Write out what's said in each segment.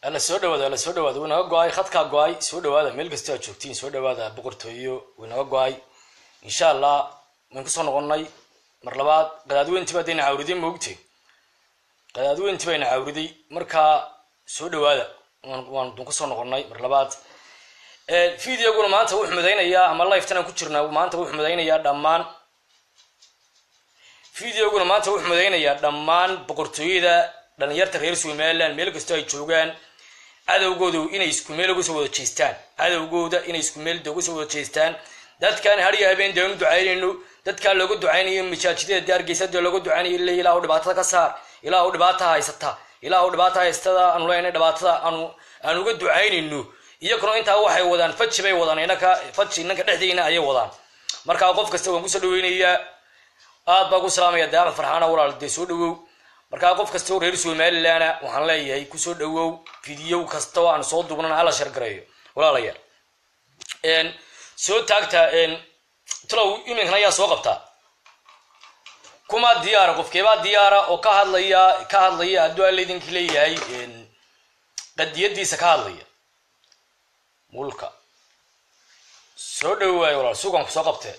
alla soo dhawaada alla soo dhawaada wuu naga go-ay khadkaa go-ay soo dhawaada meel kastoo aad joogtiin soo dhawaada boqortooyo wuu naga go-ay insha allah waan kusoo noqonnay mar labaad qadaadweyntii baa dayna cawriday maogte qadaadweyntii bayna cawriday markaa soo dhawaada waan dun kusoo noqonnay mar labaad videoguna maanta wuu xumidaynayaa ama lifetan aan ku jirnaa maanta wuu xumidaynayaa dhammaan videoguna maanta wuu xumidaynayaa dhammaan boqortooyada dhalinyarta reer somaliland meel kastoo ay joogaan cadowgooda inay isku meel uga soo wada jeestaan cadowgooda inay isku meel uga soo wada jeestaan dadkaan hariya habeen dee anu ducaynayno dadkaa looga ducaynayo masaajidada daargeysada looga ducaynayo ila ilaahu dhibaatada ka saar ilaahu dhibaata haysata ilaahu dhibaata haystada aanu leenay dhibaatada aanu aan uga ducaynayno iyaguna intaa waxay wadaan faji bay wadaan inaka faji inanka dhexdeena ayay wadaan markaa qof kasta waan kusoo dhaweynayaa aad baa ku salaamaya daama farxaana walaal dee soo dhawow markaa qof kasta oo reer somalilandna waxaan leeyahay kusoo dhawow video kasta oo aan soo duubnana hala shargareeyo walaalayaal soo taagta talow iminkana ayaa soo qabtaa kumaa diyaara qofkeebaa diyaara oo ka hadlaya ka hadlaya hadduu alla idinki leeyahay qadiyadiisa ka hadlaya mulka soo dhawaayo walaal suganku soo qabtee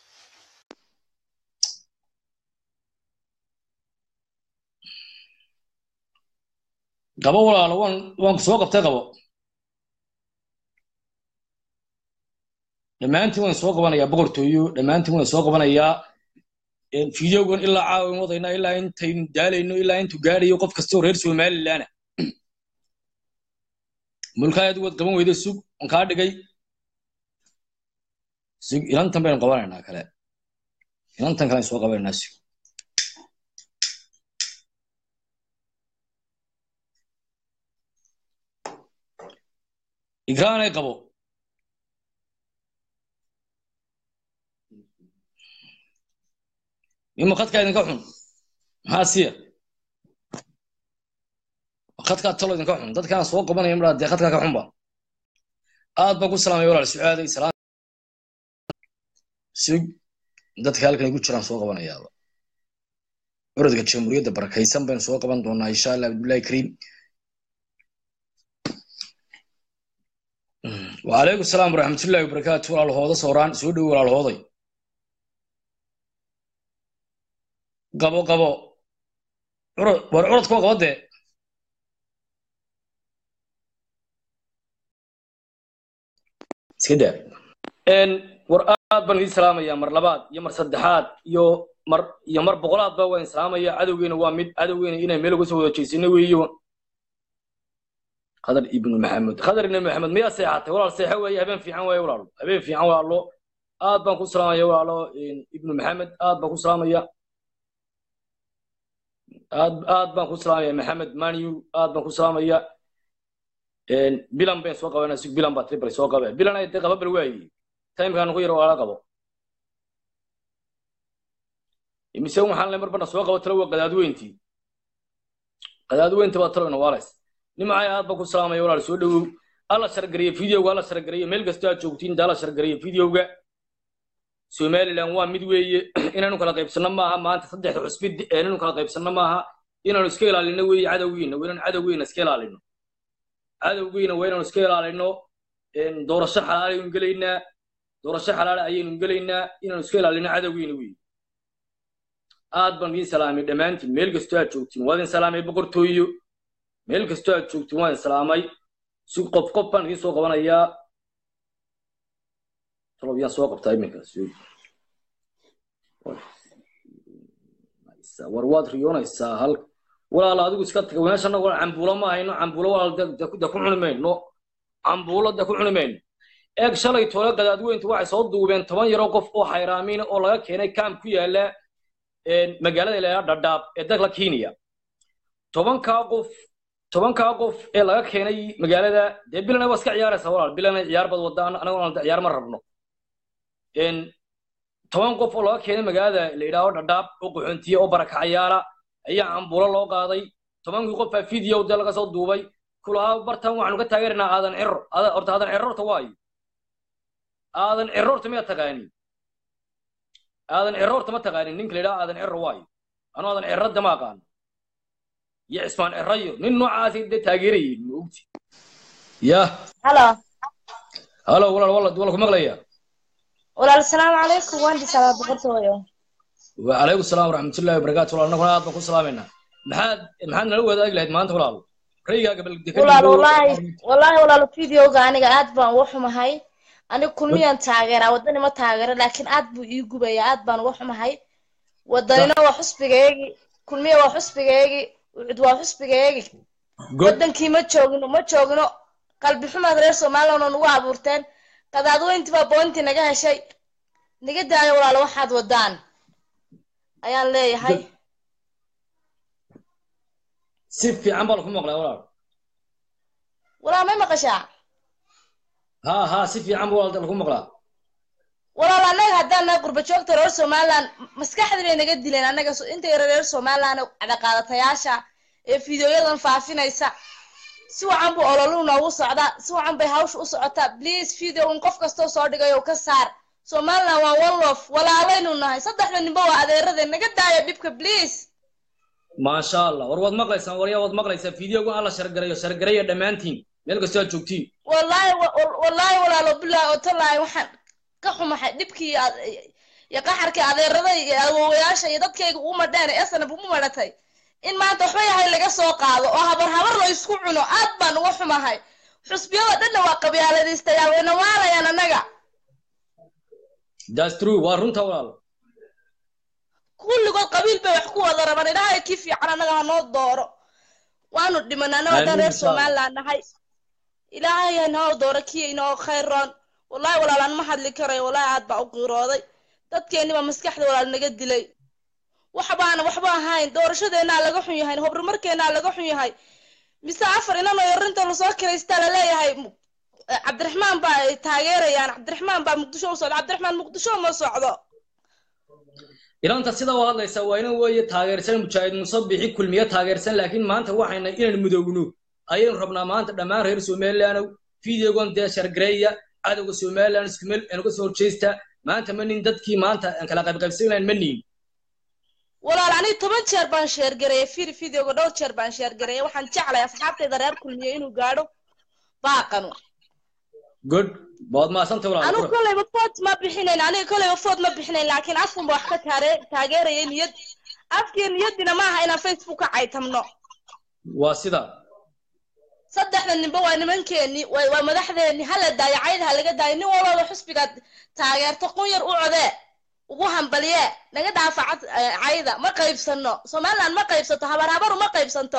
qabo walaalo waan waan ku soo qabtay qabo dhammaantiin waan soo qabanayaa boqortooyo dhammaantiin waan soo qabanayaa videogan ilaa caawin wadayna ilaa intaynu daalayno ilaa intuu gaadhayo qof kastoo reer somalilandna mulkaayad waad qaban weyda sug waan kaa dhigay sug ilantan baynu qabanaynaa kale ilantan kale soo qabanaynaa sug igraanay qabo ima khadkaa idinka xun maxaa siya khadkaa talo idinka xun dadkaan soo qabanaya maraa dee khadkaa ka xunba aad baan ku salaamaya walaal sucaaday salaam sug dadka halkan igu jiraan soo qabanayaaba curadka jamhuuriyadda barakaysan baynu soo qaban doonaa insha allah abdullahi kariim وعليكم السلام ورحمة الله وبركاته ولا الهوضة صوران سودو ولا الهوضة قبو قبو عرض ورعرض كو قبضة سيدا ان ورآد بن السلام يا مر لباد يا مر صدحات يو مر يا مر بقولات با وين سلام يا عدوين وامد عدوين إنا ميلو سو جيسين ويو خضر ابن محمد خضر ابن محمد ما سيحاتي ولا سيحة ويا هبين في عن ويا ولا هبين في عن ولا آد بان كسلام يا ولا ابن محمد آد بان كسلام يا آد آد بان كسلام يا محمد مانيو آد بان كسلام يا إن بيلان بين سوق وانا سوق بيلان باتري بري سوق بين بيلان أي تقبل بالواي تايم كان غير ولا قبل يمسون محل مربنا سوق وتلو قدادوينتي قدادوينتي بطلوا نوارس nimacay aad ba ku salaamaya walaal soo dhawow alla shargariya videoga alla shargariya meel kasta aad joogtiin inta alla shargariya videoga somaliland waa mid weeye inaanu kala qaybsanno maaha maanta saddexda cusbi inaanu kala qaybsanno maaha inaanu iska ilaalino weeye cadowgiina waa inaanu cadowgiina iska ilaalino cadowgiina waa inaanu iska ilaalino doorasho xalaal ayaynu gelaynaa doorasho xalaal ayaynu gelaynaa inaanu iska ilaalino cadowgiina weeye aad baan idiin salaamay dhammaantiin meel kastoo aad joogtiin waa idin salaamay boqortooyo meel kastoo aad joogtiin waan islaamay si qof qof baan idiin soo qabanayaa talob yaan soo qabtaa iminkaas war waad riyoonaysaa hal walaal adigu iska taga meeshana walaal cambuulo ma hayno cambuulo walaal de ku cuni mayno cambuulo de ku cuni mayno eeg shalay toole gadaadweyntu waxay soo duubeen toban yaroo qof oo xayraamiina oo laga keenay kaam ku yaala magaalada ilaa dhadhaab ee dalka kenya tobankaa qof tobankaa qof ee laga keenay magaalada dee bilana waa iska ciyaaraysa walaal bilana ciyaar bad wadda anagoo ciyaar ma rabno toban qof oo laga keenay magaalada la yidhaaho dhadhaab oo qaxoontiye oo barakacayaala ayaa cambuulo loo qaaday tobankii qof baa video dee laga soo duubay kulahaa bartan waxaanu ka taageeraynaa aadan ciro horta aadan ciro horta waayo aadan ciro horta miyaa taqaanin aadan ciro horta ma taqaanin ninka la yidhaha aadan ciro waayo anuu aadan ciro de ma aqaano iyo cismaan erayo nin noocaasi dee taageerayay ma ogti ya halo halo walaal walaal walaal ku maqlaya walaal asalaamu calaykum waan dhisaa boqortooyo وعليكم السلام ورحمة الله وبركاته والله نحن هذا بكون سلامنا محاد محاد نلوي هذا قلت ما أنت ولا ريجا قبل دكان walaal wallaahi wallaahi walaal videoga aniga aad baan uga xumahay aniga kulmiyaan taageeraa wadani ma taageero laakiin aad buu ii gubaya aad baan uga xumahay wadanina waa xusbigeegi kulmiya waa xusbigeegi ucud waa xusbigeegi good wadankii ma joogino ma joogino qalbi xumaad reer somaliland oo nagu abuurteen qadaadweyntii baa boontii naga heshay naga daayo walaal waxaad wadaan ayaan leeyahay سيف في عمبر كم مقلة ولا walaal may maqashaa ها ها سيف في عمبر ولا كم مقلة walaal annaga haddaan nahay qurba joogta reer somaliland maskaxdii bay naga dileen annaga so- inta yara reer somaliland cadaqaadatayaasha ee fideoyadan faafinaysa si wacan buu ololu noogu socdaa si wacan bay hawsha u socotaa please video in qof kastoo soo dhigayo ka saar somaliland waa one love walaalaynu nahay saddexda ninba waa adeerade naga daaya dhibka please ما شاء الله ورواد مقلة سان وريا واد مقلة سان فيديو قال الله شرقرية شرقرية دمانتين ملك استوى شوكتين wallaahi wa- wa- wallaahi walaalo bilaahi oo tallaahi waxaan ka xumahay dhibkii aad- iyo qaxarkii adeeraday iyo awowayaasha iyo dadkayga u madheen ee sanab ugu madhatay in maanta waxba yahay laga soo qaado oo habar habar la isku cuno aad baan uga xumahay xusbiyada dhanna waa qabyaaladaystayaal wayna waalayaan annaga that's true وارنتا ولا kulligood qabiil bay wax ku wada rabaan ilaahay kii fiican annaga ha noo dooro waanu dhimanaa annaga haddaan Amiin, reer insha Allah. somaliland nahay ilaahay ha noo dooro kii inoo khayroon wallahi walaalaan ma hadli karayo wallahi aad baa u qiirooday dadkeennibaa maskaxda walaal naga dilay waxbaana waxba ahayn doorashadeennaa laga xun yahay horumarkeennaa laga xun yahay mise afar inan oo yarinta lasoo kiraystaa laleeyahay mu- eh, cabdiraxmaan baa ay taageerayaan cabdiraxmaan baa muqdisho u socda cabdiraxmaan muqdisho ma socdo إلى أنت سيدا وهذا يسوينا وهي تاجرسن مشاهد مصبحي كل مية تاجرسن لكن ما أنت واحد إلى المدونو أيين ربنا ما أنت دمار غير سومال لأنه فيديو قام ده شرقرية هذا سومال لأنه سكمل أنا قصور تشيستا ما أنت منين دتكي ما أنت أنك لا قبل قبل منين walaal aniga toban jeer baan sheergareeyay fir videoga dhowr jeer baan sheergareeyay waxaan jeclay asxaabtayda reer kulmiye inuu gaadho baaqanu good بعد ما سنت ولا anigu kolleyba food ma bixinayn aniga kolleyba food ma bixinayn laakiin afkunba wax ka taare taageerayay niyad afkii niyadina maaha inaan facebook ka caytamno واسدا saddexda ninba waa nimankeeni waa waa madaxdeeni hala daayo cayd ha laga daayo nin walbaba xusbigaad taageerto qun yar u codee ugu hambaliye naga dhaafa cad- eh, cayda ma qaybsano somaliland ma qaybsato habar habaru ma qaybsanto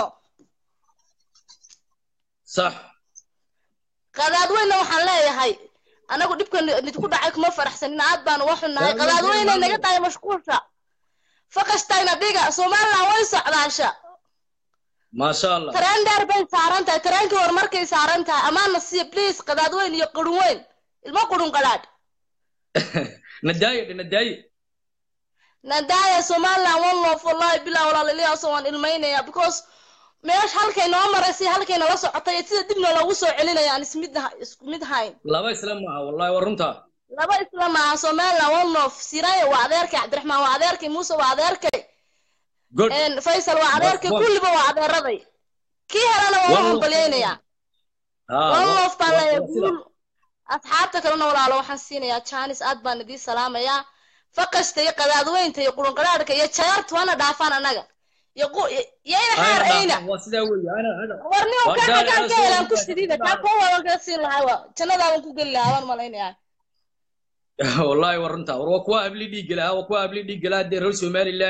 صح qadaadweyne waxaan leeyahay anagu dhibka ni- nidku dhacay kuma faraxsanin aad baan uga xunnahay Yaa, qadaadweyne yaa, naga tahay mashquulka faqashtayna dhiga somaliland way socdaasha ما شاء الله tareen dheer bay saaran tahay tareenkii horumarkay saaran tahay amaana siiya please qadaadweyn iyo qurun weyn ilmo qurun qadhaadh ندايق ندايق nadaaya somaliland one love wallahi bilaa walaaliliyaaso waan ilmaynaya because meesha halkay noo maraysay halkay nala socotay sida dibna loogu soo celinaya aan ismid isku mid hayn لا بس لما والله ورنتا laba isla maaha somaliland one love siraya waa adeerkay cabdiraxmaan waa adeerkay muuse waa adeerkay good een, faysal waa adeerkay One- kulliba waa adeeraday kii helana waa One love. hambalyeynaya ها one love baan leeyahay واسدا. guul asxaabta kalena walaalo waxaan siinayaa janis aad baan idiin salaamayaa faqasta iyo qadaadweynta iyo qurunqadhaadhka iyo jayaartu hana dhaafaan annaga iyo qu- iyo ina xaar ayna أنا واسدا وي أنا أنا warnimo Waa kaa gaari kaan aan ka soo helaan ku gudbay. sidiida kaa kuwa waaban kaa siin lahaa waa jannadaaban ku geli lahaa waan malaynayaa والله ورنتا وكوا قبل دي قلا وكوا قبل دي قلا دي رول سومالي لان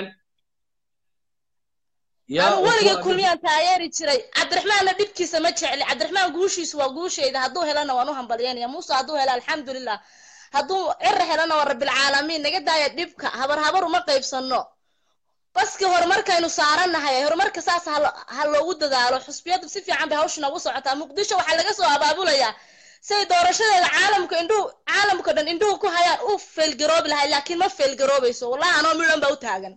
anu weligay kulmiyaan taageeri jiray cabdiraxmaanna dhibkiisa ma jecli cabdiraxmaan guushiisu waa guushayda hadduu helana waan u hambalyeynaya muuse hadduu hela alxamdulilah hadduu cira helana waa rabbilcaalamiin naga daaya dhibka habar habar uma qaybsano baskii horumarkaynu saarannahay horumarka saas ha lo- ha loogu dadaalo xusbiyadu si fiican bay hawsha noogu socotaa muqdisho waxaa laga soo abaabulayaa say doorashadeeda caalamka indhuhu caalamka dhan indhuhu ku hayaan u feelgaroobi lahay laakiin ma feelgaroobayso wallahi anoo midhan baa u taagan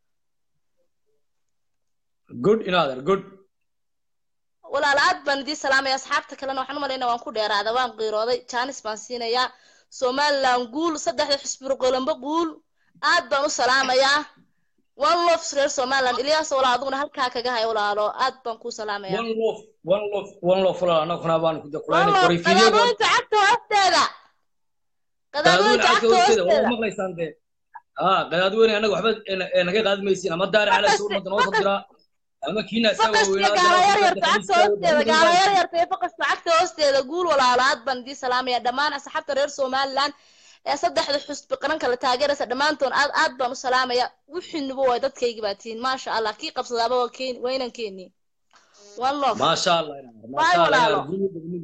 good in other good walaal aad baan idiin salaamaya asxaabta kalena waxaan u malaynaa waan ku dheeraada waan qiirooday jaanis baan siinayaa somaliland guul saddexda xisbi qolombo guul aad baan u salaamayaa one love reer somaliland ilyaas walaal adiguna halkaa kaga hay walaalo aad baan kuu salaamaya one love one love one love walaal annaguna baan ku one dakulayna love koray fiidiyowga qadaadooyinka cagta hoosteeda qadaadweyne qadaadooyinka cagta cagta hoosteeda waa hoosteeda maqlaysaan dee aa qadaadweyne annaga waxba ee- ee naga qaadi maysiin ama daara cala faqas soo ummadda noo soo diraa ama kiina isaa faqaska waaweynaa gaala dana yar dadka yarta cagta hoosteeda gaala yar yarta iyo faqaska cagta hoosteeda guul walaalo aad baan idii salaamaya dhammaan asxaabta reer somaliland ee saddexda xusbi qaran kala taageeraysa dhammaantoon aad aad baan u salaamaya wixiinuba waa dadkaygi baa tihiin maasha allah kii qabsadaaba waa keen waa inan keeni one love maasha allah inaar Bye, maasha allah inaar walaalo.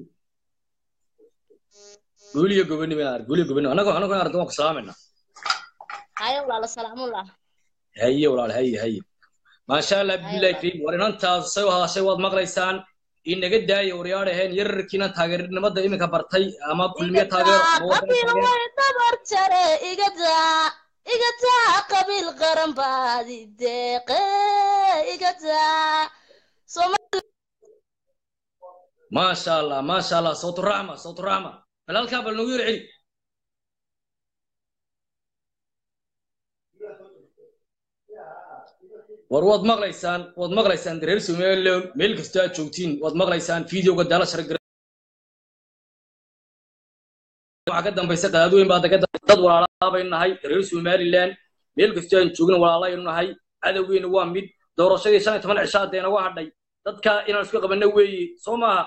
guuliyo gobonimo guuliyo gobonimo inaar guuliyo gobonimo annaga annaga inaar waan ku salaamayna haye walaalo salaamullah haye walaal haye haye maasha allah billahi kariim war inantaas say u hadashay waad maqlaysaan inaga daaya waryaadhaheen yararkiina taageernimada iminka bartay ama kulmiye taageero ama wadana qabiil taageero way dabar jare igadaa igadaa qabiil qaran baadi deeqe igadaa Soomaali maasha allah maasha allah sawtu raxma sawtu raxma bal halkaa bal nagu yar celi war waad maqlaysaan waad maqlaysaan reer somaliland meel kasta aad joogtiin waad maqlaysaan videoga daala shargar waxaa ka dambaysa qadaadweyn baa daga dad walaalaa bay nahay reer somaliland meel kasta aan joogin walaalaynu nahay cadowgeena waa mid doorashadii shan iyo toban cishaa dee nagu hadhay dadka inaan isku qabanno weeye soo maaha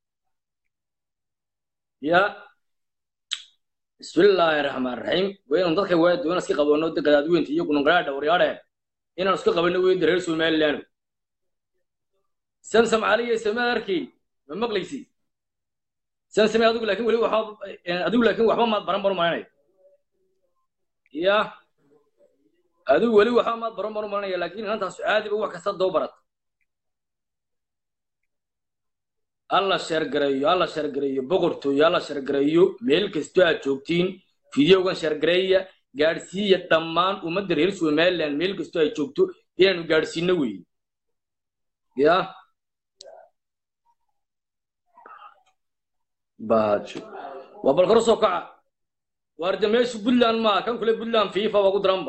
ya bismillaahi raxmaan raxiim waa inaan dadka waa doona iska qabanno de qadaadweynta iyo gunungaraadha waryaadheen inaan isku qabanno weeye reer somaliland samsam caliya samaad arkay ma maqlaysi samsame adigu laakiin weli waxba adigu laakiin waxba maad baran baru maranay ya adigu weli waxba maad baran baru maranaya laakiin inantaas caadiba wax kasta doo barat alla sheergareeyo alla sheergareeyo boqortooyo alla sheergareeyo meel kastoo aad joogtiin fideogan sheergareeya gaadhsiiya dhammaan ummadda reer somaliland meel kastoo ay joogto inaanu gaadhsiino weeye ya baajo waa bal kor soo kaca waarde meeshu puntland maa kan kule puntland fifa waa ku daranba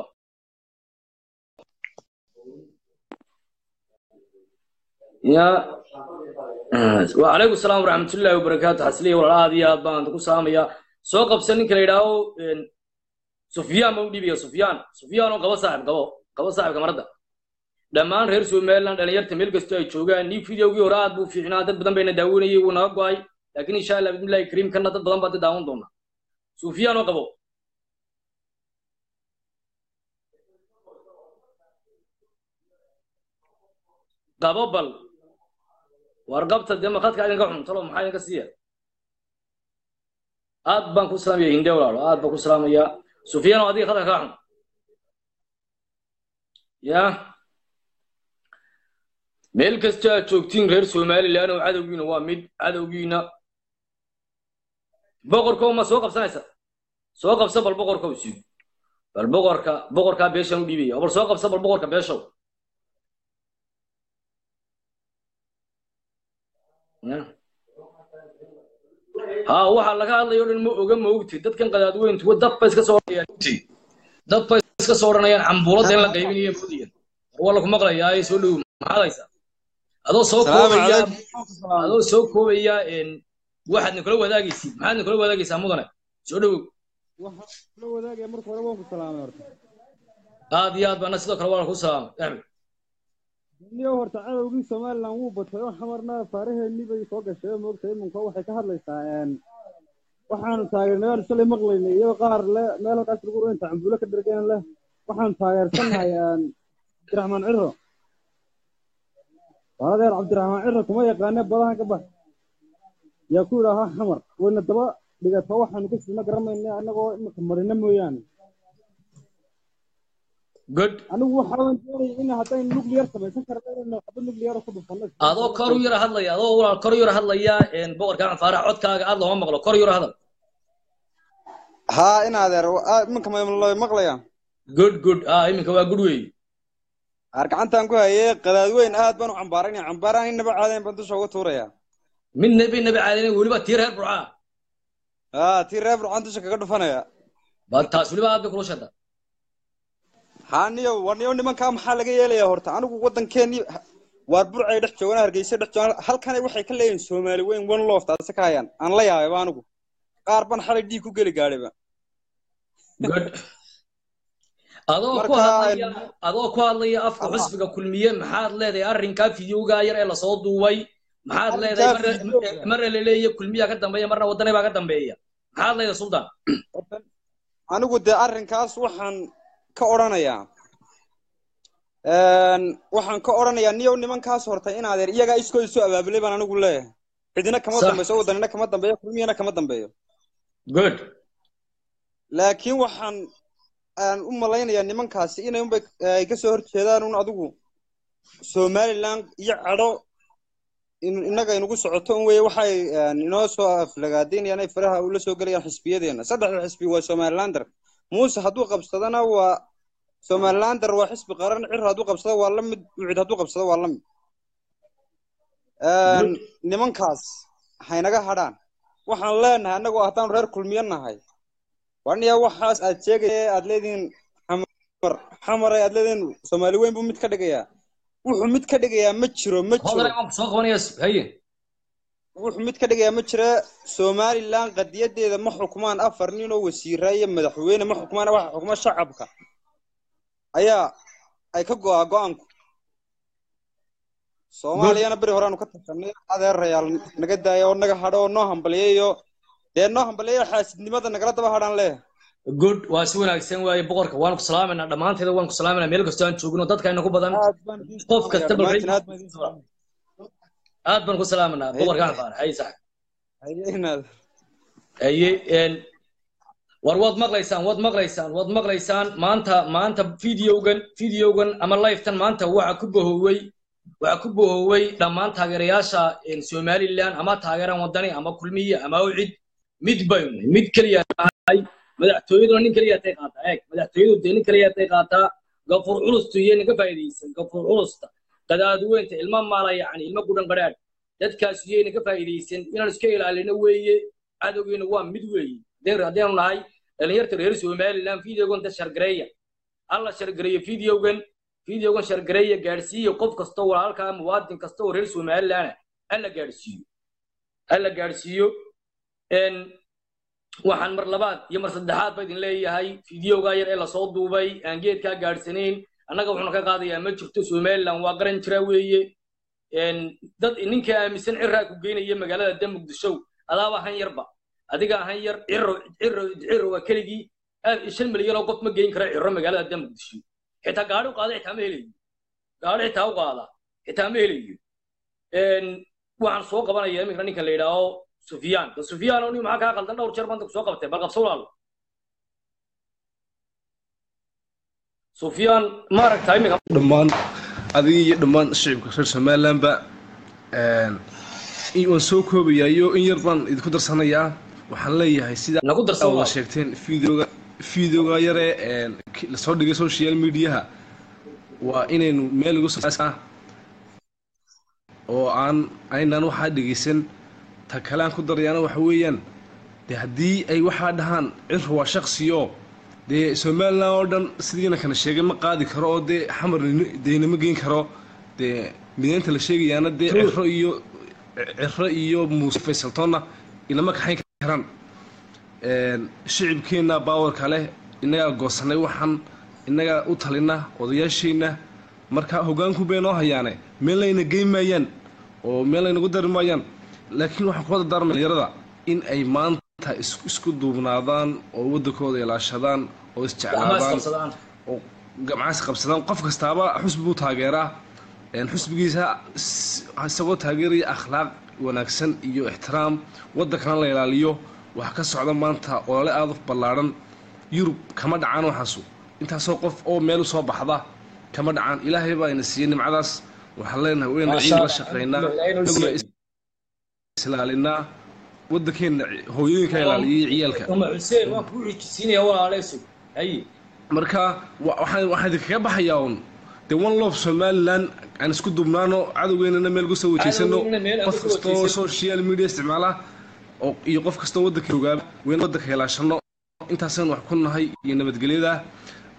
ya wacalaykum salaam waraxmatullaahi wabarakaatu xasliya walaal aad iyo aad baan ku salaamayaa soo qabsan ninka la yidhaaho sufyaan ma u dhiibaya sufyaan sufyaan oo qabo saaxib qabo qabo saaxibka maradda dhammaan reer somaliland dhalinyarta meel kastoo ay joogaan nii videogii hore aad buu fiicnaa dad badan bayna daawanayay wuu naga go'ay laakiin insha allah bismillahi kariim kana dad badan baa dad daawan doona sufyaan oo qabo qabo bal warqabta dee makadka idinka xun talo maxaa idinka siiya aad baan ku salaamaya hinde walaalo aad baan ku salaamaya sufyaan oo adiga khadka kaa xun ya meel kasta aad joogtiin reer somaliland oo cadowgiina waa mid cadowgiina boqorkow ma soo qabsanaysa soo qabsa bal boqorkow siid bal boqorka boqorkaa beeshaan u dhiibaya bal soo qabsa bal boqorka beeshow ha waxaa laga hadlaya o dhan ma oga ma ogti dadkan qadaadweyntu dad ba iska soo odhanayaan dad ba iska soo odhanayaan cambuulada in la qaybinayo moodiyan war waa laku maqlayaa ee soo dhow maxaad haysaa adoo soo koobaya adoo soo koobaya waxaad nikula wadaagaysid maxaad nikula wadaagaysaa mudane soo dhowow la wadaagaya marka hore waan ku salaamay horta aad iyo aad baana sidoo kale waa ku salaamay axmed niyo horta cadowgii somaliland wuu batay oo xamarna faaraheennii bay soo gashay oo moogtay iminka waxay ka hadlaysaa waxaanu taageernay shalay maqlaynay iyadoo qaar le meel halkaas lagu inta cambuulo ka dhergeen leh waxaanu taageersannahay cabdiraxmaan ciro waladeer cabdiraxmaan ciro kuma yaqaane badahan ka bax yaa ku yidhaahaa xamar wayna daba dhigata waxaanu ka sirna garamayna annagoo imika marina mooyaane good anigu waxaan doonaya in haddaynu nuclear samaysan karno inaynu xabad nuclear ku dhufanno adoo kor u yara hadlaya adoo walaal kor u yara hadlaya boqorka faarax codkaaga aad looma maqlo kor u yara hadal haa in adeer iminka ma maqlayaan good good ah iminka waa good wey aar gacantaan ku hayay qadaadweyn aad baan u cambaaraynaya cambaaraan in naba caadayn baan dusha uga tuuraya mid nabi nabi caadina weliba tii reer burcaa haa tii reer burcaan dusha kaga dhufanaya ba taas weliba aad bay kula shada haniyo waniyo nimankaa maxaa laga yeelayaa horta anigu waddankeennii waar burcay dhex joogaan hargeysa dhex joogaan halkana waxay ka leeyihin soomaali weyn one love taasi ka hayaan aan la yaabayba anigu qaar ban xalay dhiig ku geli gaadhayba good adoo ku Marka, hadlaya adoo ku hadlaya afka Aha. xusbiga kulmiye maxaad leedahay arrinkaa fidyowgaa yar ee lasoo duubay maxaad leedahay Arrinkaa marna- fidyowga. marna laleeya kulmiyaa ka dambeeya marna waddanay baa ka dambeeya maxaad leedahay sultan anigu dee arrinkaas waxaan ka odhanayaa waxaan ka odhanayaa niyow nimankaas horta in adeer iyagaa iskoo isu abaabulay baan anigu leeyahay cidina kama Sax. dambayso waddanina kama dambeeyo kulmiyana kama dambeeyo good laakiin waxaan aan u malaynayaa nimankaasi inay unbay ay kasoo horjeedaan un adigu somaliland iyo cadho in- innaga inugu socoto un weye waxay een, inoo soo aflagaadaynayaan ay faraha ula soo gelayaan xisbiyadeena saddexda xisbi waa somalilander muuse hadduu qabsadana waa somalilander waa xisbi qaran cir hadduu qabsado waa la mid ucid hadduu qabsado waa la mid Een, nimankaas haynaga hadhaan waxaan leenahay annagoo haddaan reer kulmiyo nahay waniya waxaas aad sheegaya aad leedihiin xamar xamare aad leedihiin soomaali weyn buu mid ka dhigayaa wuxuu mid ka dhigayaa ma jiro ma jiro hodan waan ku soo qabanaya haye wuxuu mid ka dhigayaa ma jira somaliland qadiyadeeda ma xukumaan afar nin oo wasiira iyo madaxweyne ma xukumaan waxa xukuma shacabka ayaa ay ka go'aa go'aanku soomaaliyana beri horeaanu ka tashanay adeerayaal naga daaya oo naga hadho oo noo hambaliyayo dee noo hambaliyayo xaasidnimada nagala daba hadhaan leh good waa si wanaagsan waaye boqorka waan ku salaamaynaa dhammaanteeda waan ku salaamayna meel kastoo aan joogno dadkayna ku badan aad baan idiin qof salaamayaa, kasta bal dhammaantiin aad baan idiin salaamayaa. aad baan ku salaamanaa boqorka axbaar haye sax Haye inaad haye een war waad maqlaysaan waad maqlaysaan waad maqlaysaan maanta maanta videogan videogan ama livetan maanta waxa ku bohowey waxa ku bohowey dhammaan taageerayaasha een, somaliland ama taageeraan wadani ama kulmiye ama ucid mid baynu nahay, mid keliya nahay madaxtooyaduna nin keliya tay qaataa eeg madaxtooyadu dee nin keliya tay qaataa gafuur culustu iyo ninka faa'iidaysan gafuur culusta qadaadweynta ilma maala yacni ilma gudhan qadhaadh dadkaas iyayna ka faa'iidaysan inaan iska ilaalino weeye cadowgeena waa mid weeye haddeen haddeenu nahay dhalinyarta reer somaliland videogan da shargareeya alla shargareeyo videogan videogan shargareeya gaadhsiiya qof kasta oo walaalkaa muwaadin kasta oo reer somaliland ah alla gaadhsiiyo alla gaadhsiiyo een waxaan mar labaad iyo mar saddexaad ba idin leeyahay videogaa yar ee lasoo duubay aan geedkaa gaadhsanayn annaga wuxuuna ka qaadayaa ma jirto somaliland waa garan jira weeye een dad ninka aaminsan ciraa ku geynaya magaalada da muqdisho adaaba ahan yarba adiga ahan yar ciro ciro ciro waa keligii aad shan milyan oo qof ma geyn kara ciro magaalada da muqdisho xitaa gaari u qaada xitaa ma helayo gaari xitaa u qaada xitaa ma helayo een waxaan soo qabanaya iminka ninka la yidhaaho sufyaan ba sufyaan oo nin maxaa kaa qaldan dhowr jeer banta ku soo qabtay bal qabso walaalo sufyaan ma aragtaa iminka dhammaan adiga iyo dhammaan shicibka reer somalilandba in waan soo koobayayo in yar baan idinku darsanayaa waxaan leeyahay sida nagu darsan wada walaalo sheegteen videoga videoga yare een, ki- lasoo dhigay social mediaha waa inaynu meel ugu soo oo aan aynaan waxaa dhegeysan ta kale aan ku darayaana waxa weeyaan dee haddii ay waxaa dhahaan cir waa shaksiyo dee somaliland oo dhan sidiina kana sheegay ma qaadi karo oo dee xamar deynama geyn karo dee mideynta la sheegayaana dee True. ciro iyo ciro iyo muuse faysaltoonna inama kaxayn karaan Een, shicibkeenna baawarka leh innagaa goosanay waxaan innagaa u talina odayaasheenna marka hoggaanku bay noo hayaane meel layna geyn maayaan oo meel laynagu dari maayaan laakiin waxaan kula dardaarmay dhalinyarada in ay maanta is- isku duubnaadaan oo waddankooda ilaashadaan oo gacmaha isjeclaadaan isqabsadaan oo gamcaas qabsadaan qof kastaaba xusbi buu taageeraa Een, xusbigiisa s- isagoo taageeraya akhlaaq wanaagsan iyo ixtiraam waddankana la ilaaliyo waxa ka socda maanta olole aada u ballaadhan yurub kama dhacaan waxaasu intaasoo qof oo meel usoo baxda kama dhacaan ilaahay baa ina siiyey nimcadaas waxaan leenahay wayna Masha ciid la Allah. shaqaynaa Ilaahay noo inaguna siiyey. islaalinaa waddankeenna hooyooyinka ilaaliyay ciyaalka uma xuseen waan kuu xijisiinaya walaaleyso haye marka wa- waxaan waxaan idinkaga baxayaa un dee one love somaliland aan isku dubnaano cadowgeennana meel kusoo wajeysano Cadowgeennana meel aan qof kusoo kastoo wajeysano. social media isticmaala oo iyo qof kastoo waddanka ogaaba weyn waddanka ilaashano intaasaan wax ku nahay iyo nabadgelyada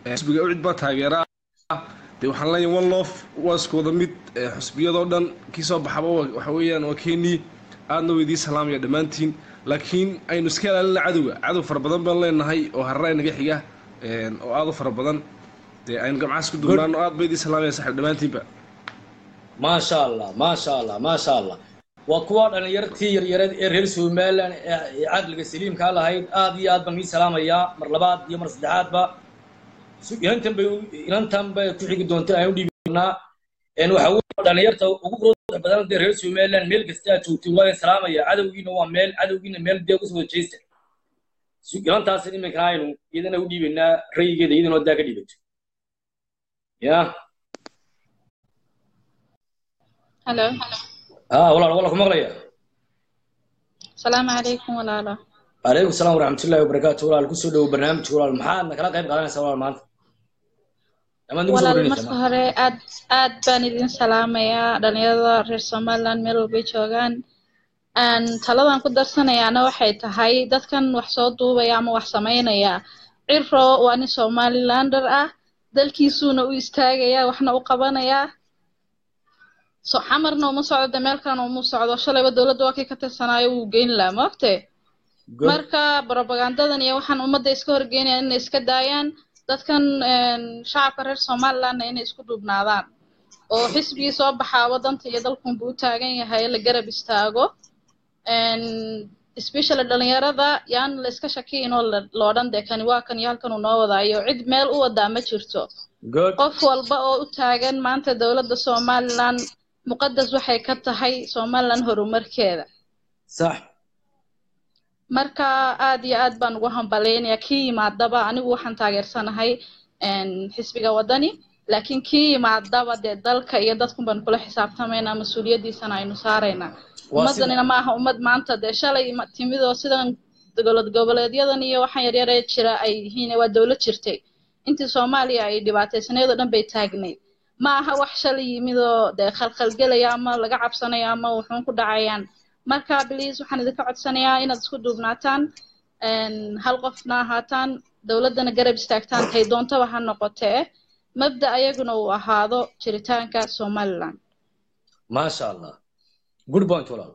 xisbiga ucid baa taageera ah dee waxaan leeyahay one lof waa isku wada mid ee xusbiyadoo dhan kii soo baxaba waa- waxa weeyaan waa keenii aadna weydii salaamaya dhammaantiin laakiin aynu iska ilaalina cadowga cadow fara badan baan leenahay oo harara inaga xiga een, oo aad u fara badan dee aynu gamcaas ku duubnaano aad baydii salaamaya saxib dhammaantiinba maasha allah maasha allah maasha allah waa kuwa dhalinyartii yaryareed ee reer somaliland ee ee caqliga saliimkaa lahayd aad iyo aad baan ii salaamayaa mar labaad iyo mar saddexaadba su- inantan bay u- inantan bay ku xigi doonta aan u dhiibnaa een waxa weeye dhalinyarta ugu quruxda badan dee reer somaliland meel kasta aad joogtiin waa idin salaamaya cadowgiina waa meel cadowgiina meel dee usoo jeesta Su- inantaas iminka aynu iyadana u dhiibaynaa rayigeeda iyadana daa ka dhiibato ya Hello. ah walaal walaal ku maqlaya Salaamu calaykum walaalo. عليكم السلام ورحمة الله وبركاته ولا كل سودة وبرنامج ولا محاد نكلا قيب قادنا سوا المانت أما نقول Walaal سودة marka hore aad aad baan idin salaamayaa dhalinyarada reer Somaliland meel walbay joogaan. Aan taladan ku darsanayaana waxay tahay dadkan wax soo duubaya ama wax samaynaya. Ciro waa nin Somalilander ah, dalkiisuuna u istaagaya, waxna u qabanaya. So xamarna uma socdo meel kalena uma socdo. Shalayba dowladda waa kii ka tirsanaayo wuu geyn lahaa, ma ogtay? marka propagandadan iyo waxaan ummadda iska horgeynayaan inay iska daayaan dadkan een, shacabka reer somalilandna inay isku duubnaadaan oo xisbigii soo baxaa wadanta iyo dalkunbu u taagan yahay la garab istaago een, especially dhalinyarada yaan la iska shakiyin oo la- la odhan dee kani waa kan iyo halkan uu noo wadaayo cid meel u wadaa ma jirto good qof walba oo u taagan maanta dowladda somaliland muqadas waxay ka tahay somaliland horumarkeeda صح marka aad iyo aad baan ugu hambaleynayaa kii yimaadaba anigu waxaan taageersanahay een, xisbiga wadani laakiin kii yimaadaba dee dalka iyo dadkun baan kula xisaabtamaynaa mas-uuliyaddiisana aynu saaraynaa Waa ummaddanina ma aha ummad maanta dee shalay ma- timid oo sidan dowlad goboleedyadan iyo waxaan yaryaree jira ay yihiin waa dowlad jirtay intii soomaaliya ay dhibaataysanayd oo dhan bay taagnayd ma aha wax shalay yimid oo dee khalkhalgelaya ama laga cabsanayo ama wuxuun ku dhacayaan marka please waxaan idinka codsanayaa inaad isku duubnaataan een, hal qofna ahaataan dowladdana garab istaagtaan tay doontaba ha noqotee mabda ayaguna uu ahaado jiritaanka somaliland ما شاء الله good point ولا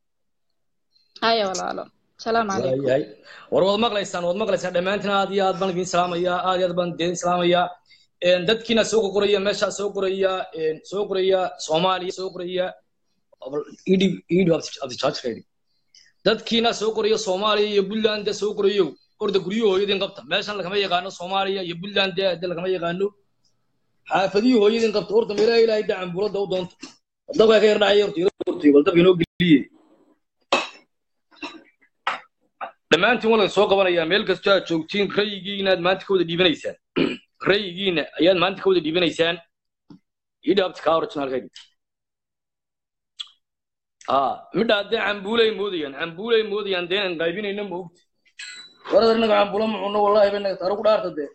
haya walaalo asalaamu calaykum yahay war wad maqlaysaan wad maqlaysaan dhammaantiin aad iyo aad baan idin salaamayaa aad iyo aad baan idin salaamayaa een dadkiina soo qoraya meesha soo qoraya een soo qoraya Soomaaliya soo qoraya idhi idhi of the church ready dadkiina soo qoraya Soomaaliya iyo Puntland soo qorayo orda guryahooyadin qabta meeshan lagama yaqaano Soomaaliya iyo Puntland de lagama yaqaano xaafadii hooyadin qabta orda meelaha ilaahay dacan bulada u doonto dabka ka yar dhacay orda orda bal dabka inoo geliyay dhammaantiin waa soo qabanayaa meel kastoo aad joogtiin rayigiina aad maanta ka wada dhiibanaysaan rayigiina ayaad maanta ka wada dhiibanaysaan idhaabta kaa originalkeedi aa midha haddee cambuulay moodayaan cambuulay moodayaan deenan qaybinayna ma ogti warar inaga cambuulo ma cunno wallaahi bay naga taaro ku dhaarta dee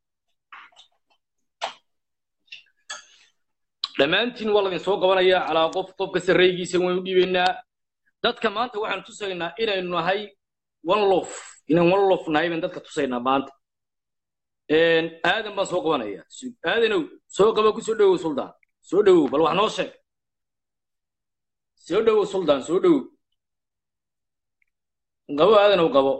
dhammaantiin waa ladin soo qabanayaa calaa qof qof kasta raygiisa waynu dhiibaynaa dadka maanta waxaan tusaynaa inaynu nahay one lof inaan one lof nahay baan dadka tusaynaa maanta Een, aadan baan soo qabanaya aadanow soo qaba ku soo dhowow suldaan soo dhowow bal wax noo sheeg soo dhowow suldaan soo dhowow qabo aadanow qabo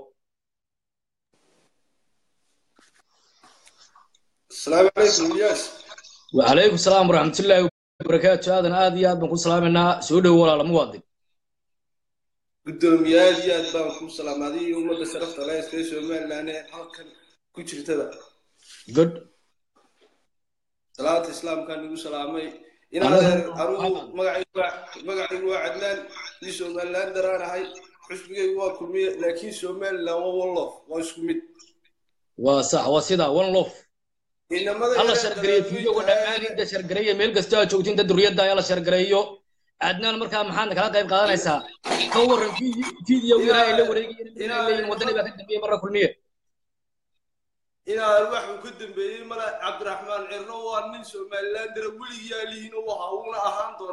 السلام عليكم الياس وعليكم السلام ورحمة الله وبركاته aadan aad iyo aad baan ku salaamaynaa soo dhowow walaala muwaadin gudoomiyaal iyo aad baan ku salaamaaday iyo ummadda sharafta leh ee somaliland ee halkan ku jirtada good salaata islaamkaan igu salaamay inaadeer anugu magacaygu waa- magacaygu waa cadnaan iyo somaliland daraanahay xusbigaygu waa kulmiye laakiin somaliland waa wallof waa isku mid waa sax waa sidaa one lof inamada alla yaryar shargareeyo fiidiyowga dhammaan inta shargareeya meel kastoo aad joogtiin inta duriyadda ayaa la shargareeyo adnaan markaa maxaad kala qayb qaadanaysaa ka warran fiidiyow yaraa ay la wareegayeen inay leeyihin waddani baa ka dambeeyey marra kulmiye inaadeer waxuu ka dambeeyey male cabdiraxmaan cirno waa nin somaliland dara weligii alihiin u ahaa uuna ahaan doonaa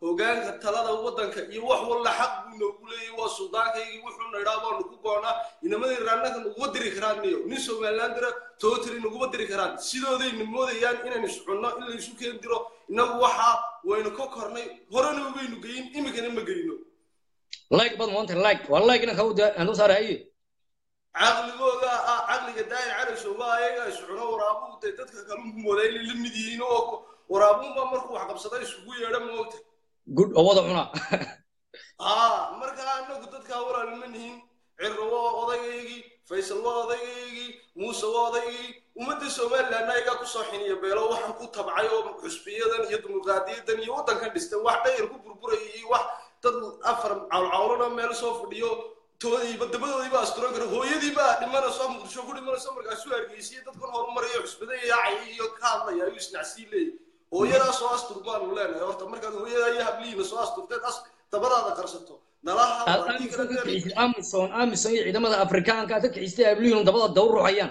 hogaanka talada waddanka iyo wax walla xaq buu noogu leeyahay waa suldaankaygii wuxuuna idhaa baanu ku goonaa inamadii raannaga naguma diri karaan niyo nin somalilandira totally naguma diri karaan sidoodayna moodayaan inaynu iscunno in laysu keen diro innagu waxaa waynu ka kornay horena ubaynu geyin iminkana ma geyno like bad maanta like waa like inaan kau aan u saaray haye caqligooda ah caqliga daahir carasowga ayaga iscuno waraabuhu dee dadka kalunku moodaa inay la mid yihiin oo waraabuunba markuu wax qabsada isugu yeedha moogta good oo wada cunaa aa marka anagu dadkaa walaalima nihin cirro waa odaygayagii faysal waa odaygayagii muuse waa odaygii ummadda somaliland ayagaa kusoo xiniya beelo waxaan ku tabcay oo xusbiyadan iyo dimuqraadiyadan iyo waddankan dhistay wax dhayar ku burburaya iyo wax dad afar cawlcawlana meel soo fadhiyo toodiiba dabadoodiiba asturan kara hooyadiiba dhimanayso muqdisho ku dhimanayso markaasuu hargeysiye dadkan horumaraya xusbada yaacaya iyo ka hadlaya ayuu isnacsii leeyahy hooyadaa soo astur baanu leenahay horta markaad hooyadaa iyo hablihiina soo asturteed as dabadaada qarsato nalaha amison amison iyo ciidamada afrikaanka ka kixistay ablihiin dabada daw ruuxayaan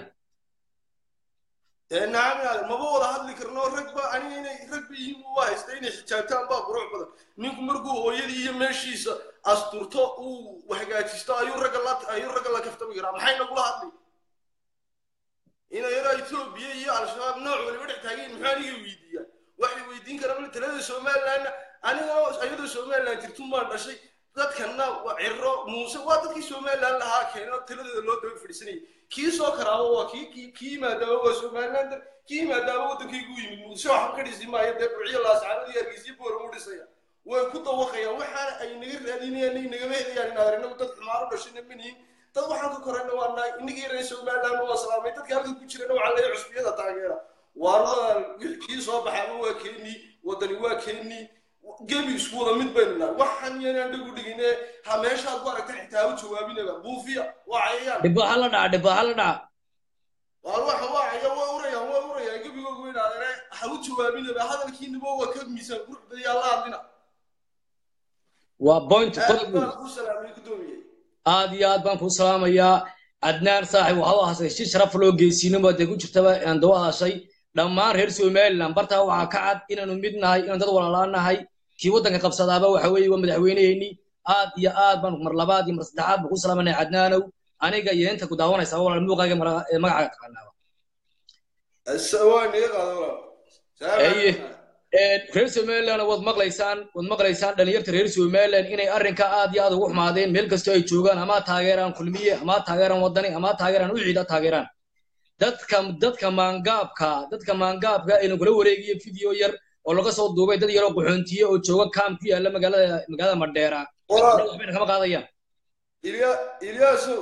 dee nacam maba wada hadli karno ragba aniga inay ragba yihiin u haysta inay xijaabtaan baa qurux badan ninku markuu hooyadii iyo meeshiisa asturto uu hagaajisto ayuu ragga la ayuu ragga la kaftami karaa maxay nagula hadli ina yaraa etoobiya iyo al-shabaab nooc waliba dhex taageen muxuu aniga weydiiyaa waxay weydiin karaan talada somalilandna aniga ayadoo somaliland jirtun baan dhashay dadkanna waa ciro muuse waa dadkii somaliland lahaa keeno taladeeda loo daba fadhiisanayay kii soo karaaba waa kii kii kii yimaadaaba waa somaliland kii yimaadaaba waddankaygu yimid muuse waxba ka dhisi maayo dee burciyo laascaanada iyo hargeysiyo booran u dhisaya way ku dawaqayaan waxaana ay naga raadinayaan ay nagama helayaan inaan inagu dad xumaaro dhashayna manihin dad waxaan ka korayna waa nahay innagii reer somaliland waa salaamay dadka halka ku jirana waxaa leeyahay cusbiyada taageera waarada kii soo baxaana waa keenii waddani waa keenii gebi isku wada mid baynu nahay waxaan yanaan dhagu dhigine ha meeshaad ku aragta xitaa u jawaabinaba buufiya waa cayayaan dhibaaha la dhaca dhibaaha la dhaca waa waxa waa caya waa urayaan waa urayaan gebigooga weynaadane ha u jawaabinaba hadalkiinaba waa ka miisaan qurux badiyaa la hadlina waa point aad qodob baan kuu salaamay gudoomiyey aad iyo aad baan kuu salaamayaa adnaan saaxib waxaad u ahasay si sharaf loo geysiinimo dee ku jirtaba aan dawa hadashay dhammaan reer somaliland bartaa waxaa ka cad inaanu mid nahay inaan dad walaalaa nahay kii waddanka qabsadaaba waxa weeye waa madaxweyneheenii aad iyo aad baan mar labaad iyo mar saddexaad baan ku salaamanay cadnaanow aniga iyo inta ku daawanaysa walaal muuqaaga mara- ee magacaaga taqaanaaba waa niga qaada walaal Eye. reer somaliland waad maqlaysaan waad maqlaysaan dhalinyarta reer somaliland inay arrinka aad iyo aad ugu xumaadeen meel kastoo ay joogaan ama taageeraan kulmiye ama taageeraan wadani ama taageeraan uciida taageeraan dadka dadka maangaabka dadka maangaabka aynu kula wareegiyo video yar oo laga soo duubay dad yaroo qaxoontiye oo jooga kaam ku yaala magaalada magaalada madheera walaal waxbayna kama qaadayaan ilya ilyaasow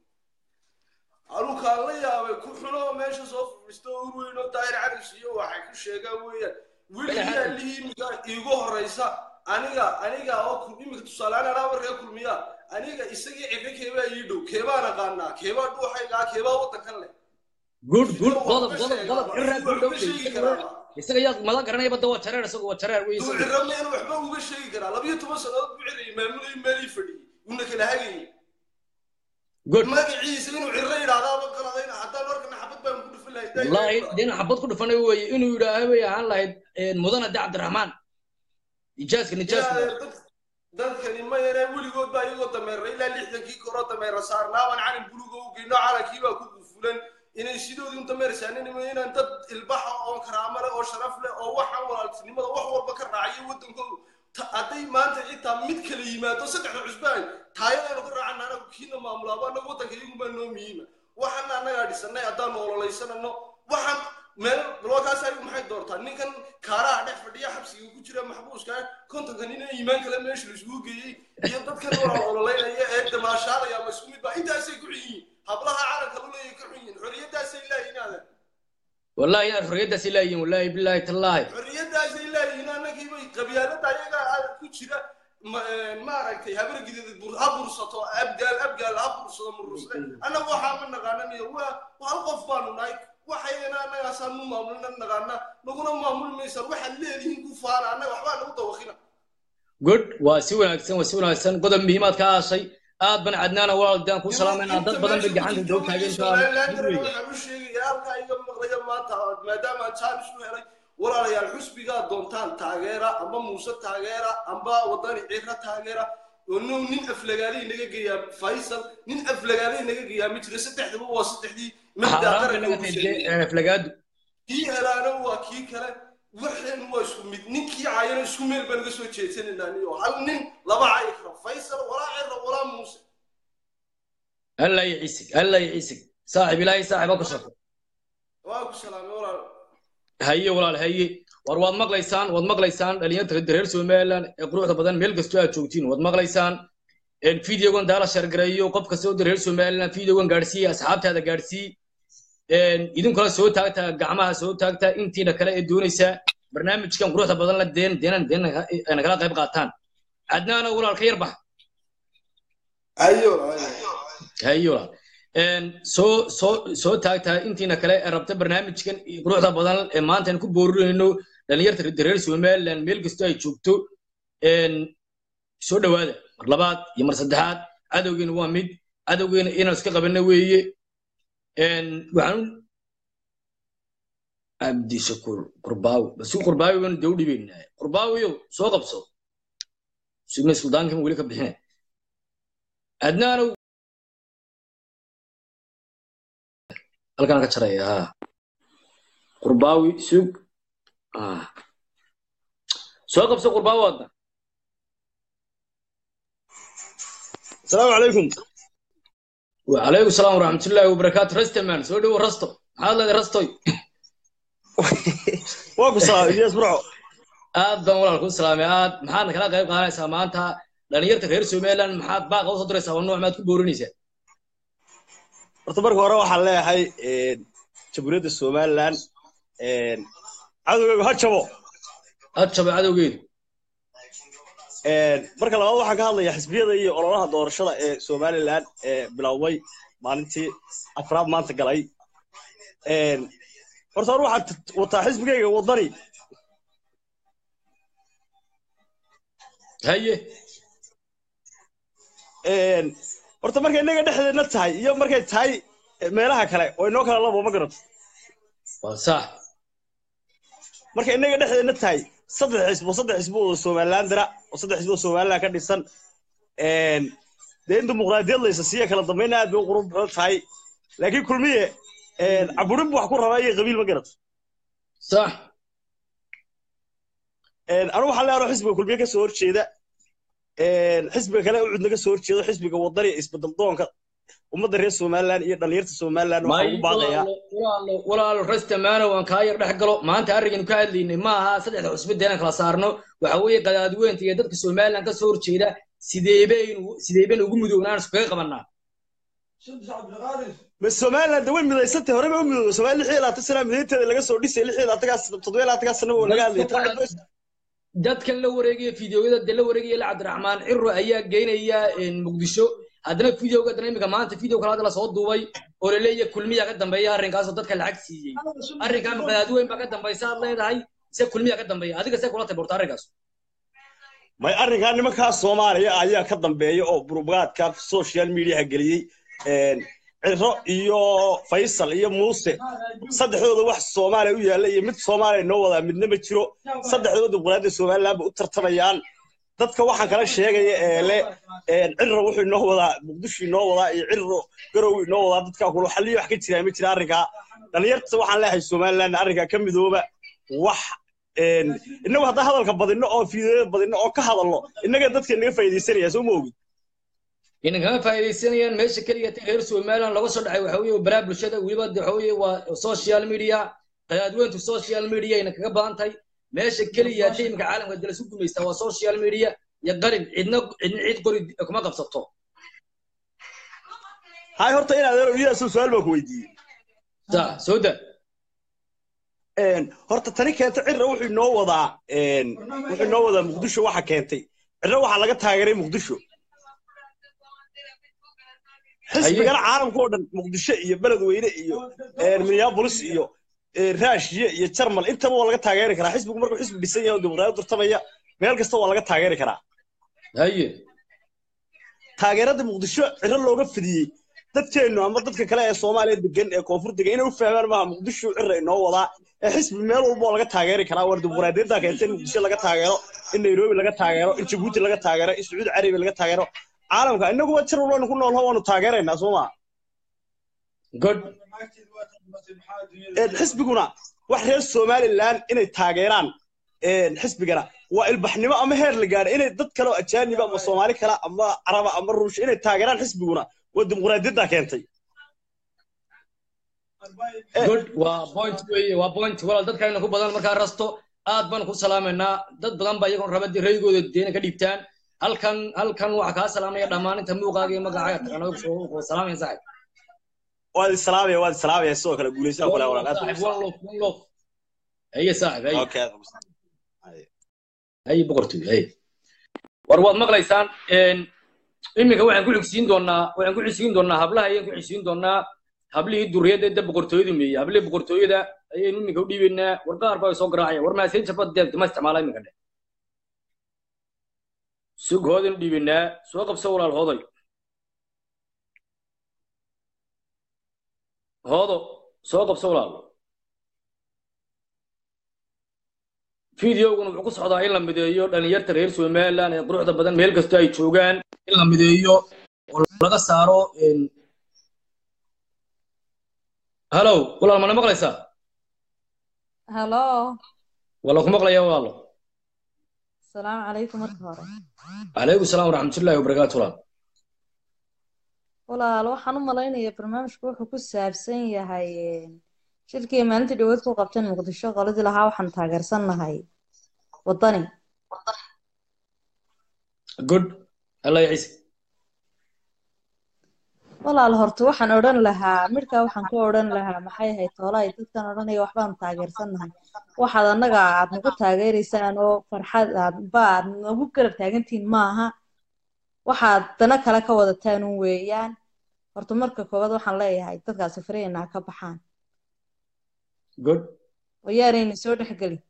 anukaan la yaabay ku xuno meesha soo fadhiisto ur weyn oo daahir caris iyo waxay ku sheegaan weeyaan weligiyaa lihii iminka iigu horeysa aniga aniga oo ku- iminka tusaaleaan anaa markaa kulmiya aniga isagii cife keebaa ii dhow keebaan aqaanaa keebaa dhuuxaygaa keebaa waddankan leh good good Iyo qodob waxba qodob sheegaa, qodob waxba cirraa ku sheegi dhow karaa isaga yaa mala garanaya badda waa jareer isagu waa jareer wey duu isagu cirra meena waxba uga sheegi karaa labiyo toban sannadood buu cirayay maamulayay meelii fadhiyey uuna kala hagayay good magaciisa inuu cirro yidhaahdaaba qaladayna haddaan warkana xabad baan ku dhufan lahay wallaahi dina xabad ku dhufanay weeye inuu yidhaaha bay ahaan lahayd mudana de cabdiraxmaan nijaaska nijaaska dadkani mayane weligood baa iyagoo dameera ilaa lixdankii koroo dameera saarnaaban calin buluga u geyno calankii baa ku gufulan inay sidoodii un dameer saaninimo inaan dad ilbaxa oo karaamo leh oo sharaf leh oo waxaan walaaltinimada wax walba ka raacayo waddankoodu Ta- hadday maanta xitaa mid kala yimaado saddexda cusbaan taayadaynu ka raacana anagu kiina maamulaaba anagu waddanka iyagunbaa noo muhiima waxaana annagaa dhisanay haddaanu ololaysanano waxaan meel balwakaas ayagu maxay doortaa ninkan kaaraha dhex fadhiya xabsiga ku jira maxbuuska kontonka nin ee iimaan kale meesha la isugu geeyey iyo dadkan walaal ololeynaya ee damaashaadaya ama isku mid baa intaasay ku xun yihiin hablaha caalamka lu leeyahay ka xun yihiin xorriyadaasay laayihin aadan wallahi inaad xorriyaddaasi laayihin wallahi bilaahi tallaahi xorriyadaasay laayihiin annagii bay qabyaalada ayaga ah ku jira ma- eh, maaragtay habargideeda bur- ha bursato abgaal abgaal ha bursado murusle annagu waxaa ma naqaananiyo waa waa hal qof baanu nahay waxayna annagaasaa nu maamulina naqaana naguna maamuli maysaan waxaad leedihiin ku faana annaga waxbaa nagu dawaqina good waa si wanaagsan waa si wanaagsan qodob muhiimaad ka aashay aad ban cadnaana walaalidaan ku salaamayna dad badan bay gacanta doo taageen somalilandana waxaan u sheegaya halkaa iga maqlaya maanta maadaama aan jaanis u helay walaalayaal xusbigaa doontaan taageera amba muuse taageera amba wadani cira taageera oo no nin aflagaalay naga geeyaa faysal nin aflagaalay naga geeyaa ma jira saddexdaba waa saddexdii mabdaa xaaraan bay qaranka naga ugu tahay sheegay dee, aflagaadu kii helaana waa kii kale waxeen waa isku mid ninkii caayana isku meel baan uga soo jeedsananaa niyo hal nin laba cayi kara faysal walaa cira walaa muuse alla yiciisig alla yiciisig saaxib ilaahay saaxiba ku shaqo waa ku salaamay walaal haye walaal haye war waad maqlaysaan waad maqlaysaan dhalinyarta reer somaliland ee quruxda badan meel kastoo aad joogtiin waad maqlaysaan een videogan daala shargareeyo qof kasta oo reer somaliland videogan gaadhsiiya asxaabtaada gaadsii een idinkula soo taagta gacmaha soo taagta intiina kale ee doonaysa barnaamijkan quruxda badan la deen deenan deen nagala qayb qaataan adnaana walaal ka yar bax ayo ayo haye walaal een soo soo soo taagtaa intiina kale ee rabta barnaamijkan iyo quruxda badan ee maanta aan ku boorinayno dhalinyarta reer somaliland meel kastoo ay joogto een soo dhowaada mar labaad iyo mar saddexaad cadowgeena waa mid cadowgeena inaan iska qabanno weeye een waxaan u cabdishakuur qurbaawi basu qurbaawi baan dee u dhibaynaa qurbaawiyow soo qabso sugna suldaankan weli ka bixine adnaanow halkaan ka jaraya ha qurbaawi sug ah soo qabso qurbaawi adna السلام عليكم وعليكم السلام ورحمة الله وبركاته رستمان سو دو رستو maxaad leedahay rastoy واكو صلاة يا اسبرعو aad baan walaal ku salaamay aad maxaadna kala qayb qaadanaysaa maanta dhalinyarta reer somaliland maxaad baaqa usoo diraysaa oo nooc maad ku boorinaysaa horta marka hore waxaan leeyahay jamhuuriyadda somaliland cadowgaygu ha jabo aad jaba cadowgeedu marka labaad waxaan ka hadlayaa xisbiyada iyo ololaha doorashada ee somaliland ee bilowday maalintii afraad maanta galay horta hore waxaan wataa xisbigayga wadani haye horta markay innaga dhexdeedna tahay iyo markay tahay meelaha kale oo inoo kala labo ma garato waa sax markay innaga dhexdeedna tahay saddex xisbo saddex xisbo oo somaliland dira oo saddex xisbo oo somaliland ka dhisan dee in dimuqraadiyad laysa siiya kala dambayna aad bay u qurux badan tahay laakiin kulmiye caburin bu wax ku rabaa iyo qabiil ma garato sax anigu waxaan leeyahay xisbiga kulmiye ka soo horjeeda xisbiga kale u cudna ka soo horjeedo xisbiga wadani isbedel doonka ummadda reer somaliland iyo dhalinyarta somaliland waxaan ugu baaqayaa walaalo walaalo rastamaano waan kaa yar dhex galo maanta arrigan ka hadlaynay ma aha saddexda cusbe deenan kala saarno waxa weeye qadaadweynta iyo dadka somaliland ka soo horjeeda sideebaynu sideebaynu ugu mudownaan iskaga qabanaa ma somaliland way midaysantay hore bay u midooda somaliland lix iyo labaatan sana midaynteeda laga soo dhisay lix iyo labaatankaas toddoba iyo labaatankaas sana oo laga hadlayay dadkan la wareegaya fideoyada de la wareegaya la cabdiraxmaan ciro ayaa geynaya muqdisho haddana videoga haddana imika maanta video kale hadda lasoo duubay oo laleeyahay kulmiya ka dambeeya arrinkaasoo dadka lacag siiyey arrinkaa maqadaadweyn baa ka dambaysa aad leedahay se kulmiya ka dambeeya adiga see kula taborta arrinkaas may arrinkaa nimankaa soomaaliya ayaa ka dambeeya oo burugaadka social mediaha geliyey ciro iyo faysal iyo muuse saddexdooda wax soomaaliya u yaalla iyo mid soomaaliya noo wadaa midna ma jiro saddexdooda dimuqraadiyadda somaliland ba u tartamayaan dadka waxaan kala sheegaya ee le ciro wuxuu inoo wadaa muqdisho inoo wadaa iyo ciro garow inoo wadaa dadkaa kula xalliyo wax ka jiraa ma jira arrinkaa dhalinyarta waxaan leeyahay somaliland arrinkaa ka midooba wax innagu haddaan hadalka badinno oo fiideoya badinno oo ka hadalno innaga dadka naga faa'iidaysanaya soo ma ogid inan kama faa'iidaysanayaan meesha keliya ta reer somaliland laga soo dhacay waxa weeye baraa bulshada weliba waxa weeye waa social media qadaadweyntu social media ayna kaga badan tahay meesha keliya ta iminka caalamka dala isu gumaysta waa social media iyo qalin cidna cidna cid qori kuma qabsato hay horta inaad iyadaas su-aal baan ku weydiiyey sa soo da horta tani keenta cira wuxuu inoo wadaa wuxuu inoo wadaa muqdisho waxa keentay cira waxaa laga taageeray muqdisho xisbigana caalamka oo dhan muqdisho iyo beledweyne iyo minneapolis iyo raashiye iyo jarmal intaba waa laga taageeri karaa xisbigu markuu xisbi dhisan yahay oo dimuqraadiyad durtamaya meel kasta waa laga taageeri karaa haye taageerada muqdisho ciro looga fidiyey dadkeennu ama dadka kale ee soomaaliya degan ee koonfur degan inay u fahmaan maaha muqdisho cira inoo wadaa ee xisbi meel walba oo laga taageeri karaa war dimuqraadiyadda keentay in muqdisho laga taageero in nairobi laga taageero in jabuuti laga taageero in sacuudi carabiya laga taageero caalamka inaguba jir walbanu ku noolho waanu taageeraynaa soo maa good Een, xisbiguna wax reer somalilan inay taageeraan een, xisbigana waa ilbaxnimo ama heer la gaadha inay dad kale oo ajaaniba ama soomaali kale ama caraba ama ruush inay taageeraan xisbiguna waa dimuqraadiyadda keentay good waa point weeye waa point walaal dadkayna ku badan markaa rasto aad baan ku salaamaynaa dad badan baa iyagoon raba dee raygooda deena ka dhiibtaan halkan halkan waxaa kaa salaamaya dhammaan inta muuqaaga iyo magacaaga taqaanada kusoo salaamaya saaxib waad isalaamaya waad isalaamaya sidoo kale guulaysaa kule walaal aad baan saaxib one love one love haye saaxib haye okay haye boqortooy haye war waad maqlaysaan een, iminka waxaan ku xigsiin doonaa waxaan ku xigsiin doonaa hablaha ayaan ku xigsiin doonaa hablihii duriyadda ee boqortooyada meeyey hablihii boqortooyada ayaynu iminka u dhiibaynaa war qaar baa soo garaacaya war maaseynta bad deed ma isticmaala iminka dhe sug hoodaynu dhiibaynaa soo qabso walaal hooday hoodo soo qabso walaal fideoguna wuxuu ku socdaa in la mideeyo dhalinyarta reer somaliland ee quruxda badan meel kasta ay joogaan in la mideeyo oo laga saaro een, hallow walaal mana maqlaysaa هلو wala ku maqlaya walaalo السلام عليكم marka hore calaykum salaam waraxmatullaahi wabarakaatu walaal walaal waxaan u malaynayaa barnaamijku wuxuu ku saabsan yahay shirkii maalintii dhaweed ku qabteen muqdisho qoladii lahaa waxaan taageersannahay wadani good allah ya ciise walaal horta waxaan odhan lahaa midhkaa waxaan ku odhan lahaa maxay ahayd toolahay dadkan odhanaya waxbaan taageersannahay waxaad annaga aad nagu taageeraysaan oo farxad aad ba aad nagu garab taagantihiin maaha waxaad dana kale ka wadataan un weeyaan horta marka koowaad waxaan leeyahay dadkaasi farayna ha ka baxaan good oo yaanayna soo dhexgelin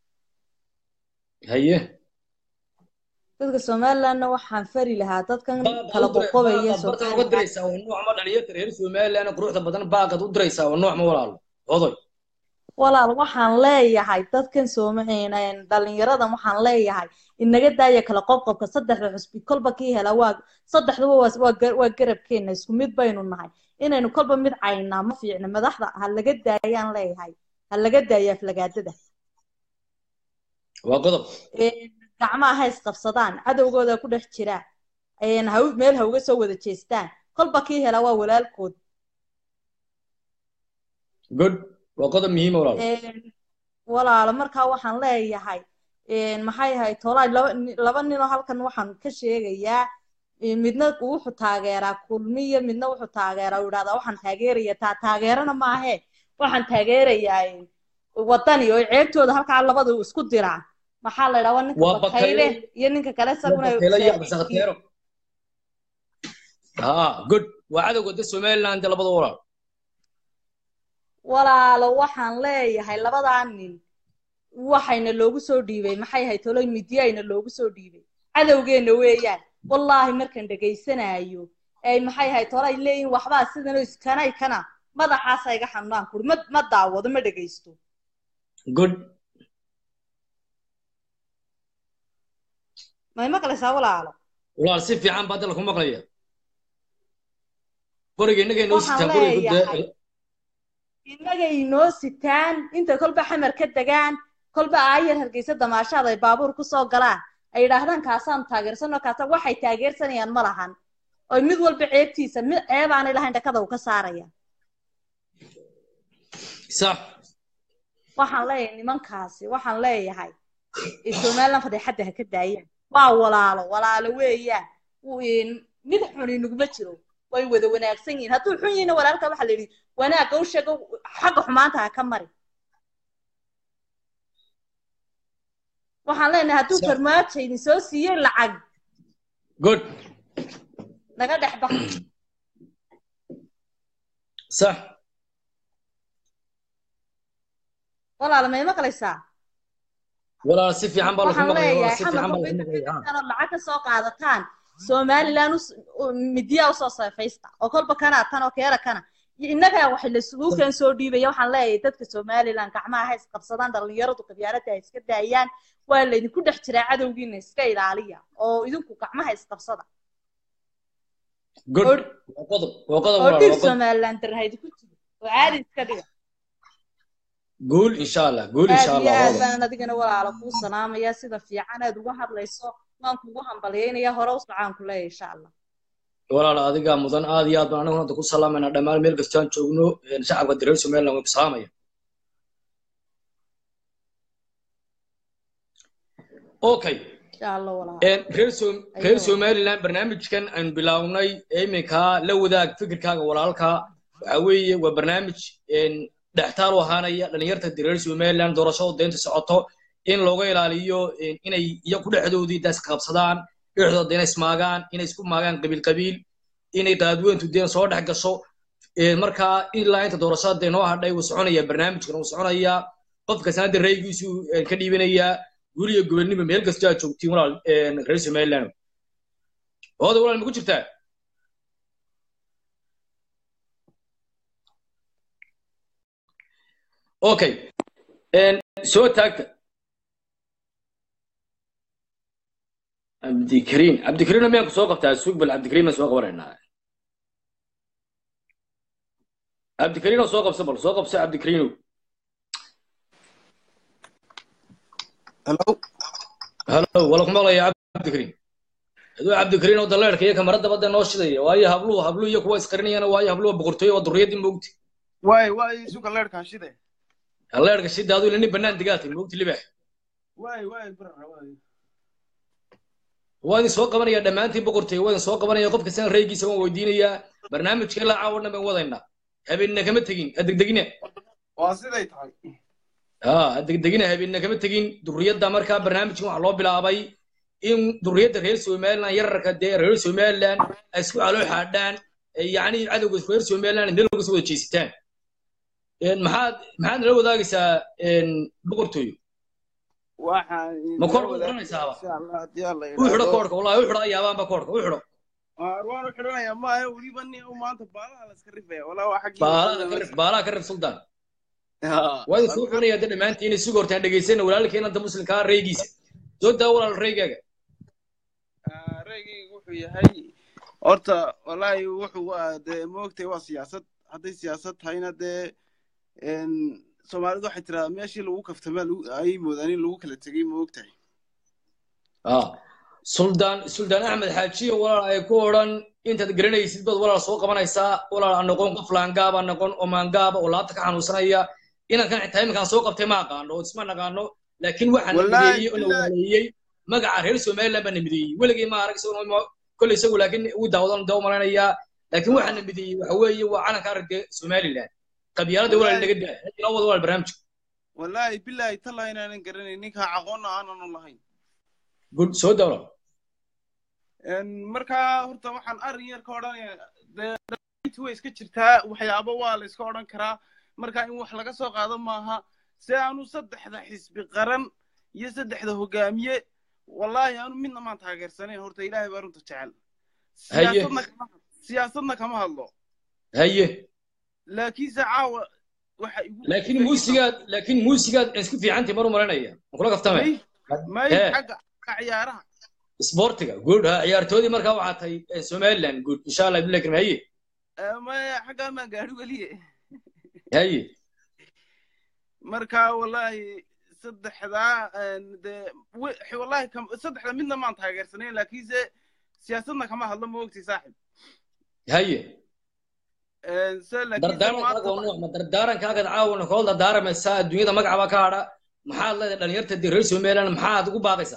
haye dadka somalilandna waxaan fari lahaa dadkan baaqaad kala u diray- qoqobaya baaqaad bartan uga somaliland diraysaa waa nooc ma dhalinyarta reer somaliland ee quruxda badan baaqaad u diraysaa waa nooc ma walaalo hooday walaal waxaan leeyahay dadkan soomaceyna dhalinyaradan waxaan leeyahay inaga daaya kala qobqobka saddexda xusbi kolba kii hela waa saddexduba waa waa gar- waa garabkeena isku mid baynu nahay inaynu kolba mid caynaa ma fiicna madaxda ha laga daayaan leeyahay ha laga daaya aflagaadada waa qodob Een, gacmaha ha isqabsadaan cadowgooda ku dhex jira een, ha u- meel ha uga soo wada jeestaan kolba kii hela waa walaalkood good waa qodob muhiima walaalo Een, walaalo markaa waxaan leeyahay een, maxay ahayd tolaa laba ni- laba ninoo halkan waxaan ka sheegayaa een, midna wuxuu taageeraa kulmiya midna wuxuu taageeraa uu yidhahdaa waxaan taageeraya taa taageerana maahe waxaan taageerayaa een, wadani oo ceebtooda halkaa labada uu isku diraa maxaa la yidhaha waa ninka waa bakayle bakayle iyo ninka kale waa isaguna bakayle iyo saaxiibkii cabdisakteero ha good waa cadowga da somaliland ee labada walaal walaalo waxaan leeyahay labadaa nin waxayna loogu soo dhiibay maxay ahayd tolo midiyayna loogu soo dhiibay cadowgeenna weeyaan wallaahi markaan dhegaysanayo ay maxay ahayd tolo ay leeyihin waxbaa sidan oo iskanay kana madaxaasa iga xanuunaan kuri ma ma daawado ma dhegaysto good may maqlaysaa walaalo walaal si fiican baa dalka ku maqlaya qoriga innaga inoo waxaan sitaan qoriga leeyahay innaga inoo sitaan inta kolba xamar ka degaan kolba aayar hargeysa damaashaad ay baabuur ku soo galaan ay yidhaahdaan kaasaan taageersanoo kaasa waxay taageersanayaan ma lahan oy mid walba ceebtiisa mid ceebaanay lahayn dhakada uu ka saaraya sax waxaan leeyahay nimankaasi waxaan leeyahay ee somaliland fadeexadda ha ka daayaan waa walaalo walaalo weeyaan Wuu- mid xun inaguma jiro way wada wanaagsan yihiin hadduu xun yihina walaalka waxaa la yidhi wanaagga u sheego xagga xumaanta ha ka mari waxaan leenahay hadduu sax farmaajo idin soo siiyey lacag good naga dhex bax sax walaalo may maqlaysaa walaal si fiican baa lagu waxaan maqlaya walaal leeyahay si fiican xamarka baa lagu bayta maqlaya ha kadibtana lacag ka soo qaadataan somaliland us- u- midiyaa usoo seefaysta oo kolba kanaa tan oo keera kana innagaa wax laisugu keen soo dhiibaya waxaan leeyahay dadka somaliland gacmaha ha isqabsadaan dhallinyaradu qabyaaladda ha iska daayaan waa laydinku dhex jiraa cadowgiina iska ilaaliya oo idinku gacmaha isqabsada good oo waa qodob waa qodob oo walaal dhiig waa qodob somaliland dar ha idinku jiro oo caadi iska dhiga guul insha allah guul aad insha iyo allah aad walaal baan adigana walaala kuu salaamaya sida fiican aad uga hadlayso waan kugu hambalyaynaya hore u socaan ku leeyahay insha allah walaal adigaa mudan aad iyo aad baan anagu hadda ku salaamayna dhammaan meel kastaan joogno een, shacabka dareer somaliland way ku salaamaya okay insha allah walaala een, reer Som- reer Ayuu. somaliland barnaamijkan aan bilownay ee iminka la wadaag fikirkaaga walaalka waxa weeye waa barnaamij een, dhextaal u ahaanaya dhalinyarta dareer somaliland doorashada deynta socoto in looga ilaaliyo een, inay iyagu dhexdoodii daas qabsadaan dhexdooda inay ismaagaan inay isku maagaan qabiil qabiil inay qaadweyntu deen soo dhex gasho Een, markaa ilaa inta doorashada dee noo hadhay wuu soconaya barnaamijkan wuu soconayaa qof kastana de raygiisu een, ka dhiibanayaa guriga gobonimo meel kasta aad joogtiin walaal een, reer somaliland hooda walaal ma ku jirtaa okay een, soo taagta cabdikariin cabdikariin miyaan ku soo qabtaa suug bal cabdikariin baan soo qabanaynaa cabdikariinoo soo qabsa bal soo qabsa cabdikariinow Hello. halo wala ku maqlaya cabdikariin aduu cabdikariin oo daleerka iyo kamarada badda noo shidaya waayo habluhu habluhu iyo kuwa isqarinayana waayo habluhu boqortooyo oo durriyadii moogti Waay waay suuqa leerkaan shide. leerka shida aduu nin bannaan digaatay moogti libax Waay waay brother waay. waa idin soo qabanaya dhammaantiin boqortooyo waa idin soo qabanaya qof kastana raygiisa waan weydiinayaa barnaamijka ilaa caawa dhan baan wadaynaa habeenna kama tegin adegdegina Waa siday tahay. ها degdegina habeenna kama tegin durriyadda markaa barnaamijkan waxaa loo bilaabay in durriyadda reer somaliland yararka dee reer somaliland ay isku caloo xaadhaan yacni cadowga reer somaliland meel uga soo wada jeesitaan Een, maxaad maxaad nala wadaagaysaa een, boqortooyo Waxaan ma koorka u xiranaysaaba insha Allah hadii alla u xidho koorka wallahi u xidho ayaabaanba koorka u xidho Waan u xiranayaa ma aha weliba nin uu maanta baalaha la iska rifaya walaa waa xaggii baalaha ka rif baalaha ka rif suldaan Ha. waa idin soo xunaya de dhammaantiin inay suga hortaan dhegaysana walaalkeena da muslimkaa reygiisa soo daa walaal reygaaga Ah, Reygaygu wuxuu yahay horta wallaahi wuxuu waa dee moogtay waa siyaasad hadday siyaasad tahayna dee een Soomaalidu waxay tiraa meeshii lagu kaftamaa lagu- ay moodaan in lagu kala tegay moogtahay ah suldaan suldaan axmed xaajiyo walaal ay ku odhan intaad garanaysid baad walaal soo qabanaysaa walaal aan noqon qof laangaaba noqon oo maangaaba oo laabta ka xanuunsanaya inaan kan xitaa iminkaan soo qabtay ma aqaano oo isma naqaano laakiin waxaan Wallaahi, mideeyey oo na billaahi. waleeyey magaca reer somaliland baan na mideeyey weligay ma arag isagoo ma- kolley isagu laakiin uu daawadan daa u malaynayaa laakiin waxaan na mideeyey waxa weeye waa calanka aragga somaliland qabyaalada walaal Wallaahi. naga daa inoo wada walaal barnaamijka wallaahi billaahi tallahi inaanan garanayn ninkaa aqoonna aanan u lahayn good soo daa walaal Een, markaa horta waxaan arrin yar ka odhanayaa dee dhalintu way iska jirtaa waxyaabo waa la iska odhan karaa marka in wax laga soo qaado maaha si aanu saddexda xisbi qaran iyo saddexda hogaamiye wallaahi aanu midna maan taageersanayn horta ilaahay baa runta jecel Haye. siyaasadna kama siyaasadna kama hadlo haye laakiinse caawa waxa igu laakiin muusigaad laakiin muusigaad isku fiicantii mar u malanaya ma kula kaftame may Hee. xagga xagga ciyaaraha isboortiga good ha ciyaartoodii markaa waxaa tahay eh, somaliland good insha allah billahi karim haye Eh, may xaggaa maan gaadhi weliye haye marka wallaahi saddexdaa een, dee we- wallaahi kam- saddexda midna maan taageersanayn laakiinse siyaasadna kama hadlo ma ogti saaxib haye Een, se laakiinse dardaarankaaga waa maanta nuuc ma dardaarankaaga caawna koola dardaaramaysaa adduunyada magacaba ka hadha maxaad leedahay dhalinyarta dee reer somaliland maxaad ugu baaqaysaa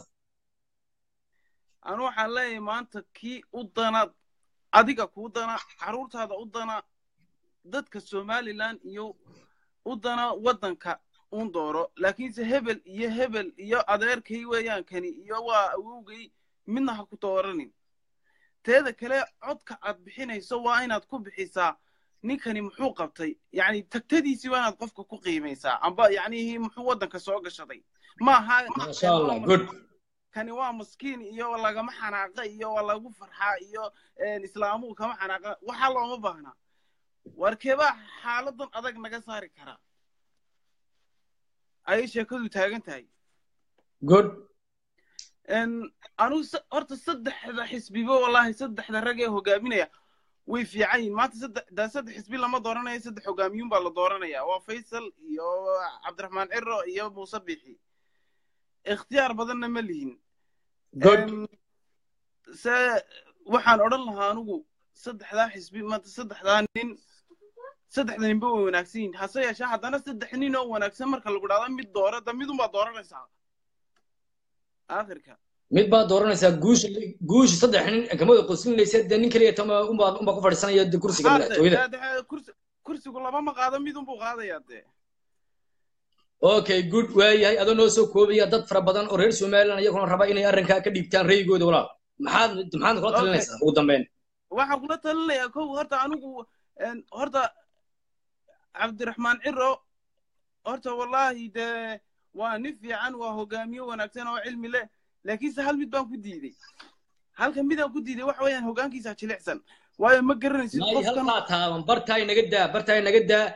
anu waxaan leeyahay maanta kii u dana adiga kuu dana carruurtaada u dana dadka somaliland iyo u dana waddanka un dooro laakiinse hebel iyo hebel iyo adeerkay weeyaan kani iyo waa awowgay midna ha ku dooranin teeda kale codka aad bixinayso waa inaad ku bixisaa ninkani muxuu qabtay yacni tagtadiisii waa inaad qofka ku qiimaysaa amba yacnihi muxuu waddanka soo gashaday maaha maasha allah good kani waa maskiin iyo lagama xanaaqa iyo waa lagu farxaa iyo een, islaamuhu kama xanaaqa waxa looma baahna warkeebaa xaaladan adag naga saari karaa ayay sheekadu taagan tahay good anugu horta saddexda xisbiba wallahi saddexda rag ee hogaaminaya way fiican yihin maanta saddex daa saddex xisbi lama dooranayo saddex hogaamiyuun baa la dooranaya waa faysal iyo cabdiraxmaan ciro iyo muuse bixi ikhtiyaar badanna ma lihin se waxaan odhan lahaa anugu saddexdaa xisbi maanta saddexdaa nin saddexda ninba way wanaagsan yihin hase yeeshee haddana saddex nin oo wanaagsan marka lagu dhahdo mid doora da midunbaa dooranaysaa aakhirka mid baad dooranaysaa guusha guusha saddex nin kamada qoslinaysa dee nin keliya tama unbaa unbaa ku fadhiisanaya de kursiga madaxtooyada kursigu labama qaado mid unbuu qaadayaa dee okay good waayahay adoo noo soo koobaya dad fara badan oo reer somaliland iyaguna raba inay arrinkaa ka dhiibtaan rayigooda walaal maxaad maxaad kula talinaysaa ugu dambeyn waxaan kula talinayaa kow horta anigu horta cabdiraxmaan ciro horta wallahi dee waa nin fiican waa hogaamiye wanaagsan oo cilmi leh laakiinse hal mid baan ku diiday halka midaan ku diiday waxa weeyaan hogaankiisa jilicsan waayo ma garanaysid qofkan halkaa taaban bartaay naga daa bartaay naga daa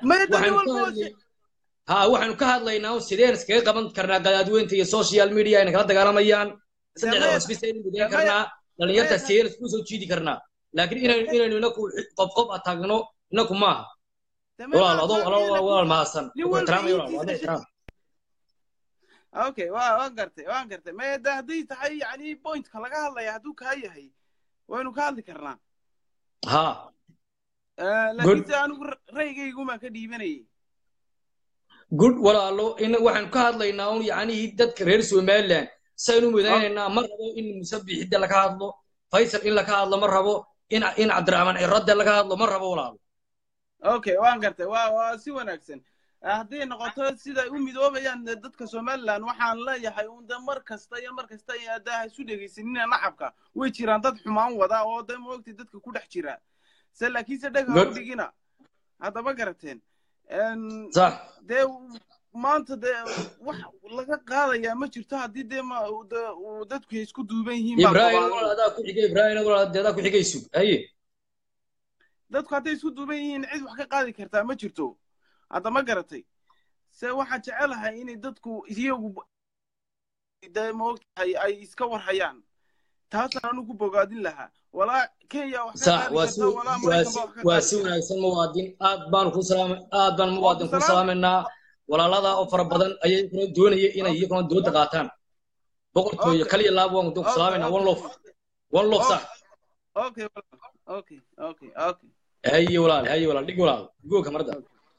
ha waxaanu ka hadlaynaa sideen iskaga qaban karnaa gadaadweynta iyo social media ayna kala dagaalamayaan saddexda cusbis aynu gudayn karnaa dhalinyarta sideen isku soo jiidi karnaa laakiin inaynu inaynu inaku qof qof ataagno inaku maaha walaal adoo walaal mahadsan ixtiraamay walaal wada ixtiraam okay waa waan gartay waan gartay ma da hadday tahay yani pointka laga hadlaya hadduu kaa yahay waynu ka hadli karnaa ha laakiinse anigu ra'yigaygumaan ka dhiibanayay good walaalo in waxaanu ka hadlaynaa un yacnihii dadka reer somaliland saynu midaynaynaa ma rabo in musabixidda laga hadlo faysal in laga hadlo ma rabo in in cabdiraxmaan ciradde laga hadlo ma rabo walaalo okay waan gartay waa waa si wanaagsan hadday noqoto siday u midoobayaan dadka somaliland waxaan leeyahay un de mar kasta iyo mar kasta de ha isu dhegaysanina nacabka way jiraan dad xumaan wada oo de moogtay dadka ku dhex jira se laakiinse dheg ha u dhigina haddaba garateen sax dee maanta dee wax laga qaadayaa ma jirto haddii dee ma dadku ay isku duuban yihiin ibrahim adaa ku xigay ibrahim adaa ku xigay sug haye dadku hadday isku duuban yihiin cid wax ka qaadi kartaa ma jirto hadda ma garatay se waxaan jecelahay inay dadku iyagu dee maogtahay ay iska warhayaan taasaan anu ku bogaadin lahaa walaa kenya wax sax waa si waa si wanaagsan muwaadin aad baan ku salaam aad baan muwaadin ku salaamaynaa walaalada oo fara badan ayay kuna doonaya inay iyaguna dooda qaataan boqortooyo kaliya laab waan ku salaamaynaa one lof one lof sax okay okay okay okay haye walaal haye walaal dhig walaal gooka marda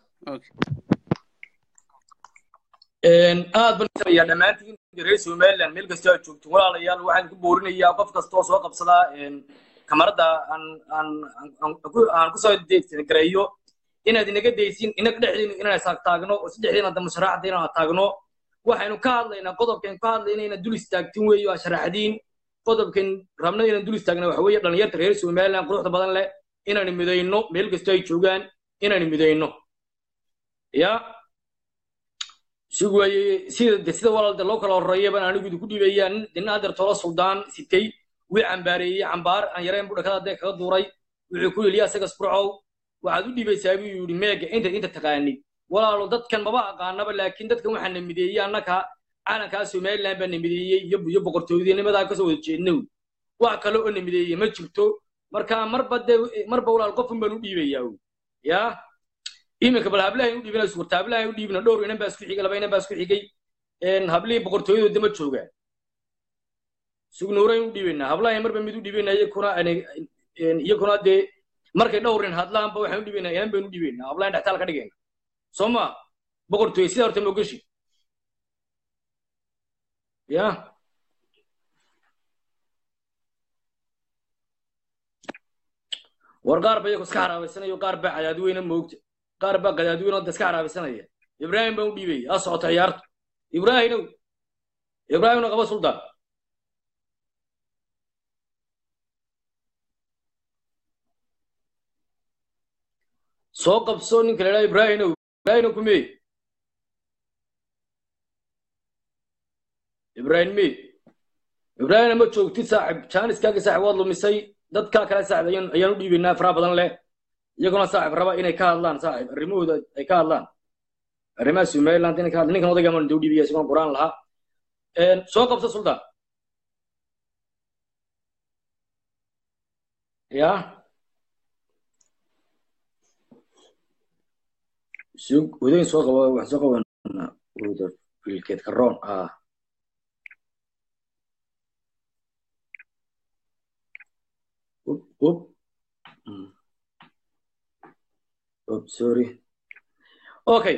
aad baan sameeyaa dhammaantiin reer somaliland meel kasta aad joogto walaalayaal waxaan ku boorinayaa qof kasta oo soo qabsadaa kamarada aan aan aan kusoo gareeyo inaad inaga daysin inaga dhexdiinu inaan isaag taagno oo saddexdiina dambe sharaxda inaan taagno waxaynu ka hadlaynaa qodobkan ka hadlayna inaad dul istaagtin weeyo aa sharaxdiin qodobkan rabna inaan dul istaagna waxa weeye dhalinyarta reer somaliland quruxda badan leh inaan midayno meel kasta ay joogaan inaan midayno ya sugwaye sida sida walaalda loo kala horeeya baan anigu idinku dhiibayaa nin adeer tolo suldaan sitay wii cambaareeyey cambaar aan yareen buu dhakada dee kaga duuray wuxuu ku yidhi asaga sburcow waxaad u dhiibaysaa buu yidhi meega inta inta taqaanid walaalo dadkan maba aqaanaba laakiin dadkan waxaa na mideeyey annaka calankaa somaliland baa na mideeyey iyo iyo boqortooyadinimadaa kasoo wada jeednow wax kale oo na mideeyey ma jirto marka marba dee marba walaal qofun baan u dhiibayaa yaa iminka bal hablahay u dhiibina suurta hablahay u dhiibina dhowr inan baa isku xigay laba inan baa isku xigay hablihii boqortooyadooda ma joogaan sugnuurayn u dhiibaynaa hablahay marba mid u dhiibaynaa iyakuna iyakuna dee markay dhowrin hadlaanba waxaan u dhiibaynaa inan baynu u dhiibaynaa hablahan dhextaal ka dhigayna soo ma boqortooye sidaa horta ma ogashi ya war qaar ba iyagu iska haraabaysanayo qaar baa cadaadweyne moogta qaar baa qadaadweyne oo iska haraabaysanaya ibraahim baan u dhiibaya ha socota ciyaartu ibraahimow ibraahimna qaba suldaan soo qabso ninka la idhaha ibraahimow ibraahimow kumey ibraahim mey ibraahimna ma joogtid saaxib jaaniskaaga saaxib waad lumisay dadkaa kale saaxib ayaan ayaan u dhiibaynaa faraha badan leh iyaguna saaxib raba inay ka hadlaan saaxib arrimahooda ay ka hadlaan arrimaha somaliland inay ka hadlaan ninkan odayga maan dau dhiibaya isagoon quraan lahaa soo qabta sultan ya sug wadayn soo qaba waxaan soo qabanaa wada filkeed karoon ah up up up sorry okay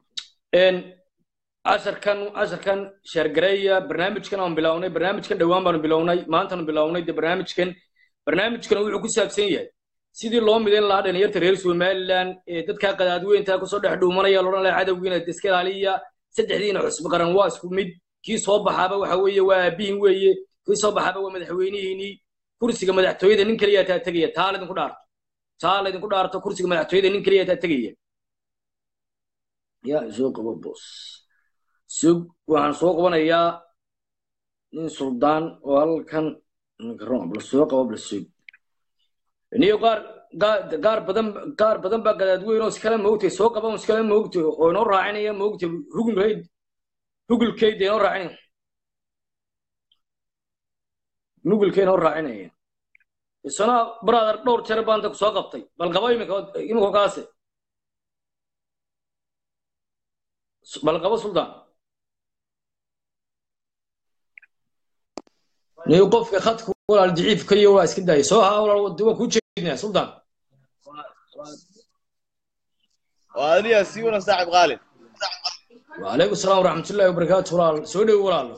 casharkan casharkan sheergareeya barnaamijkan aan bilownay barnaamijkan dhowaan baanu bilownay maantaanu bilownay de barnaamijkan barnaamijkan wuxuu ku saabsan yahay sidii loo midayn lahaa dhalinyarta reer somaliland ee dadka qadaadweynta kusoo dhex dhuumanaya loodhan lahaa cadowgiina iska ilaaliya saddexdiina cusub qaran waa isku mid kii soo baxaaba waxa weeye waa aabihin weeye kii soo baxaaba waa madaxweynihiinii kursiga madaxtooyada nin keliya taa tegaya taa laydinku dhaarto taa laydinku dhaarto kursiga madaxtooyada nin keliya taa tegaya ya soo qabo bos sug waxaan soo qabanayaa nin suldaan oo halkan bal soo qabo bal sug niyo qaar qaar badan qaar badan baa gadaadweyn oo iskala moogtay soo qaban iskala moogtay oo inoo raacinaya moogtay hugulkayd hugulkayda inoo raacinaya nugulka inoo raacinaya isana brother dhowr jeer baan dadku soo qabtay bal qabo imika imika kaase bal qabo sultan niyo qofka khadka walaal daciif kaliya waa iska daaya soo haa walaal waa kuu jeednaa sultan وأنا سيونا صاحب غالب وعليكم السلام ورحمة الله وبركاته walaal soo dhow walaalo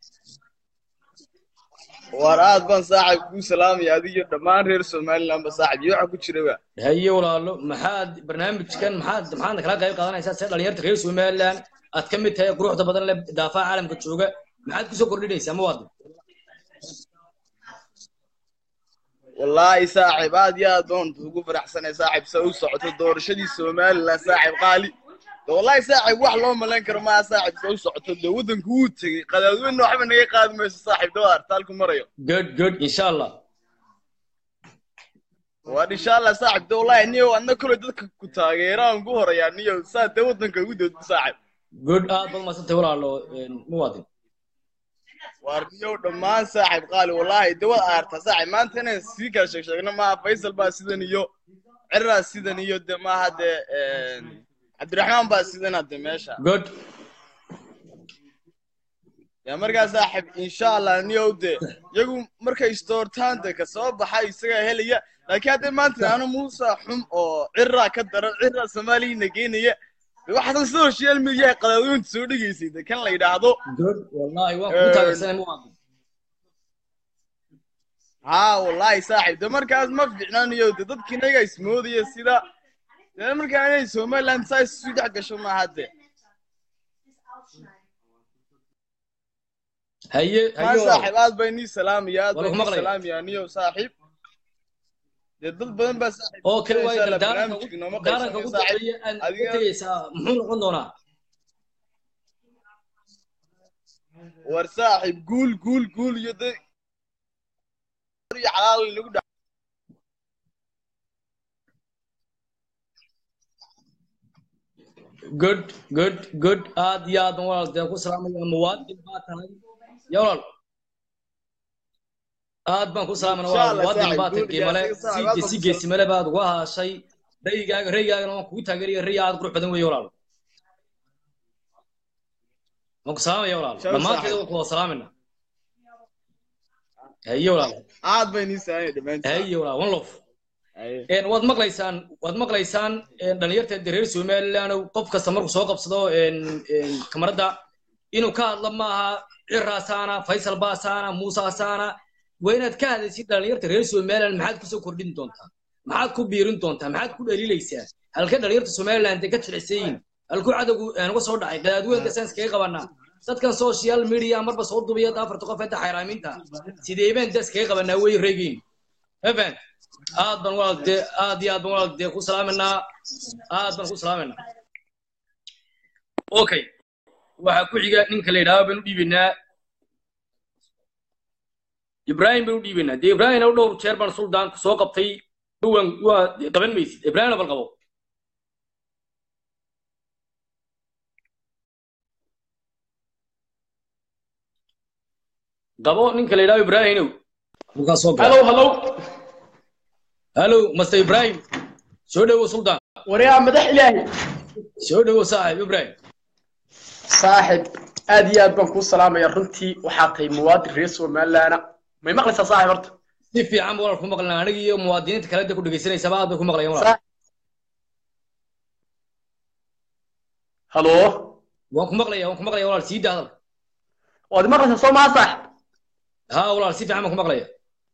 وأنا بان صاحب كو سلام يا دي دمان رير سومالي لما صاحب يوحى كو جيربا haye walaalo maxaad barnaamijkan maxaad maxaad kala qayb qaadanaysaa sida dhalinyarta reer somaliland aad ka mid tahay quruxda badan leh daafaha caalamka jooga maxaad kusoo kordhinaysaa mawaadin والله صاحب هاد يا دون تقول فرح سنة صاحب سوي صعود الدور شدي سومالي لا صاحب غالي والله صاحب wax loo malan karo ma saaxib soo socoto de wadanku uu tagay qadaadweyn waxba naga qaadi mayso saaxib dhawaar taalku marayo good good insha allah waan insha allah saaxib de wallahi niyo adna kule dadka ku taageeraan ku horeeyaa niyo saa de wadanka ugu doodo saaxib good aad baad maasantay walaalo muwaadin waar niyo dhammaan saaxib qaali wallahi de waad aartaa saaxib maanta inaan sii kala sheeg sheegno maaha faysal baa sidan iyo ciraa sidan iyo de maaha de cabdiraxmaan baa sidan hadde meesha good ya markaa saaxib insha allah niyow de iyagu markay istoortaan de kasoo baxa isagaa helaya laakiin hadday maanta ano muusa xum oo ciraa ka daran ciraa soomaaliyana geenaya de waxaasan social media qadaadweynta soo dhegaysay de kan la yidhaahdo good wallahi waan kuu taageersanay muwaadin haa wallahi saaxib de markaas ma fiicnaniyo de dadkii inaga ismoodaya sida de markaa inay somaliland saa isu dhex gasho maaha de haye maa haye saaxib aad bay nii salaamaya aad Waa bay lagu nii maqlayaa. salaamaya niyo saaxib dee dad badan baa saaxib oo kale insha waayo Allah daaranka barnaamijka nooma daaranka qaybsanayo ugu saaxib dambeeya aad ka adiga tegaysaa muxuu noqon doonaa war saaxib guul guul guul iyo de iyo xalaal lagu dha good good good aad iyo aad baan walaal dee ku salaamaya muwaadin baa tahay ya walaal aad baan ku salaamana insha walaal Allah muwaadin saaxib baa tahay guul iyo qiimale asiga si saaxib aad baan si ku geesimale baad uga haashay raygaaga raygaagana waan kugu taageeraya ray aad qurux badan weeye walaal waan ku salaamaya walaal Shalom dhammaanteeda saaxib waan ku wada salaamayna haye walaal aad bay nii salaamaya dhammaantiin haye walaal one love Haye. een waad maqlaysaan waad maqlaysaan een dhalinyarta reer somaliland qof kasta markuu soo qabsado een een kamarada inuu ka hadlo maaha ciraasaana faysal baasaana muusaasaana waa inaad ka hadlaysid dhalinyarta reer somaliland maxaad kusoo kordhin doontaa maxaad ku biirin doontaa maxaad ku dhaliilaysaa halka dhalinyarta somaliland ay ka jilicsay yihiin halkuu cadowgu aan uga soo dhacay qadaadweynka saan iskaga qabanaa dadkan social media marba soo dubiya afarta qof inta xayraaminta sidee baan da iskaga qabanaa way reegiin even aad baan walaal dee aad iyo aad baan walaal dee ku salaaminaa aad baan ku salaaminaa okay waxaa ku xiga ninka la yidhaahdo baan u dhiibaynaa ibrahim baan u dhiibaynaa dee ibrahim dhowr jeer baan suldaanku soo qabtay waan waa qaban maysid ibraahimna bal qabo qabo ninka la yidhaho ibraahimow halkaas soo gala halow halow halow master ibraahim soo dhowo suldaan waryaa madax ilaahi soo dhowo saaxib ibraahim saaxib aad iyo aad baan kuu salaamaya runtii waxaa tahay muwaadin reer somalilaana may maqlaysaa saaxib horta si fiican walaal ku maqlina aniga iyo muwaadiniinta kale ku dhegeysanaysaaba aad bay ku maqlayaan walaal halo waan ku maqlaya waan ku maqlaya walaal sii daa hadal waad maqlaysaa soo maa saaxib ha walaal si fiican baan ku maqlaya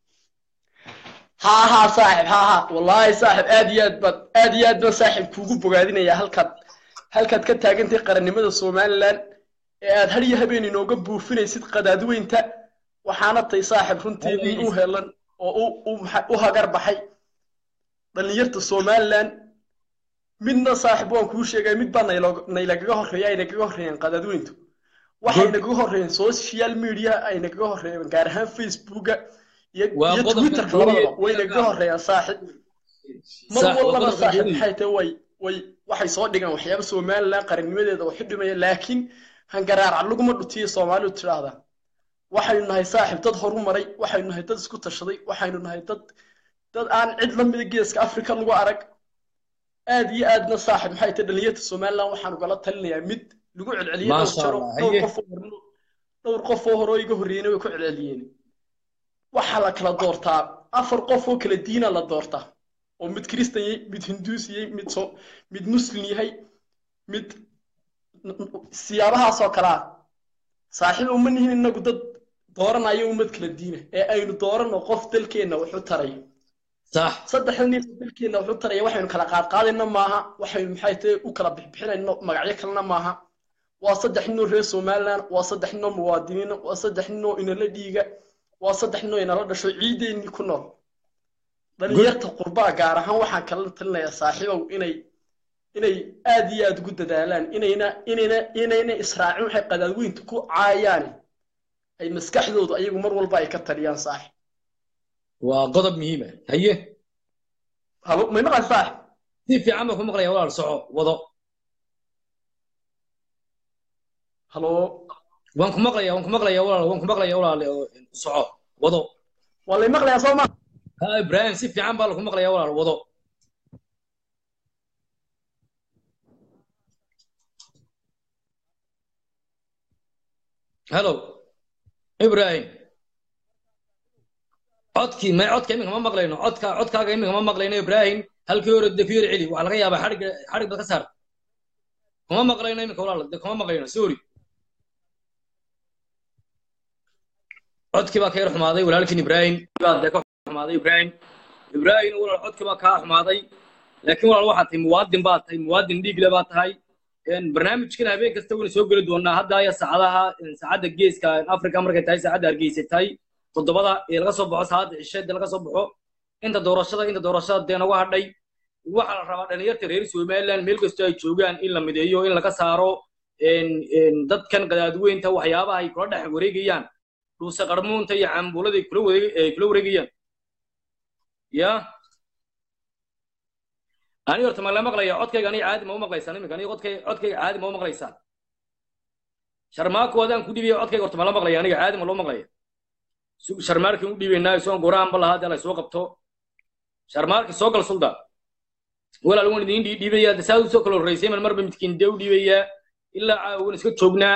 ha ha saaxib ha ha wallaahi saaxib aad iyo aad baan aad iyo aad baan saaxib kuugu bogaadinaya halkaad halkaad ka taagantay qarannimada somalilan ee aad har iyo habeen inooga buufinaysid qadaadweynta waxaana tay saaxib runtii in u helan oo u u maxa- u hagar baxay dhallinyarta somalilan midna saaxib waan kuu sheegay mid baa naylo- naylagaga horreeya ay nagaga horreeyeen qadaadweyntu waxay nagaga horreeyeen social media ay nagaga horreeyeen gaar ahaan facebooka iyo Waa iyo qodobka twitterka doonaya. labadaba way nagaga horreeyaan saaxib mar Sax, waa walbana qodobka saaxib doonaya. maxay tahay way way waxay soo dhigaan waxyaaba somalilan qarannimadeeda waxu dhimaya laakiin hangaraaca laguma dhutiyo soomaalidu tidhaahdaa waxaynu nahay saaxib dad horu maray waxaynu nahay dad isku tashaday waxaynu nahay dad dad aan cid la mida geeska afrika lagu arag aad iyo aadna saaxib maxay tahay dhalinyarta somalilan waxaanu kala talinayaa mid lagu celceliyey dhowr Maasha jaro Allah, dhowr haye. qof oo horno dhowr qof oo hore oo iga horreeyeyna way ku celceliyeen waxaa la kala doortaa afar qof oo kala diina la doortaa oo mid kristan yahay mid hinduus yahay mid so mid muslim yahay mid siyaabahaas oo kale ah saaxiib uma nihin inagu dad dooranayo ummad kala diina ee aynu doorano qof dalkeenna wax u taraya sax saddexda nin oo dalkeenna wax u taraya waxaynu kala qaadqaadayna maaha waxaynu maxay tahay u kala bixbixinayno magacyo kalena maaha waa saddex ninoo reer somaliland waa saddex ninoo muwaadiniina waa saddex ninoo inala dhiiga waa saddex ninoo inala dhasho ciideennii ku nool dhalinyarta qurbaa gaar ahaan waxaan kala talinayaa saaxiibow inay inay aad iyo aad ugu dadaalaan inayna inayna inayna israacin waxay qadaadweynta ku caayaan ay maskaxdoodu ayagu mar walba ay ka taliyaan saaxib waa qodob muhiim ah haye halo may maqan saaxib si fiican baan ku maqlaya walaal soco wado halo waan ku maqlaya waan ku maqlaya walaal waan ku maqlaya walaal oo, soco wado waa lay maqlayaa soo ma ha ibraahim si fiican baa lagu maqlaya walaal wado hello ibrahim codkii may codka iminka ma maqlayno codka codkaaga iminka ma maqlayno ibrahim halkii hore de fiir celi waxaa laga yaabaa xadhig xadhig bad ka saar kuma maqlayno iminka walaal de kuma maqlayno sorry codkii baa ka yar xumaaday walaalkiin ibrahim baa de ka xumaaday ibrahim ibrahim walaal codkii baa kaa xumaaday laakiin walaal waxaad tahay muwaadin baa tahay muwaadin dhiigle baa tahay een, barnaamijkan habeen kasta wayna soo geli doonaa hadda aya saacadaha een, saacadda geeska africa markay tahay saacadda hargeysa tahay toddobada ee laga soo baxo saacadda cisheeda laga soo baxo inta doorashada inta doorashada dee nagu hadhay waxaa la rabaa dhalinyarta reer somaliland meel kastoo ay joogaan in la mideeyo in laga saaro een, een, dadkan qadaadweynta waxyaabaha ay kula dhex wareegayaan dhuuse qarmuunta iyo cambuulada ay kula wareeg- ay kula wareegayaan ya ani horta ma la maqlaya codkayga aniga caadi ma u maqlaysaan iminka aniga codkay codkayga caadi ma u maqlaysaan sharmaako adaan ku dhibaya codkayga horta ma la maqlaya aniga caadi ma loo maqlaya Su- sharmaarkin u dhibaynaa isoo goraanba lahaa dee la soo qabto sharmaarki soo gal sulda walaal waan idiin dhii- dhiibayaa de saad usoo kala horreysay man marba midkiin dee u dhiibayaa ilaa caawa waan iska joognaa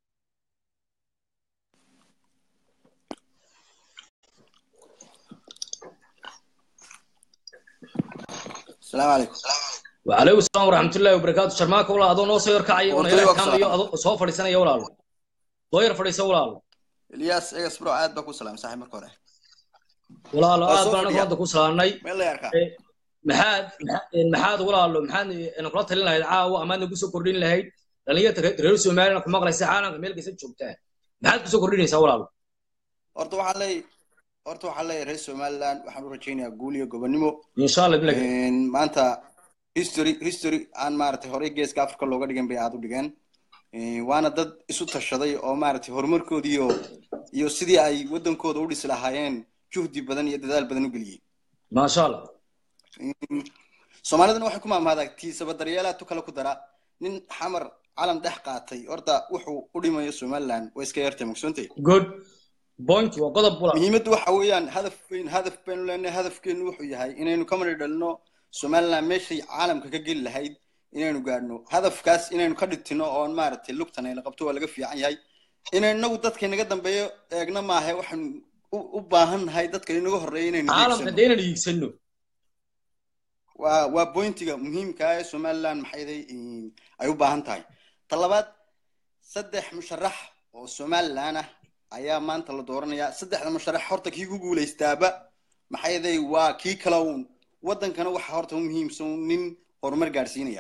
السلام عليكم وعليكم السلام ورحمة الله وبركاته شرماك ولا أدو نو سير كعي وأنا ورتوي يلا وقت كام سلام. يو أدو سو فريسنا يا ولا طير فريسة ولا الياس ايغا سبرو عاد باكو سلام صاحب مركو هore ولا لا Waa آد soo بنا fadhiya. كنت كوسلاني meel la yarkaa maxaad maxaad walaalo maxaad ina kula talin lahayd caawa amaad nagu soo kordhin lahayd dhalinyarta reer somaliland ku maqlaysa caalamka meel kasta joogtaa maxaad kusoo kordhinaysaa walaalo horta waxaan leeyahay horta waxaan leeyahay reer somaliland waxaan u rajaynayaa guul iyo gobonimo insha allah bilag Een, maanta history history aan maaragtay horey geeska africa looga dhigan bay aad u dhigeen Een, waana dad isu tashaday oo maaragtay horumarkoodii iyo iyo sidii ay wadankooda u dhisi lahaayeen juhdi badan iyo dadaal badan u geliyey maasha allah soomaalidana waxay ku maamaadaa tiisaba daryeelaa tu kale ku dara nin xamar calan dhex qaatay horta wuxuu u dhimayo somaliland way iska yartay magsoontay good point waa qodob bula muhiimaddu waxa weeyaan hadaf weyn hadaf baynu leenahay hadafkeenu wuxuu yahay inaynu ka mari dhalino somaliland meeshay caalamka ka geli lahayd inaynu gaadhno hadafkaas inaynu ka dhigtino oon maaragtay lugtan ayna qabto waa laga fiican yahay inaynu inagu dadka inaga dambeeyo eegna maahe waxaanu u- u baahan nahay dadka inaga horreeya inaynu caalamka hiigsano dee inaan hiigsano waa waa bointiga muhiimka ah ee somaliland maxayday ay u baahan tahay ta labaad saddex musharax oo somaliland ah ayaa maanta la dooranayaa saddexda musharax horta kii ku guulaystaaba maxayday waa kii kale uun waddankana waxa horta u muhiimsan nin horumar gaadhsiinaya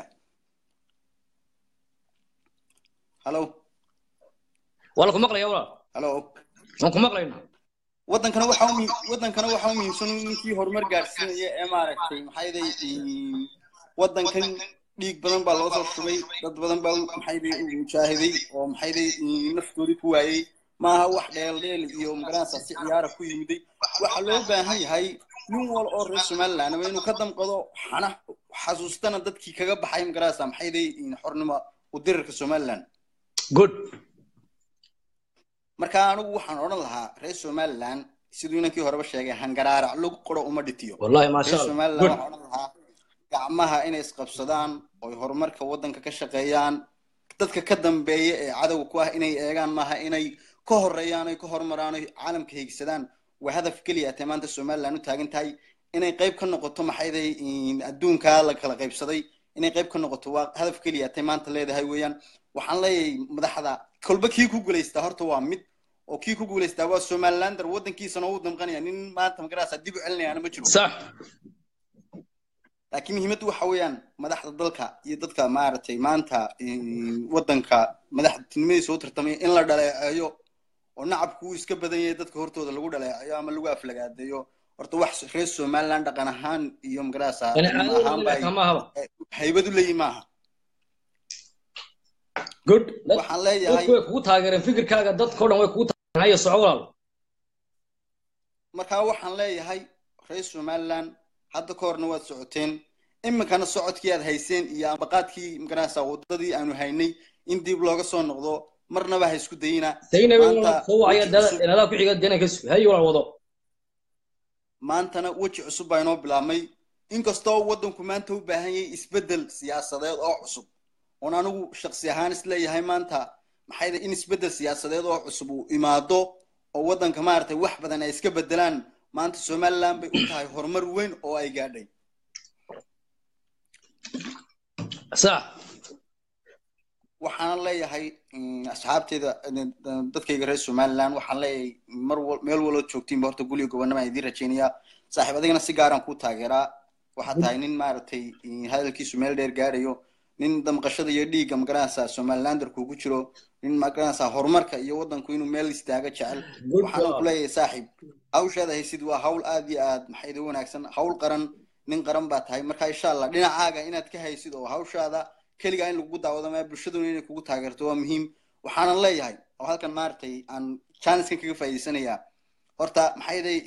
hallo waa laku maqlaya walaal hallo waan ku maqlaynaa waddankana waxa u muhi- waddankana waxa u muhiimsan ninkii horumar gaadhsiinaya ee maaragtay maxayday waddankan dhiig badan baa loo soo shubay dad badan baa u- maxayday u mujaahiday oo maxayday naftoodii ku waayey maaha wax dheeldheel iyo magaranaysa si ciyaara ku yimiday waxaa loo baahan yahay nin wal oo reer somaliland waa inuu ka damqado xana xasuustana dadkii kaga baxay magaranaysa maxayday xornimo u dirirka somaliland good marka anigu waxaan odhan lahaa reer somaliland siduu inankii horeba sheegay hangaraarac lagu qoro uma dhitiyo wallahi maasha reer allah somaliland good waxaan odhan lahaa gacmaha inay isqabsadaan oy horumarka waddanka ka shaqeeyaan dadka ka dambeeya ee cadowga ku ah inay eegaan maaha inay ka horeeyaan oy ka horumaraan oy caalamka hiigsadaan waa hadaf keliya atee maanta somaliland u taagan tahay inay qayb ka noqoto maxayday adduunka la kala qaybsaday inay qayb ka noqoto waa hadaf keliya atee maanta leedahay weeyaan waxaan leeyahay madaxda kolba kii ku guulaystaa horta waa mid oo kii ku guulaystaa waa somalilander waddankiisana uu damqanaya nin maanta magarasa dib u celinayaana ma jiro sax laakiin muhiimaddu waxa weeyaan madaxda dalka iyo dadka maaragtay maanta waddanka madaxtinimadiisa u tartamaya in la dhaleeceeyo oo nacabku uu iska badan yahay dadka hortooda lagu dhaleeceeyo ama lagu aflagaadeeyo horta wax reer somaliland dhaqan ahaan iyo magarasa yani cilmi caadada ahaan bay kama ahaba haybad u leeyihin maaha good waxaan leeyahay dadku way kugu taageereen fikirkaaga dadkao dhan way kugu taageereen haya soco walaal markaa waxaan leeyahay reer somaliland hadda ka horna waad socoteen iminkana socodkii aad hayseen iyo ambaqaadkii magarasa wadadii aanu haynay in dib looga soo noqdo marnaba ha isku dayina saynabe maanta soo wacaya weji cusub inadaa ku xiga dena ka sug haye walaal wado maantana weji cusub baa inoo bilaabmay inkastoo waddanku maanta u baahan yahay isbeddel siyaasadeed oo cusub oon anigu shaksi ahaan isleeyahay maanta maxay tahay in isbeddel siyaasadeed oo cusub uu imaado oo waddanka maaragtay wax badan ay iska beddelaan maanta somaliland bay u tahay horumar weyn oo ay gaadhay sax waxaan leeyahay mm, asxaabteyda eh, dadkayga reer somaliland waxaan leeyahay mar wal meel waloo joogtiinba horta guriga gobonimo aan idiin rajaynayaa saaxiib adigana si gaaraan kuu taageeraa waxaad tahay nin maaragtay eh, hadalkiisu meel dheer gaarayo nin damqashada iyo dhiigga magaranaysa somalilander kugu jiro nin magaranaysa horumarka iyo waddanku inuu meel istaaga jecel good waxaan ku job leeyahay saaxiib hawshaada haysid waa hawl aad iyo aad maxayda wanaagsan hawl qaran nin qaran baa tahay marka insha allah dhinacaaga inaad ka haysid oo hawshaada keligaa in lagu daawado maya bulshaduna inay kugu taageerto waa muhiim waxaanan leeyahay oo halkan maaragtay aan janiskan kaga faa'iidaysanayaa horta maxayday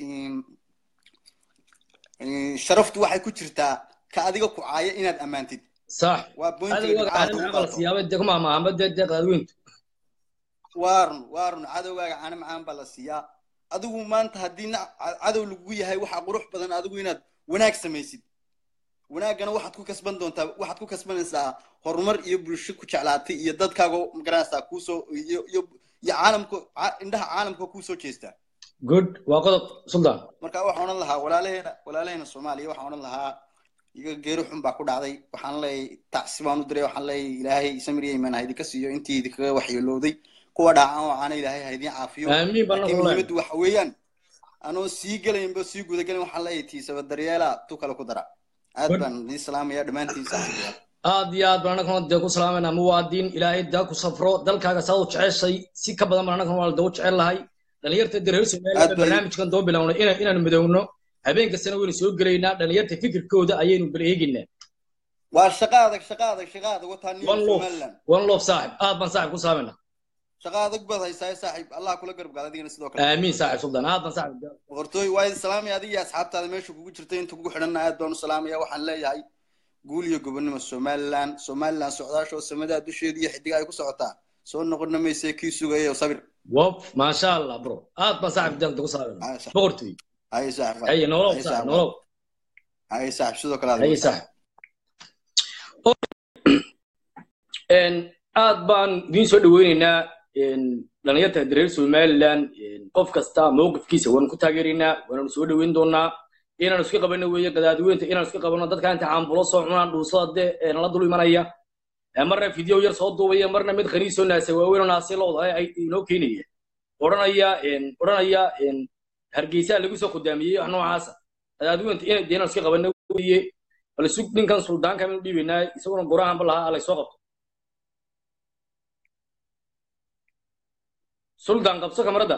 sharaftu waxay ku jirtaa ka adiga ku caaya inaad ammaantid sax waa bointiga cadowgaaga dhibcaha caalim lagu camal qaato siyaabay dee kuma amaahamba dee dee qadaadweyntu waa run waa run cadowgaaga caana macaan baa la siiyaa adigu maanta haddii na- cadow lagu yahay waxaa qurux badan adigu inaad wanaag samaysid wanaaggana waxaad ku kasban doontaa waxaad ku kasbanaysaa horumar iyo bulsho ku jeclaatay iyo dadkaaga magaranaysaa kuusoo iyo iyo iyo caalamka ca- indhaha caalamka kuusoo jeestaa good waa qodob sultan marka waxaan odhan lahaa walaalaheena walaalaheena soomaaliya waxaan odhan lahaa iga geeri xun baa ku dhacday waxaan leeyahay tacsi baan u diray waxaan leeyahay ilaahay samir iyo imaan ha idinka siiyo intii idinkaga waxyeelowday kuwa dhaacan oo caana ilaahay ha idin caafiyo aamiin baan laakiin nagu leeyahay muhiimaddu waxa weeyaan anoo sii gelaynba sii gudagelin waxaan leeyahay tiisaba daryeela tu kale ku dara aad good baan idiin salaamaya dhammaantiin saaxiibayaal aad iyo aad baan annagana dee ku salaamayna muwaadin ilaahay daa ku safro dalkaaga saad u jeceshay si ka badan baan annagana waa dee u jecel lahay dhalinyarta dee reer somaliland aad baa baa barnaamijkan doo bilownay ina inaanu midowno habeen kastana waynu soo gelaynaa dhalinyarta fikirkooda ayaynu bal eegaynaa waa shaqo adag shaqo adag shaqo adag wataa new one love somaliland one love saaxib aad baan saaxib ku salaamayna shaqa adag baad haysaa saaxiib allah kula garab gaala adigana sidoo kale aamiin saaxib suldan aad baan saaxib boqortooy waa idin salaamaya adiga iyo asxaabtaada meesha kugu jirtay inta kugu xidhanna aad baan u salaamaya waxaan leeyahay guul iyo gobonimo somaliland somaliland socdaasha oo samadaa dusheeda iyo xidiga ay ku socotaa soo noqonna mayse kii sugaya sabir wop maasha allah bro aad baan saaxib dalta ku salaamay boqortooy haye saaxib haye nolow haye saaxib nolow haye saaxib sidoo kale haye saaxib een aad baan idiin soo dhaweynaynaa een dhalinyarta reer somaliland een qof kasta mowqifkiisa waanu ku taageeraynaa waanu soo dhaweyn doonaa inaan iska qabano weeye gadaadweynta inaan iska qabano dadka inta caambulo soo cunaan dhuusada dee ee nala dul imanaya ee marna video yar soo duubaya marna mid khaniisoo naasa waaweyn oo naasi lowda ay inoo keenaya odhanaya een odhanaya een hargeysa lagu soo kudaamiyey wax noocaasa gadaadweynta inay dee inaan iska qabano weeye bal sug ninkan suldaanka minu dhiibaynaa isaguna gorahanba lahaa alay soo qabto suldaan qabso kamarada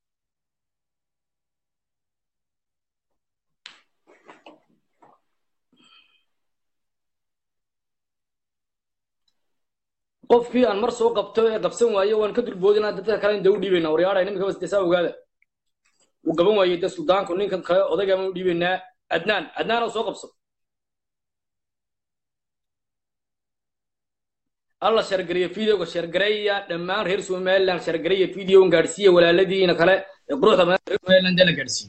qofkii aan mar soo qabto ee qabsan waayo waan ka dulboodinaa dadka kale inta u dhiibaynaa waryaadha nimanka bas desaa ogaada uu gaban waayey de suldaanku ninkan kale odayga ma u dhiibaynaa adnaan adnaan oo soo qabso alla shargareeya videoga shargareeya dhammaan reer somaliland shargareeya videogan gaadhsiiya walaaladiina kale ee quruxda badan reer somaliland ee la gaadhsiiyo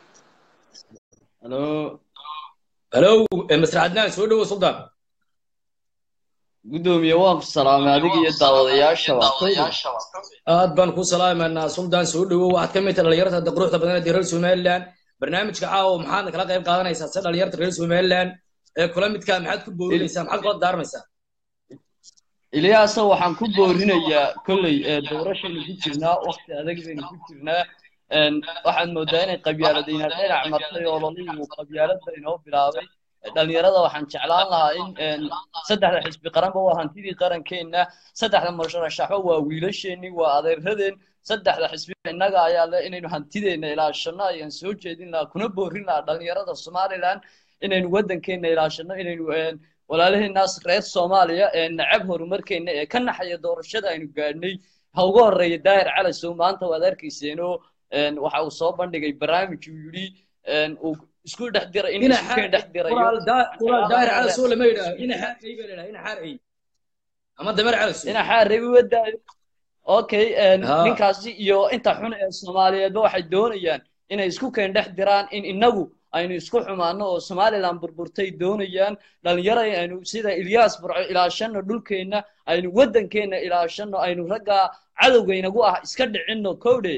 halo halo masr adnaan soo dhowo suldaan gudoomiye waan ku salaamay adiga iyo daawadayaasha waqtayda aad baan ku salaamaynaa suldaan soo dhowo waxaad ka mid tahay dhalinyarta hadda quruxda badan ee reer somaliland barnaamijka caawa maxaadna kala qayb qaadanaysaa se dhalinyarta reer somaliland ee kula midkaa maxaad ku boorinaysaa maxaad kula daarmaysaa ilyaasa waxaan ku boorinayaa kolley doorashaynu ku jirnaa waqti adag baynu ku jirnaa waxaad moodaa inay qabyaaladayna dhinac martay oo laligu qabyaaladda inoo bilaabay dhalinyarada waxaan jeclaan lahaa in saddexda xisbi qaranba waa hantidii qarankeenna saddexda murashaxo waa wiilasheenii waa adeeradeen saddexda xisbi innaga ayaa le inaynu hantideenna ilaashano ayaan soo jeedin lahaa kuna boorin lahaa dhalinyarada somaliland inaynu waddankeenna ilaashano inaynu walaalaheenaas reer soomaaliya ee nacab horumarkeenna ee ka naxaya doorashada aynu gaadhnay ha uga horreeya daahir calasow maanta waad arkayseenoo waxa uu soo bandhigay barnaamij uu yidhi uu isku dhex diray in isku keen dhex dirayo daahir calasow lama yidhaaho ina xaarey baa ladhaha ina xaarey ama dameer calasow ina xaarey wadaayo okay ninkaasi iyo inta xun ee soomaaliyeedba waxay doonayaan inay isku keen dhex diraan in inagu aynu isku xumaano oo somaliland burburtay doonayaan dhalinyaro aynu sida ilyas burco ilaashano dhulkeenna aynu waddankeenna ilaashano aynu raggaa cadowgaynagu ah iska dhicinno kowdhe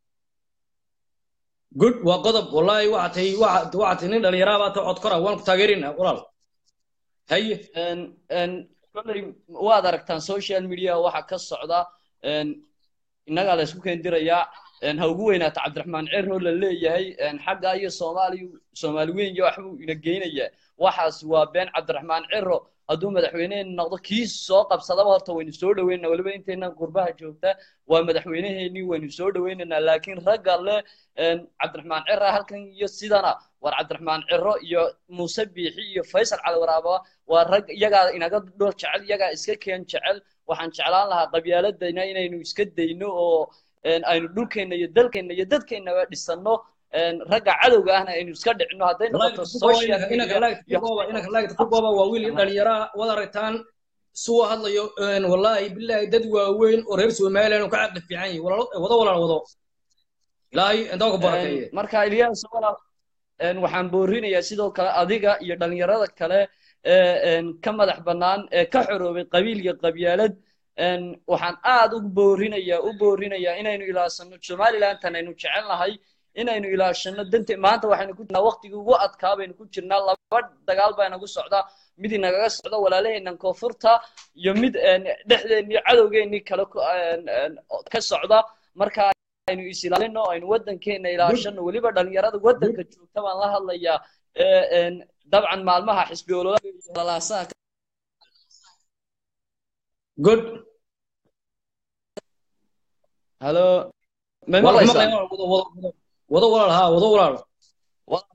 good waa qodob wallahi waxaa tahay waxaa tahay nin dhalinyaraa baa ta cod kora waan ku taageerinaa walaal haye kolley waad aragtaan social media waxa ka socda innagaa la isku keendirayaa ha ugu weynaato cabdiraxmaan cerno la leeyahay xagga iyo soomaaliya soomaali weyn iyo waxbuu ina geynayaa waxaas waa been cabdiraxmaan cerro hadduu madaxweyneheenna noqdo kii soo qabsadaba horta waynu soo dhoweyna weliba intaynan qurbaha joogta waa madaxweyneheenii waynu soo dhoweynaynaa laakiin ragga leh cabdiraxmaan cerra halkan iyo sidana war cabdiraxmaan cerro iyo muuse biixi iyo faysal cali waraaba waa rag iyagaa inaga dhul jecel iyagaa iska keen jecel waxaan jeclaan lahaa qabyaaladayna inaynu iska dayno oo aynu dhulkeenna iyo dalkeenna iyo dadkeennaba dhisanno ragga cadowga ahna aynu iska dhicino hadday noqoto socialkugooba waa wiil dhalinyaraa wad aragtaan suwa hadlayo wallahi billahi dad waaweyn oo reer somaliland oo ka caqli fiican yahay wado walaal wado ilaahay intaa ku barakeeye marka ilyas walaal waxaan boorinayaa sidoo kale adiga iyo dhalinyarada kale ee ka madax bannaan ee ka xoroobay qabiil iyo qabyaalad waxaan aad u boorinayaa u boorinayaa inaynu ilaashano somalilandan aynu jecel nahay inaynu ilaashano dante maanta waxaynu ku jirnaa waqtigii ugu adkaa baynu ku jirnaa laba dagaal baa inagu socda mid inagaga socda walaalaheennan koonfurta iyo mid dhexdeennii cadowgeennii kale ka socda marka aynu is ilaalino aynu waddankeenna ilaashano weliba dhalinyarada waddanka joogta baan la hadlayaa dabcan maalmaha xisbi ololaasaa good halo may maqlaysaa wado walaal haa wado walaal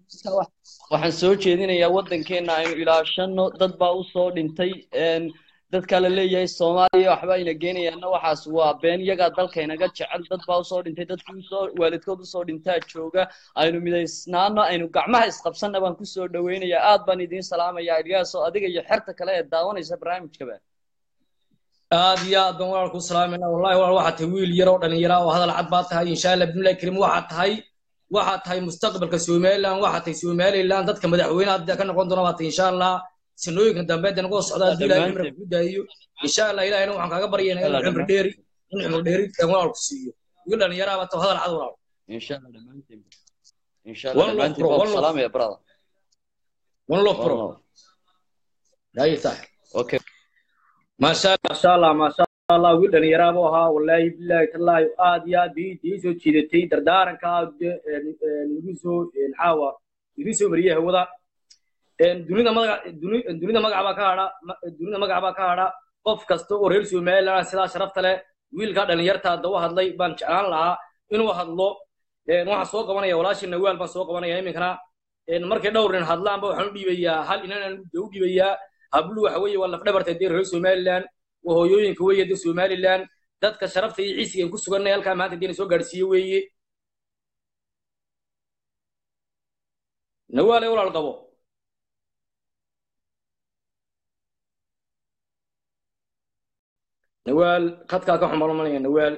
waxaan soo jeedinayaa waddankeenna aynu ilaashano dad baa u soo dhintay dadka la leeyahay soomaaliya waxba ayna geenayaanna waxaas waa been iyagaa dalka inaga jecel dad baa usoo dhintay dadkii usoo waalidkood usoo dhintaa jooga aynu midaysnaano aynu gacmaha isqabsanna baan kusoo dhaweynayaa aad baan idiin salaamayaa ilyaasoo adiga iyo xerta kale ee daawanaysa barnaamijkaba aad iyo aad baan walaal ku salaamayna wallahi walaal waxaad tahay wiil yar oo dhalinyara oo hadal cad baad tahay insha allah bismillahi karim waxaad tahay waxaad tahay mustaqbalka somaliland waxaad tahay somaliland dadka madaxweynaha hadda ka noqon doona baad tahay insha allah sanooyinka dambe hadda nagu socda haddii ilahay cimri ku daayo insha allah ilahayna waxaan kaaga baryaynaa inuu cimri dheeri inuu cimri dheeri kan walaal ku siiyo wiil dhalinyara baad tahay hadal cad walaal insha allah dhammaantiin insha allah One love, dhammaantiin bro, baan one ku love. salaamaya brother one love bro One love. haye saaxib okay maasha allah maasha allah maasha allah wiil dhalinyara buu ahaa wallaahi bilaahi tallaahi aad iyo aad bii ii soo jiidatay dardaaranka nagu soo caawa idin soo mariyay hawada dunida magaca duni- dunida magaca baa ka hadha ma- dunida magaca baa ka hadha qof kasta oo reer somaliland sidaa sharafta leh wiilka dhalinyarta hadda u hadlay baan jeclaan lahaa inuu hadlo Een, waxaan soo qabanaya walaashii nawaal baan soo qabanaya iminkana Een, markay dhowr nin hadlaanba waxaan u dhiibayaa hal inaan u dhiibayaa hablu waxa weeye waa lafdhabarta dee reer somaliland waa hooyooyinka weeye dee somaliland dadka sharafta iyo ciisiga ku suganay halkaa maanta dee na soo gaadhsiiye weeye nawaal ee walaal qabo nawaal khadkaa ka xumalumanaya nawaal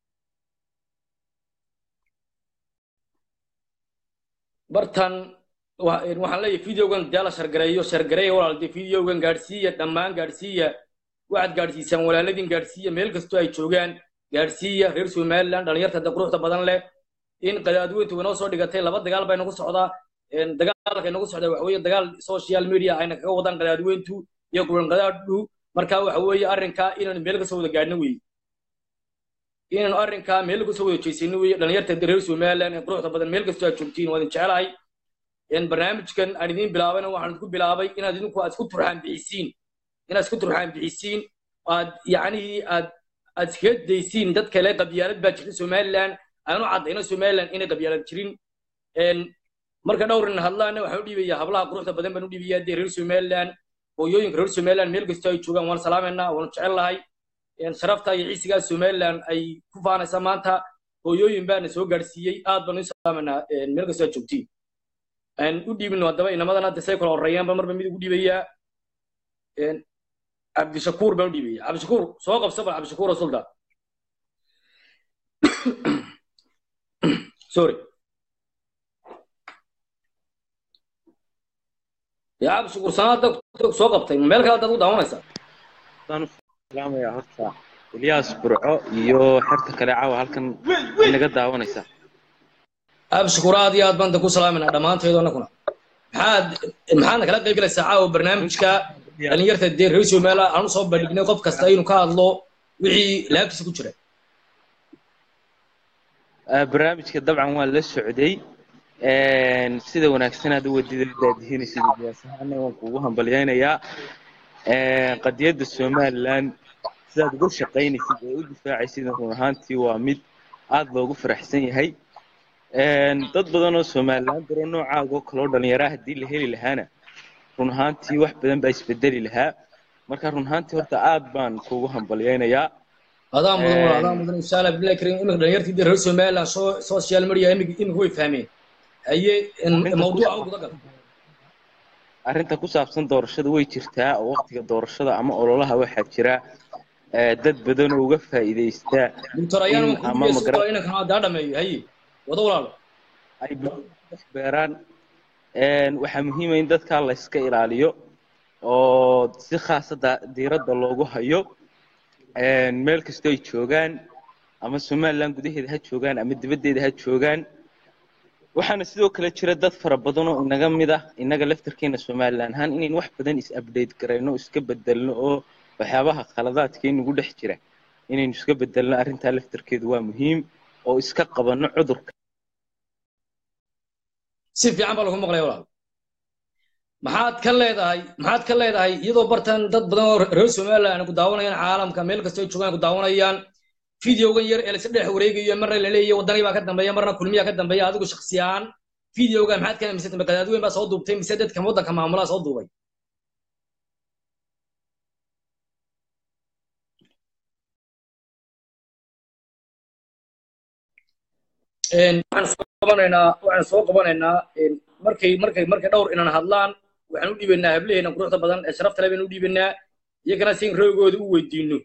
bartan wa- een, waxaan leeyahay videogan dee la shargareeyo shargareeya walaal dee videogan gaadhsiiya dhammaan gaadhsiiya waxaad gaadhsiisaan walaaladin gaadhsiiya meel kastoo ay joogaan gaadhsiiya reer somaliland dhalinyarta da quruxda badan leh in qadaadweyntu inoo soo dhigatay laba dagaal baa inagu socdaa Een, dagaalka inagu socda waxa weeye dagaal social media ayna kaga wadaan qadaadweyntu iyo kulan qadaadhu marka waxa weeye arrinkaa inaan meel kasoo wada gaadhno weeye inaanu arrinkaa meel kasoo wada jeysano weeye dhalinyarta reer somaliland ee quruxda badan meel kastoo aad joogtiin waa idin jecelahay Een, barnaamijkan aan idiin bilaabayna waxaan idinku bilaabay inaad idinku aad isku turxaan bixisiin inaad isku turxaan bixisiin aad yacnihii aad aad iskaga daysiin dad kale qabyaalad baa jirta somaliland aanu caddayno somaliland inay qabyaalad jirin Een, marka dhowr nin hadlaana waxaan u dhiibayaa hablaha quruxda badan baan u dhiibayaa dee reer somaliland hooyooyinka reer somaliland meel kastoo ay joogaan waan salaamaynaa waan jecel lahay Een, sharafta iyo ciisigaa somaliland ay ku faanaysa maanta hooyooyin baana soo gaadhsiiyey aad baan u salaamaynaa een, meel kastoo aad joogtiin aan u dhiibino haddaba inamadana hadda say kala horreeyaanba marba mid ugu dhiibayaa Een, cabdishakuur baan u dhiibaya cabdishakuur soo qabsa bal cabdishakuur oo sulda sorry yaa cabdishakuur sanaada soo qabtay meel kale haddaad u daawanaysaa Waan u salaamayaa horta Ilyas Burco iyo xerta kale caawa halkan inaga daawanaysa. cabdishakuur aad iyo aad baan ku salaaminaa dhammaanteedu annaguna maxaad maxaadna kala qayb galaysaa caawa barnaamijka dhalinyarta dee reer somaliland aan usoo bandhignay qof kasta inuu ka hadlo wixii laabtiisa ku jira Ah, Barnaamijka dabcan waan la socday. Een, sida wanaagsan aad u wadida daadihinaysid Ilyas ahaana waan kugu hambalyaynayaa. Een, qadiyadda Somaliland sidaad uga shaqaynaysid ee u difaacaysid run ahaantii waa mid aad loogu faraxsan yahay. Een, dad badan oo Somaliland daro noocaaga oo kale oo dhalinyara haddii la heli lahaana run ahaantii wax badan baa isbedeli lahaa. Marka run ahaantii horta aad baan kugu hambalyaynayaa. adaa mudan wala adaa Een, mudan insha allah bilahi karim iminka dhalinyartii dee reer somaliland soo social media iminka iminka way fahmeen haye in- arrinta ku mawduuca u saabsan guda gal arrinta ku saabsan doorashada way jirtaa oo waqtiga doorashada ama ololaha waxaa jira eh, dad badan oo uga faa'iidaysta doctor ayaan in waan kuu ama dhibaya si magara kale inankan hadda ha dhameeyo haye wada walaalo ay bulshada ku dhex beeraan Een, waxaa muhiim ah in dadka la iska ilaaliyo oo si khaasada diiradda loogu hayo Een, meel kastoo ay joogaan ama somaliland gudaheeda ha joogaan ama dibaddeeda ha joogaan waxaana sidoo kale jira dad fara badan oo inaga mid ah inaga laftarkeena somaliland ahaan inayn wax badan is update garayno oo iska bedelno oo waxyaabaha khaladaadka inagu dhex jira inaynu iska bedelno arrintaa laftarkeedu waa muhiim oo iska qabanno cudurka si fiican baa lagu maqlaya walaal maxaad ka leedahay maxaad ka leedahay iyadoo bartan dad badan oo reer somaliland ay ku daawanayaan caalamka meel kasta ay joogaan ay ku daawanayaan videogan yar ee la iska dhex wareegayo marna la leeyahay wadani baa ka dambeeya marna kulmiyaa ka dambeeya adigu shakhsi ahaan videogan maxaad ka aaminsan tahay qadaadweyn baa soo duubtay mise dadka waddanka maamulaa soo duubay Een, waxaan soo qabanaynaa waxaan soo qabanaynaa een, markay markay markay dhowr inaan hadlaan waxaan u dhiibaynaa hablaheena quruxda badan ee sharafta leh baynu u dhiibaynaa iyagana si in roogooda u weydiino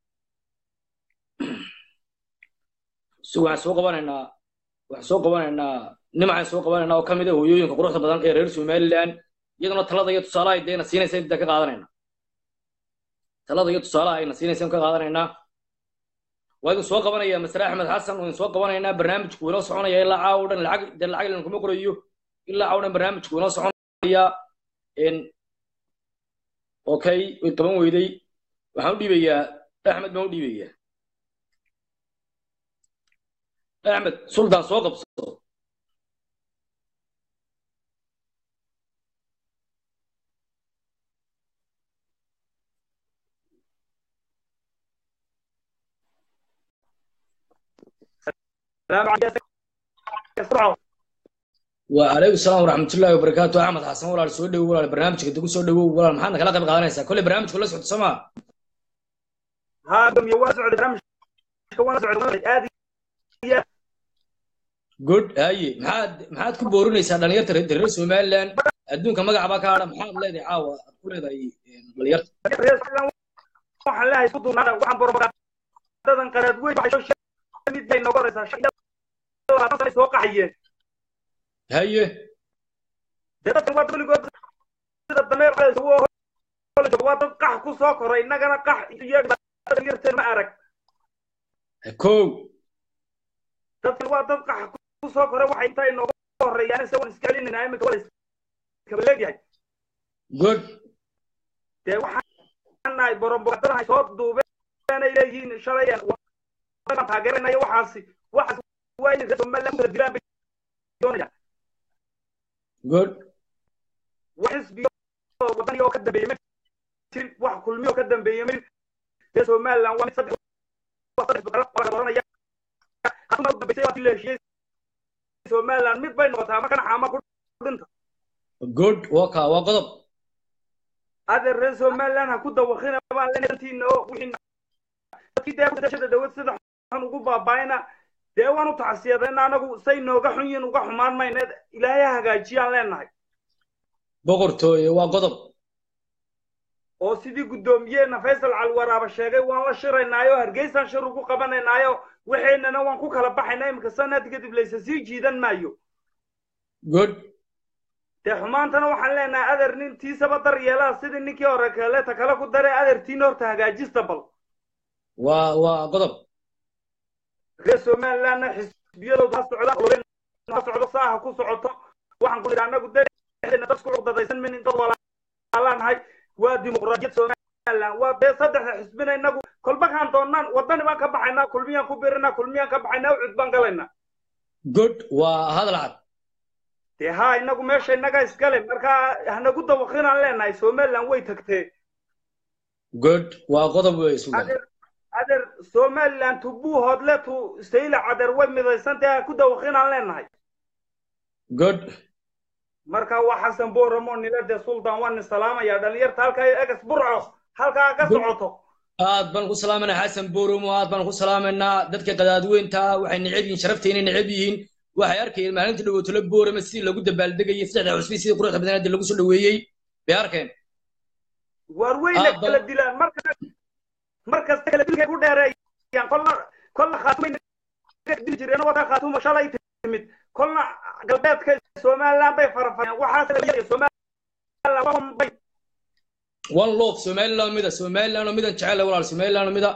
so waxaan soo qabanaynaa waxaan soo qabanaynaa nimacaan soo qabanaynaa oo ka mid ah hooyooyinka quruxda badan ee reer somaliland iyaduna talada iyo tusaalaha ay deena siinaysa inta ka qaadanayna talada iyo tusaalaha ayna siinaysa ka qaadanaynaa waa idin soo qabanaya masre axmed xasan waa idin soo qabanaynaa barnaamijku inoo soconaya ilaa caawa dhan lacag dee lacag ilan kuma qorayo ilaa caawa dhan barnaamijku inoo soconaya n okay way qaban weyday waxaan u dhiibayaa axmed baan u dhiibayaa axmed sultan soo qabso وعليكم السلام ورحمة الله وبركاته أحمد حسن ولا سو دhow ولا برنامجka dib soo dhowow ولا maxaad kala qayb qaadanaysaa kolley barnaamijku la socdo sooma ها دم يواز عد برامج كواز عد آدي good haye maxaad maxaad ku boorinaysaa dhalinyarta reer reer somaliland adduunka magaca baa ka hadha maxaad leedahay caawa aad ku leedahay dhalinyarta waxaan leeyahay isku duubnaada waxaan borobagaadadan qaraad weyn waxay soo mid bay nooga horeysaa shan iyo labaatan sano soo qaxayeen haye dee dadkan waa weligood sida dameer cadays ugu hor jooga waa dad qax ku soo koray innagana qax iyo dhalinyarteen ma arag kow dadkan waa dad qax ku soo koray waxay intaa inooga horeeyaan se waan iska celinayna iminka waa iskaba leegyahay good dee waxaan nahay borobagaadadan ay soo duubeen ay leeyihiin shalay wadan taageeranayo waxaasi waxaas waa inay reer somaliland kala dilaan bay doonayaan good wax xisbiyo wadani oo ka dambeeyey ma jirin wax kulmiyo ka dambeeyey ma jirin reer somaliland waa mid saddex waa saddex bakala waa dooranaya haduma u dambeysay waa la heshiiyey somaliland mid bay noqotaa markana xaama ku dhinta good waa ka waa qodob adeer reer somaliland ha ku dawaqina baan leenayntiina oo wixii dadkii dee kudashada dawlad sida xun ugu baabaayna dee waan u tacsiyadayna anagu say nooga xun yihiin uga xumaan mayna ilaahay ha hagaajiyaan leenahay boqortooye waa qodob oo sidii guddoomiyeena faysal calwaraaba sheegay waan la shiraynaayo hargeysaan shir ugu qabanaynaayo waxaynana waan ku kala baxaynaa iminka sanad kadib laysa sii jiidan maayo good dee xumaantana waxaan leenahay adeer nintiisaba dar yeelaa sidii ninkii hore kaleeta kale ku daray adeertiina horta hagaajista bal waa waa qodob reer somalilandna xisbiyadooda ha socda ha socdo saaha ku socoto waxaan ku idhi annagu dexdeena dad isku cugdadaysan min dad walaalaanahay waa dimuqraadiyad somaliland waa dee saddexda xisbina innagu kolba kaan doonnaan waddani baan ka baxaynaa kulmiyaan ku birinaa kulmiyaan ka baxaynaa ucud baan galaynaa good waa hadal cad dee haa innagu meesha innaga iskale markaa hanagu dawaqinaan leenahay somaliland way tagtee good waa qodob wey sugan adeer adeer somaliland tu buuhoodle tu sayla cadeer way midaysantahe ha ku dawaqinaan leenahay good marka waa xasan booramo nilade sultan waan salaamaya dhalinyarta halkaa egas burco halkaa ka socoto aad baan ku salaamanaa xasan boromo aad baan ku salaamaynaa dadka qadaadweynta waxay neceb yihiin sharafta inay neceb yihiin waxay arkayeen maalintii dhawootolo boorama sidii lagu dabaaldegayay saddexda cusbi sidii quruxda badanaada lagu soo dhaweeyey bay arkeen waar weyna kala dilaan marka markasta kala dilkay ku dheereeyaan kolna kolna khaatumay dili jireen wadaa khaatuma shalay timid kolna galbeedka somaliland bay farafayaan waxaas somaliland bay one love somaliland mida somaliland oo midan jecel walaal somaliland oo mida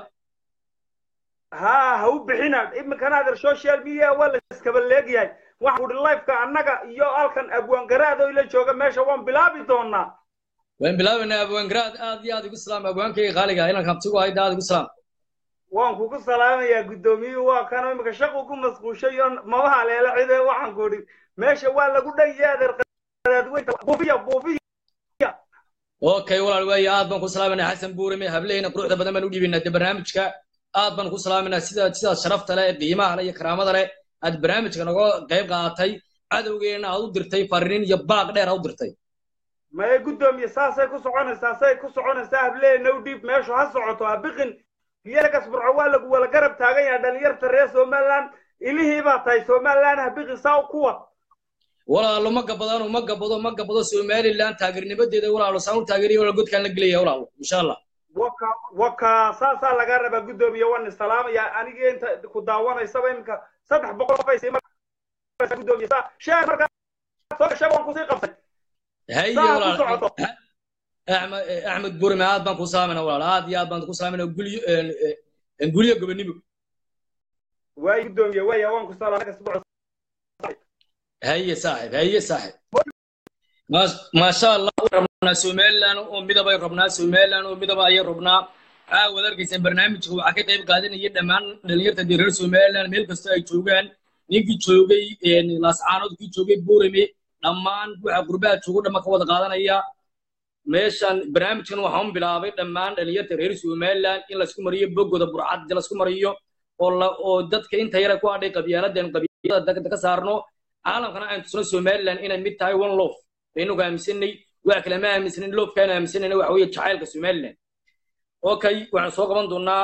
haa ha u bixina iminkana adeer social media waa la iskaba leegyahay waxaan kudhi lifeka annaga iyo halkan abwaangaraad oo ila jooga meesha waan bilaabi doonaa waan bilaabaynaa abwaangaraad aad iyo aad igu salaam abwaankayga qaaliga inaan kabtigu hayda aad igu salaam waan kugu salaamayaa guddoomiyuhu waa kanoo iminka shaqu ku masquushay oo maba haleela cide waxaan ku idhi meesha waa lagu dhanyay adeer qadaadweynta buufiya buufiya okay walaal waaye aad baan ku salaamanaa xasan buurame hablehena quruxda badan baan u dhiibaynaa de barnaamijka aad baan ku salaamanaa sida sidaas sharafta leh qiimaha leh iyo karaamada leh aad barnaamijka naga qayb qaadatay cadowgeena aad u dirtay farriin iyo baaq dheer aad u dirtay maye guddoomiye saasay ku soconaysaa say ku soconaysaa hableena u dhiib meeshu ha socoto ha biqin iyagas burco waa lagu wala garab taagan yahay dhalinyarta reer somaliland ilihii baa tahay somaliland habiqisaa ku wad walaalo ma gabadaan ma gabado ma gabado somaliland taageernimadeeda walaalo saan u taageeriya walaal godkaan la gelaya walaalo insha allah waka waka saasaa lagaa rabaa guddoomiye waan isalaamaya aniga inta ku daawanaysaba iminka saddex boqol qof ay sii guddoomiye saa sheeg markaa soo gashay waan kusii qabtay haye saa ku walaal socoto axmed axmed burme aad baan ku salaamayna walaal aad iyo aad baan ku salaamayna gulyo gulyo gobonimo waay guddoomiye waaya waan ku salaamay kasbuuc haye saaxib haye saaxib maasha allah rabnaa somaliland oo midabay rabnaa somaliland oo midaba ayay rabnaa aa wad arkaysaan barnaamijka waxaa ka qayb qaadanaya dhammaan dhalinyarta dee reer somaliland meel kasta ay joogaan ninkii joogay laascaanood kii joogay buurame dhammaan waxa gurbaha joogo dhamma ka wada qaadanaya meeshan barnaamijkan waxaan bilaabay dhammaan dhalinyarta reer somaliland in laisku mariyo bogoda burcad laisku mariyo oo la oo dadka inta yara ku hadhay qabyaaladan qabyaalada dagda ka saarno caalamkana aan tusno somaliland inay mid tahay one love baynugu aaminsanay wax kale ma aaminsanin loofkaan aaminsanayna waxa weeye jacaylka somaliland okay waxaan soo qaban doonaa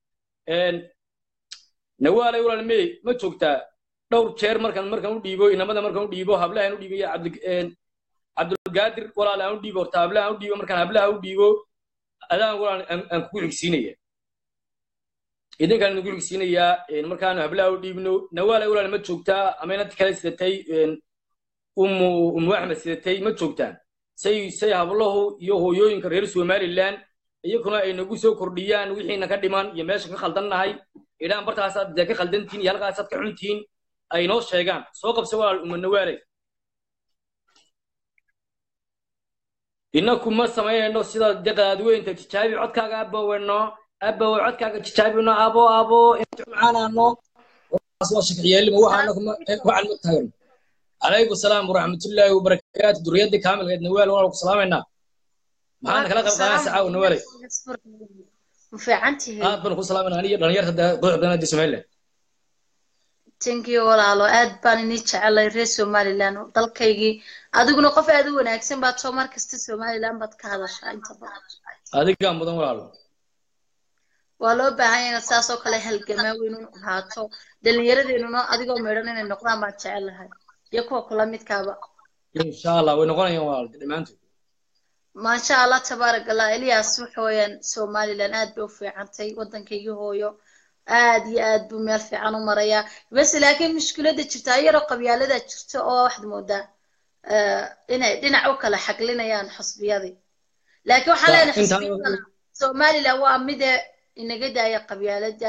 nawaalay walaalmey ma joogtaa dhowr jeer markaan markaan u dhiibo inamada markaan u dhiibo hablahan u dhiibo iyo cabdi cabdulgaadir walaal aan u dhiibo horta hablahan u dhiibo markaan hablaha u dhiibo adaan walaal aan kugu xigsiinaya idinkaan idinku xigsiinayaa markaan hablaha u dhiibno nawaalay walaal ma joogtaa ama inad kale sidatay umu umu axmed sidatay ma joogtaan say say hablahu iyo hooyooyinka reer somaliland iyaguna ay nagu soo kordhiyaan wixiina ka dhiman iyo meesha ka khaldannahay idhaan bartaasaad dee ka khaldantihin iyo halkaasaad ka xuntihin ay noo sheegaan soo qabsa walaal uma nawaalay inaku ma samaynayno sida deqaadweynta tijaabi codkaaga abaweno abawe codkaaga tijaabino abo abo intumacaanano waa shakciyeelima waxaan ma taagan calaykum salaam waraxmatullaahi wabarakaatu duriyadii kaamilkeed nawaal waan ku salaamaynaa maxaana kala qayb qaadanaysa caawa nawaalay aad baan ku salaamayna aniyo dhalinyarta quruxdanadi somaliland tankiyo walaalo aad baan inii jecelay reer somaliland dalkaygii adiguna qof aad u wanaagsan baad soo mar kasta somaliland baad ka hadashaa inta badan adigaa mudan walaalo waa loo baahan yahay inaad saas oo kale halgamaa weyn u ahaato dhallinyaradeenuna adigoo midhan inay noqdaan baan jecelahay iyo kuwa kula midkaaba insha allah way noqonayaan walaal dhammaantood maasha allah tabaarak allah elias waxa weeyaan somaliland aad bay u fiicantay waddankaygii hooyo aad iyo aad buu meel fiican u marayaa bas laakiin mushkiladda jirta yaroo qabyaalada jirta oo waxaad moodaa inay dhinac u kala xaglinayaan xusbiyadii laakiin waxaan leenahay xusbiyadana somaliland waa mide inaga daaya qabyaalada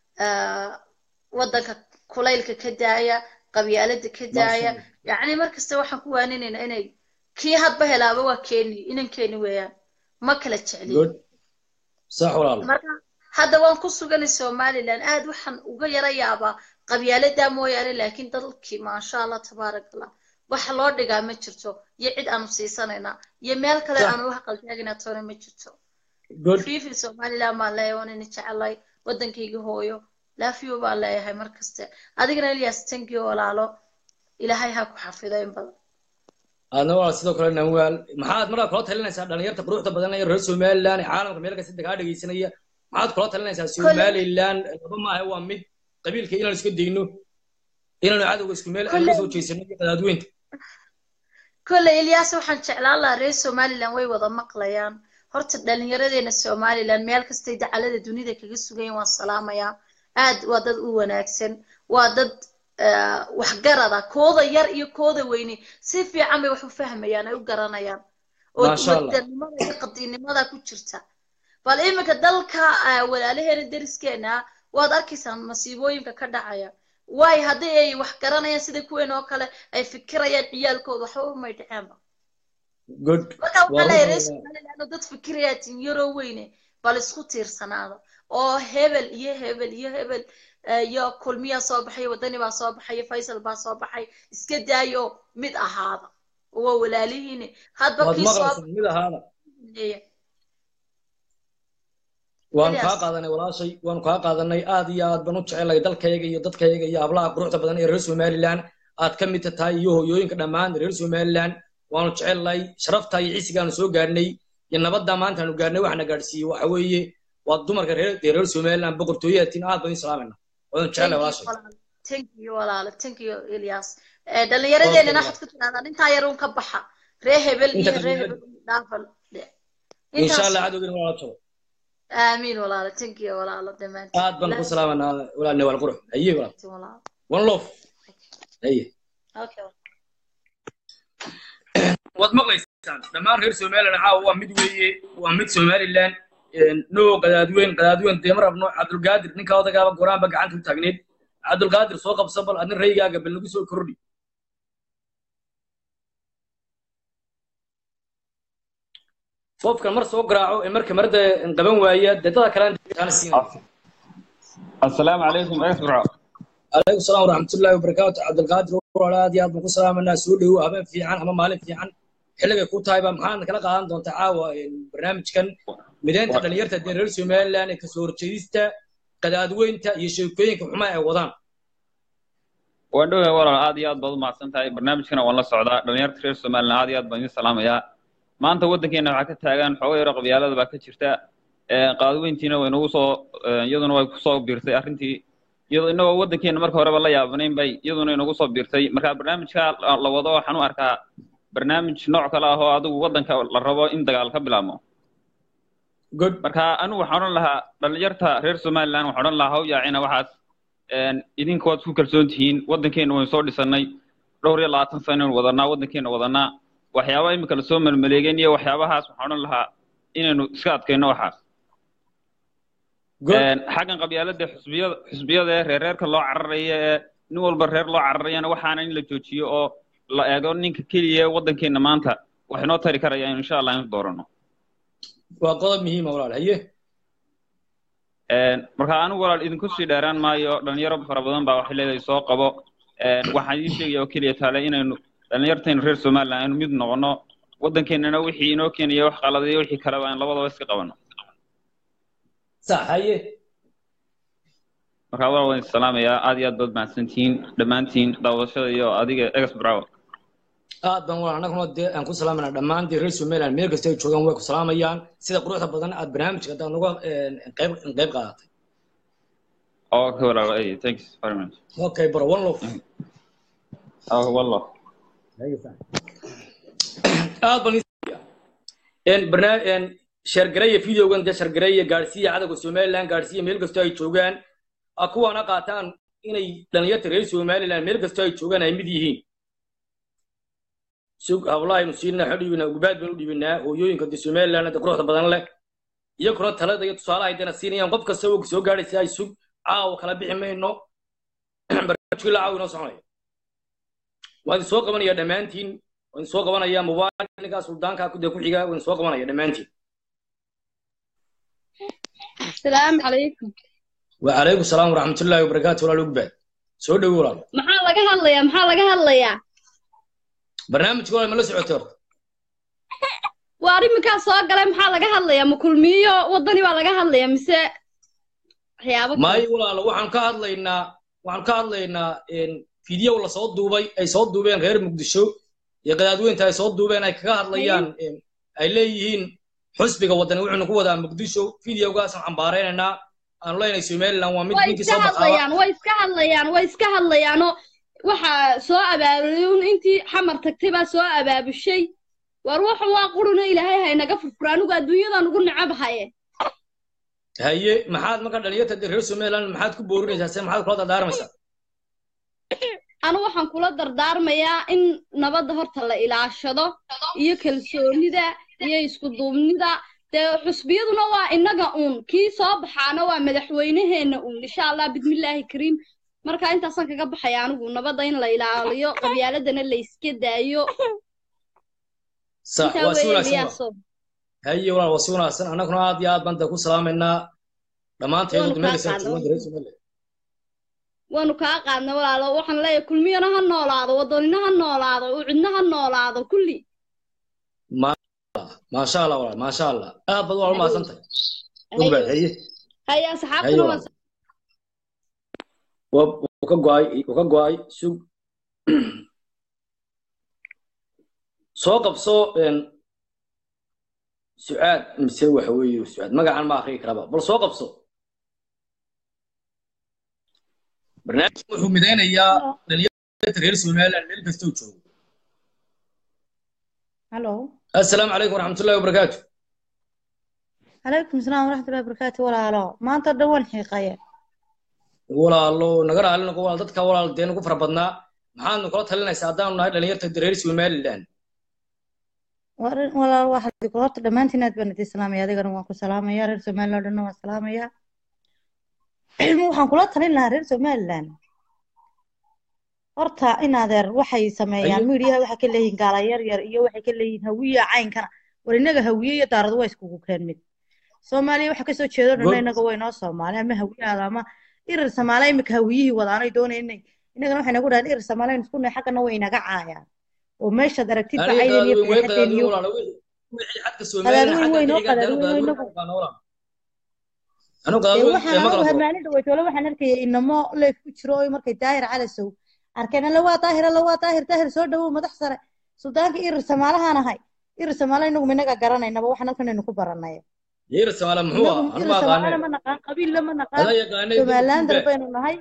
waddanka kulaylka ka daaya qabyaalada ka daaya yacni markasta waxaan ku waaninaynaa inay kii hadba helaaba waa keeni inan keeni weeyaan ma kala jecliyin sax walaal marka hadda waan ku suganay somaliland aad waxaan uga yara yaabaa qabyaaladaa mooyaane laakiin dalkii maasha allah tabaarak allah wax loo dhigaa ma jirto iyo cid aanu siisanaynaa iyo meel kale aanu wax qaltaagina toona ma jirto fifi somaliland baan leeyahay waan ina jecelay waddankaygii hooyo laafiyo baan leeyahay mar kaste adigana elias tankiyo walaalo ilaahay ha ku xafido in badan aadna waa sidoo kale nawaal maxaad markaa kula talinaysaa dhalinyarta quruxda badan ee reer somaliland ee caalamka meel kasta degaa dhegeysanaya maxaad kula talinaysaa somaliland laba maaha waa mid qabiilka inaan iska dayno inaanu cadowga isku meel aan soo jeesano iyo qadaadweynta kolley elias waxaan jeclaan lahaa reer somaliland way wada maqlayaan horta dhalinyaradeena somaliland meel kastay dacalada dunida kaga sugayen waan salaamayaa aad waa dad u wanaagsan waa dad waxgarada kooda yar iyo kooda weyne si fiican bay wax u fahmayaan ay u garanayaan oo wadanimada iyo qadiinimada ku jirta bal iminka dalka walaalaheena deriskeena waad arkaysaan masiibooyinka ka dhacaya waayo haddii ay wax garanayaan sida kuween oo kale ay fikirayaan ciyaalkooda waxba umay dhaceenba marka waxaa leeyahay reer somaliland oo dad fikirayaa tinyaroo weyne bal isku tiirsanaada oo hebel iyo hebel iyo hebel iyo kulmiyaa soo baxay wadani baa soo baxay faysal baa soo baxay iska daayo mid ahaada waa walaalihiine hadba kii soo mid ahaada waanu kaa qaadanay walaashay waanu kaa qaadanay aad iyo aad baan u jecelay dalkayga iyo dadkayga iyo hablaha quruxda badan ee reer somaliland aad ka mid tahay iyo hooyooyinka dhammaan reer somaliland waanu jecelnay sharafta iyo cisigaanu soo gaarnay iyo nabadda maantaanu gaarnay waxna gaadhsiiyey waxa weeye waa dumarka reer reer somaliland boqortooyatin aad baan islaamina wadan jecelay walaashay thank you walaalo thank you ilyas Eh, dhallinyaradeenana waxaad ku tidhahdaan intaa yar uun ka baxa ree hebel Inta iyo ka ree baxa. hebel dhaafan insha allah cadowgina waa la jabo aamiin walaalo thank you walaalo dhammaantiin aad baan ku salaamanaa walaal newaal qurux haye walaal walaalo one love haye okay waad maqlaysaan dhammaan reer somaliland caawa waa mid weeye waa mid somaliland no qadaadweyn qadaadweyn dee ma rabno cabdulqaadir ninka odagaaba goraanba gacanta u taagneed cabdulqaadir soo qabsan bal adna raygaaga bal nagu soo kordhi qofkan mar soo garaaco ee marka marda qaban waaya dee dada kalena siinaya السلام عليكم اسمعوا عليكم السلام ورحمة الله وبركاته عبد القادر walaalaad iyo aad baan ku salaamanaa soo dhowow habeen fiican ama maalin fiican xilligay ku tahay baa maxaad kala qaadan doontaa caawa barnaamijkan mideynta dhalinyarta dee reer somaliland ee kasoo horjeedista qadaadweynta iyo sheekooyinka xumaa ay wadaan waan dhowahay walaal aad iyo aad baad u mahadsan tahay barnaamijkana waan la socdaa dhalinyarta reer somaliland aad iyo aad baan idin salaamayaa maanta waddankeena waxaa ka taagan xoogo yaro qabyaalada baa ka jirta qaadweyntiina way nagu soo iyaduna way kusoo biirtay arrintii iyadoo inagoo waddankeena marka horeba la yaabanayn bay iyaduna inagu soo biirtay marka barnaamijka la wado waxaan u arkaa barnaamij nooc kale ah oo adigu waddanka la rabo in dagaal ka bilaabmo marka anigu waxaan odhan lahaa dhalinyarta reer somaliland waxaan odhan lahaa haw yaacina waxaas idinka waad isku kalsoon tihiin waddankeena waynu soo dhisannay dhowr iyo labaatan sanaynu wadanaa waddankeena wadanaa waxyaaba imika lasoo melmaleegeen iyo waxyaabahaas waxaan odhan lahaa inaynu iska adkayno waxaas xaggan qabyaalada xusbiyada xusbiyada ee reereerka loo cararaya ee nin walba reer loo cararayana waxaana in la joojiyo oo la eego ninka keliya ee waddankeena maanta wax inoo tari karaya insha allah inu doorano waa qodob muhiima walaal haye marka anigu walaal idinku sii dheeraan maayo dhalinyaro fara badan baa waxay leedahay soo qabo waxaan idiin sheegaya oo keliya taale inaynu dhalinyartaynu reer somaliland aynu mid noqono waddankeenana wixii inoo keenaya wax qaladayo wixii kaleba aan labadaba iska qabano sax haye marka walaal waan isalaamayaa aad iyo aad baad mahadsantihiin dhammaantiin daawashada iyo adiga egas bravo aad baan walaal annaguna dee aan ku salaamanaa dhammaan dee reer somaliland meel kasta ay joogaan way ku salaamayaan sida quruxda badan aad barnaamijka haddaad nagu qayb qayb qaadatay okay walaal ay thanks very much okay bro one love oh one love aad baan barnaamij shargareeya videogan dee shargareeya gaadhsiiya cadowga somaliland gaadhsiiya meel kastoo ay joogaan kuwaana qaataan inay dhalinyarta reer somaliland meel kastoo ay joogaan ay mid yihiin sug hablaaynu siinaa waxu dhiibinaa gubaad baynu dhiibinaa hooyooyinka dee somaliland dee quruxda badan leh iyaguna talada iyo tusaalaha ay deena siinayaan qof kasta oo soo gaadhaysa ay sug caawa kala bixi mayno barnaamijkii la caawa inoo soconaya waan idin soo qabanaya dhammaantiin waan idin soo qabanaya mubaarak ninkaa suldaanka dee ku xiga waan idin soo qabanaya dhammaantiin السلام عليكم وعليكم السلام ورحمة الله وبركاته ولا لقبات سو دو ولا maxaa laga hadlayaa maxaa laga hadlayaa برنامج ولا ملا سعوتر waa arrinkaa soo galay maxaa laga hadlayaa ma kulmiyo waddani baa laga hadlayaa mise waxyaabo maayo walaalo waxaan ka hadlaynaa waxaan ka hadlaynaa fiideo la soo duubay ay soo duubeen reer muqdisho iyo qadaadweynta ay soo duubeen ay kaga hadlayaan ay leeyihiin xusbiga waddani wuxuuna ku wadaa muqdisho videogaasaan cambaareynanaa aan leenahay somaliland waa mid way ninkii iska soo hadlayaan baxaaba way iska hadlayaan way iska hadlayaanoo waxaa soo abaabulay un intii xamar tagtay baa soo abaabushay war waxan waa quruna ilaahay haynaga furfura anigu adduunyadan ugu necab haye haye maxaad marka dhalinyarta dee reer somaliland maxaad ku boorinaysaa se maxaad kula dardaarmaysaa anu waxaan kula dardaarmayaa in nabadda horta la ilaashado iyo kalsoonida iyo isku duubnida dee xusbiyaduna waa innaga uun kii soo baxaana waa madaxweyneheenna uun insha allah bismillaahi kariim marka intaasaan kaga baxaya anigu nabadda in la ilaaliyo qabyaaladana la iska daayo sax intaa waa si weeye wanaagsan liyaaso waa haye walaal waa si wanaagsan annaguna aad iyo aad baan dee ku salaamaynaa dhammaanteedu waanu meel kaa kasta qaadna joogaan reer somaliland waanu kaa qaadna walaalo waxaan leeyahay kulmiyana ha noolaado waddanina ha noolaado ucidna ha noolaado kulli maasha allah walaal maasha allah aad baad waa u mahadsan tahay ogbaad haye haya haye asxaabtuna waa walaal waa wuu ka go'ay wuu ka go'ay sug soo qabso een, sucaad mise waxa weeye sucaad magacan ma akhriyi karaba bal soo qabso barnaamijku wuxuu midaynayaa dhalinyarada reer somaliland meel kastoo joogo halo assalaamu calaykum waraxmatullahi wabarakaatu calaykum salaam waraxmatullahi wabarakaatu walaalo maanta dhan waan xiiqaya walaalo naga raali noqo walaal dadka walaal dee nagu fara badnaa maxaadnu kula talinaysaa haddaanu nahay dhalinyarta reer somaliland War- walaal waxaad ku horta dhammaantiin aad baan idin salaamaya adigana waan ku salaamaya reer somaliland oo dhanna waan salaamaya waxaan kula talin lahaa reer somaliland horta in adeer waxay sameeyaan Ayo. miidiyaha waxay ka leeyihiin gaala yar yar iyo waxay ka leeyihiin hawiye caynkana war innaga hawiye iyo daaradu waa iskugu keen mid soomaaliya waxa kasoo jeedo dhanna Good. innaga way noo soomaali ama hawiyahaada ama irir samaale imika hawiyihii wadaanay doonay inay innagana waxay nagu dhahaan irir samaale aynu isku nahay xaggana way inaga caayaan oo meeshaad aragtid aniga bacayden iyo qadaadweyn way fadeexadeen qadaadweyn iyo walaalo wixii xadka somaliland qadaadweyn xagga weyn oo xiga qadaadweyn haddaanu weyn qadaadweyn nagu aqaano walaal anu dee qadaadweyn waxaan ee ma anagu kala furo hamaalin dhaweytoole waxaan arkayay inamo leef ku jiro oo markay daahir calasow arkeen alla waa daahir alla waa daahir daahir soo dhawow madax sare suldaanka irir samaalahaan ahay irir samaale inagu minaga garanaynaba waxaan halkan aynu ku baranay yeer samaala muxuu inagu ah anu irir ma samaale aqaaneen ma naqaan qabiilla ma naqaan adaa yaqaanay somalilander duba baynu nahay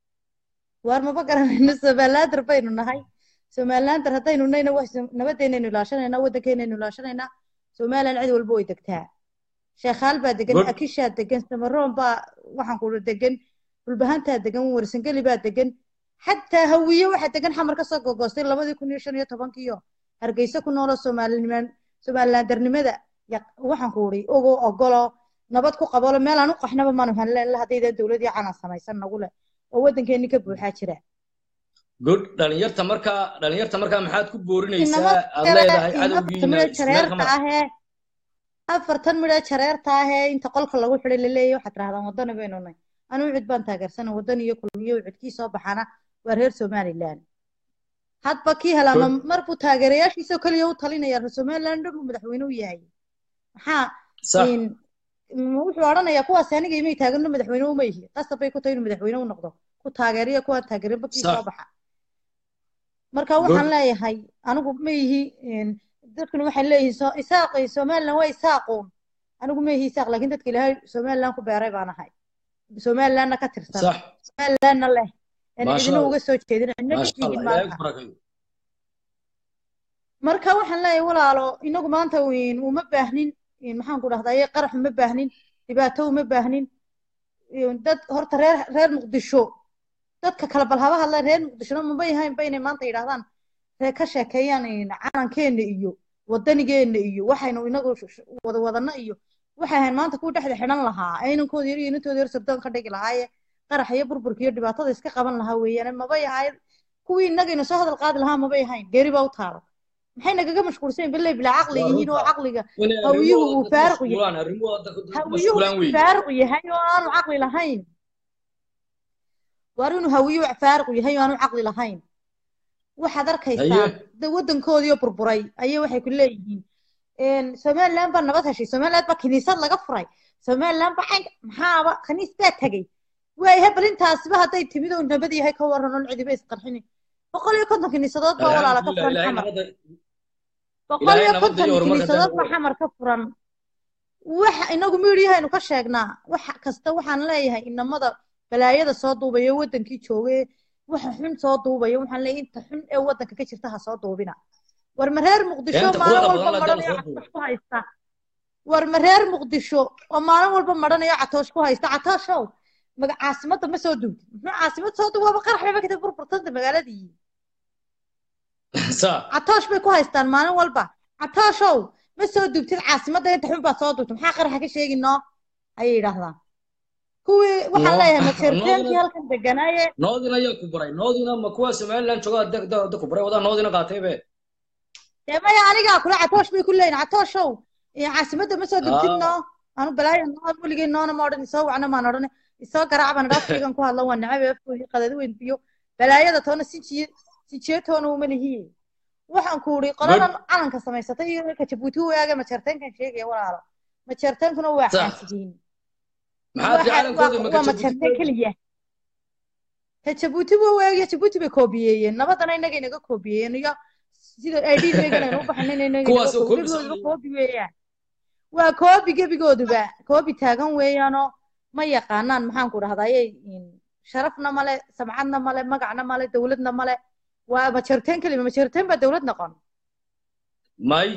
waar maba garanayno somalilander baynu nahay somalilander haddaynu nayna wax nabadeennaynu ilaashanaynaa waddankeenaynu ilaashanaynaa somaliland cid walba way degtaa sheekhaal baa degan Good. akishaa degan samaroon baa waxaan kuula degan dhulbahantaa degan warsangeli baa degan xataa hawiye waxaa degan xamar ka soo gogoostay labadii kun iyo shan iyo tobankiyo hargeysa ku noolo soomaaliniman somalilandernimada yaq- waxaan ku uri ogo ogolo nabad ku qabolo meel aan u qaxnaba maanu hanleen la haddaydan dowladii calan samaysan nagu leh oo waddankeeni ka buuxaa jira good dhalinyarta markaa dhalinyarta markaa maxaad ku boorinaysaa inamada aad kale leedahay in afartan cadowgiina midho isku meel ka jareerta mara ahee afartan midho jareerta ahee inta qolka lagu xidhay laleeyahay waxaad tirahdaan waddani baynu nahay anigu cid baan taageersanay waddani iyo kulmiyo cidkii soo baxana waa reer somaliland hadba kii helaama good mar buu taageerayaashiisoo keliya u talinaya reer somaliland dhan buu madaxweyne u yahay maxaa sax in m- wuxuu odhanayaa kuwaasi aniga imay taageerno madaxweyne uma yihi qasab bay ku tahay inuu madaxweyne u noqdo ku taageeriya kuwaan taageerinba kii sax soo baxa marka good waxaan leeyahay anigu ma ihi in- dadkuna waxay leeyihiin so isaaqi somaliland waa isaaquun anigu ma ihi isaaq laakiin dadka ilaahay somaliland ku beeray baan ahay somalilandna ka tirsan sax somalilandna leh aan maasha cidina allah uga soo jeedin cidna ka maasha tihin allah ilaahay maanta ku barakeeyo marka waxaan leeyahay walaalo inagu maanta in uma baahnin in maxaan ku dhahdaa qarax uma baahnin dhibaato uma baahnin in dad horta reer reer muqdisho dadka kale bal haba hadleen reer muqdishona maba yahayn ba inay maanta yidhahdaan ree ka sheekeeyaan in calankeena iyo wadanigeena iyo waxaynu inagu sh- sh- wada wadana iyo waxay ahayn maanta kuwa dhexda xidhan lahaa ee inankooda yar iyo inantooda yar sirdoon ka dhigi lahaaye qarax iyo burburka iyo dhibaatada iska qaban lahaa weeyaan maba yahay kuwii innagayna soo hadal qaadi lahaa maba yahayn geeri baa u taalo maxay nagaga mashquulsan bilay bilaa caqli waa yihiin oo runta caqliga inay hawiyuhu arrimahooda uu dad faaruq yahay mashquulaan arrimahooda dad dad hawiyuhu mashquulaan inuu weeye faaruq yahay oo aanu caqli lahayn waar inuu hawiyuhu faaruq yahay oo aanu caqli lahayn waxaad arkaysaa haye de waddankoodii oo burburay ayay waxay ku leeyihiin somaliland baa nabad heshay somaliland baa kiniisad laga furay somaliland baa caynka maxaaba khaniis baa tegey waayahay bal intaasiba hadday timid oo nabad yahay ka waran oo cidiba isqarxini boqol iyo konton kiniisadood baa walaala ka alxamdulilah furan ilaahay xamar nabadda boqol ilaahay iyo nabadda konton iyo horumarka kiniisadood daawo baa xamar ka furan waxa inagu miidiyahaynu ka sheegnaa wax kasta waxaan leeyahay inamada balaayada soo duubaya wadankii joogay waxa xun soo duubaya waxaan leeyahay inta xun ee wadanka ka jirta ha soo duubina war ma reer muqdisho inta maalin quruxda walba badan la madhanayo dala soo duubo catoosh ku haysta war ma reer muqdisho oo maalin walba madhanayo catoosh ku haysta catooshow maga caasimada ma soo duubtid muxuu caasimad soo duub waaba qarax bayba kadib burburtanta magaaladii saa catoosh bay ku haystaan maalin walba catooshow ma soo duubtid caasimadda inta xun baad soo duubtid maxaa qaraxa ka sheegi noo ayay yidhaahdaan kuwii waxaan noo leeyahay majeerteenkii noodina halkan deganaaye noodina ayaa ku baray noodina ma kuwa somaliland jooga da da da ku baray wadaa noodina qaatay be dee maya anigaa kule catoosh bay ku leeyihin catooshow iyo caasimadda ma soo duubtid aa noo anu balaayo noo weligay noona ma odhan isoo wacna maan odhan isoo garaac baan idhaa afkaygan ku hadla waa necab afkoodii qadadi weyn biyo balaayada toona sinjiye sinjiye toona uma lihiye waxaan ku uri good qoladan calanka samaysatay iyo ka jabuuti waaga majeerteenkan sheegaya walaalo majeerteenkuna waa sax xaasidiin maxaa tii waxa waa calankoodii maka waa jabuuti majeerteen keliya ka jabuuti waa waagiya jabuuti bay koobiyeeyeen nabadana inaga inaga koobiyeeyeen iyo sida idhigaygan aynu u baxnay inaga inaga kuwaasoo koobi koobi gebigooduba sameeyey koobi weeyaan waa koobi gebigooduba koobi taagan weeyaanoo ma yaqaanaan maxaan ku dhahdaye sharafna male samcadna male magacna male dowladna male waa majeerteen kelima majeerteen baa dowlad noqon may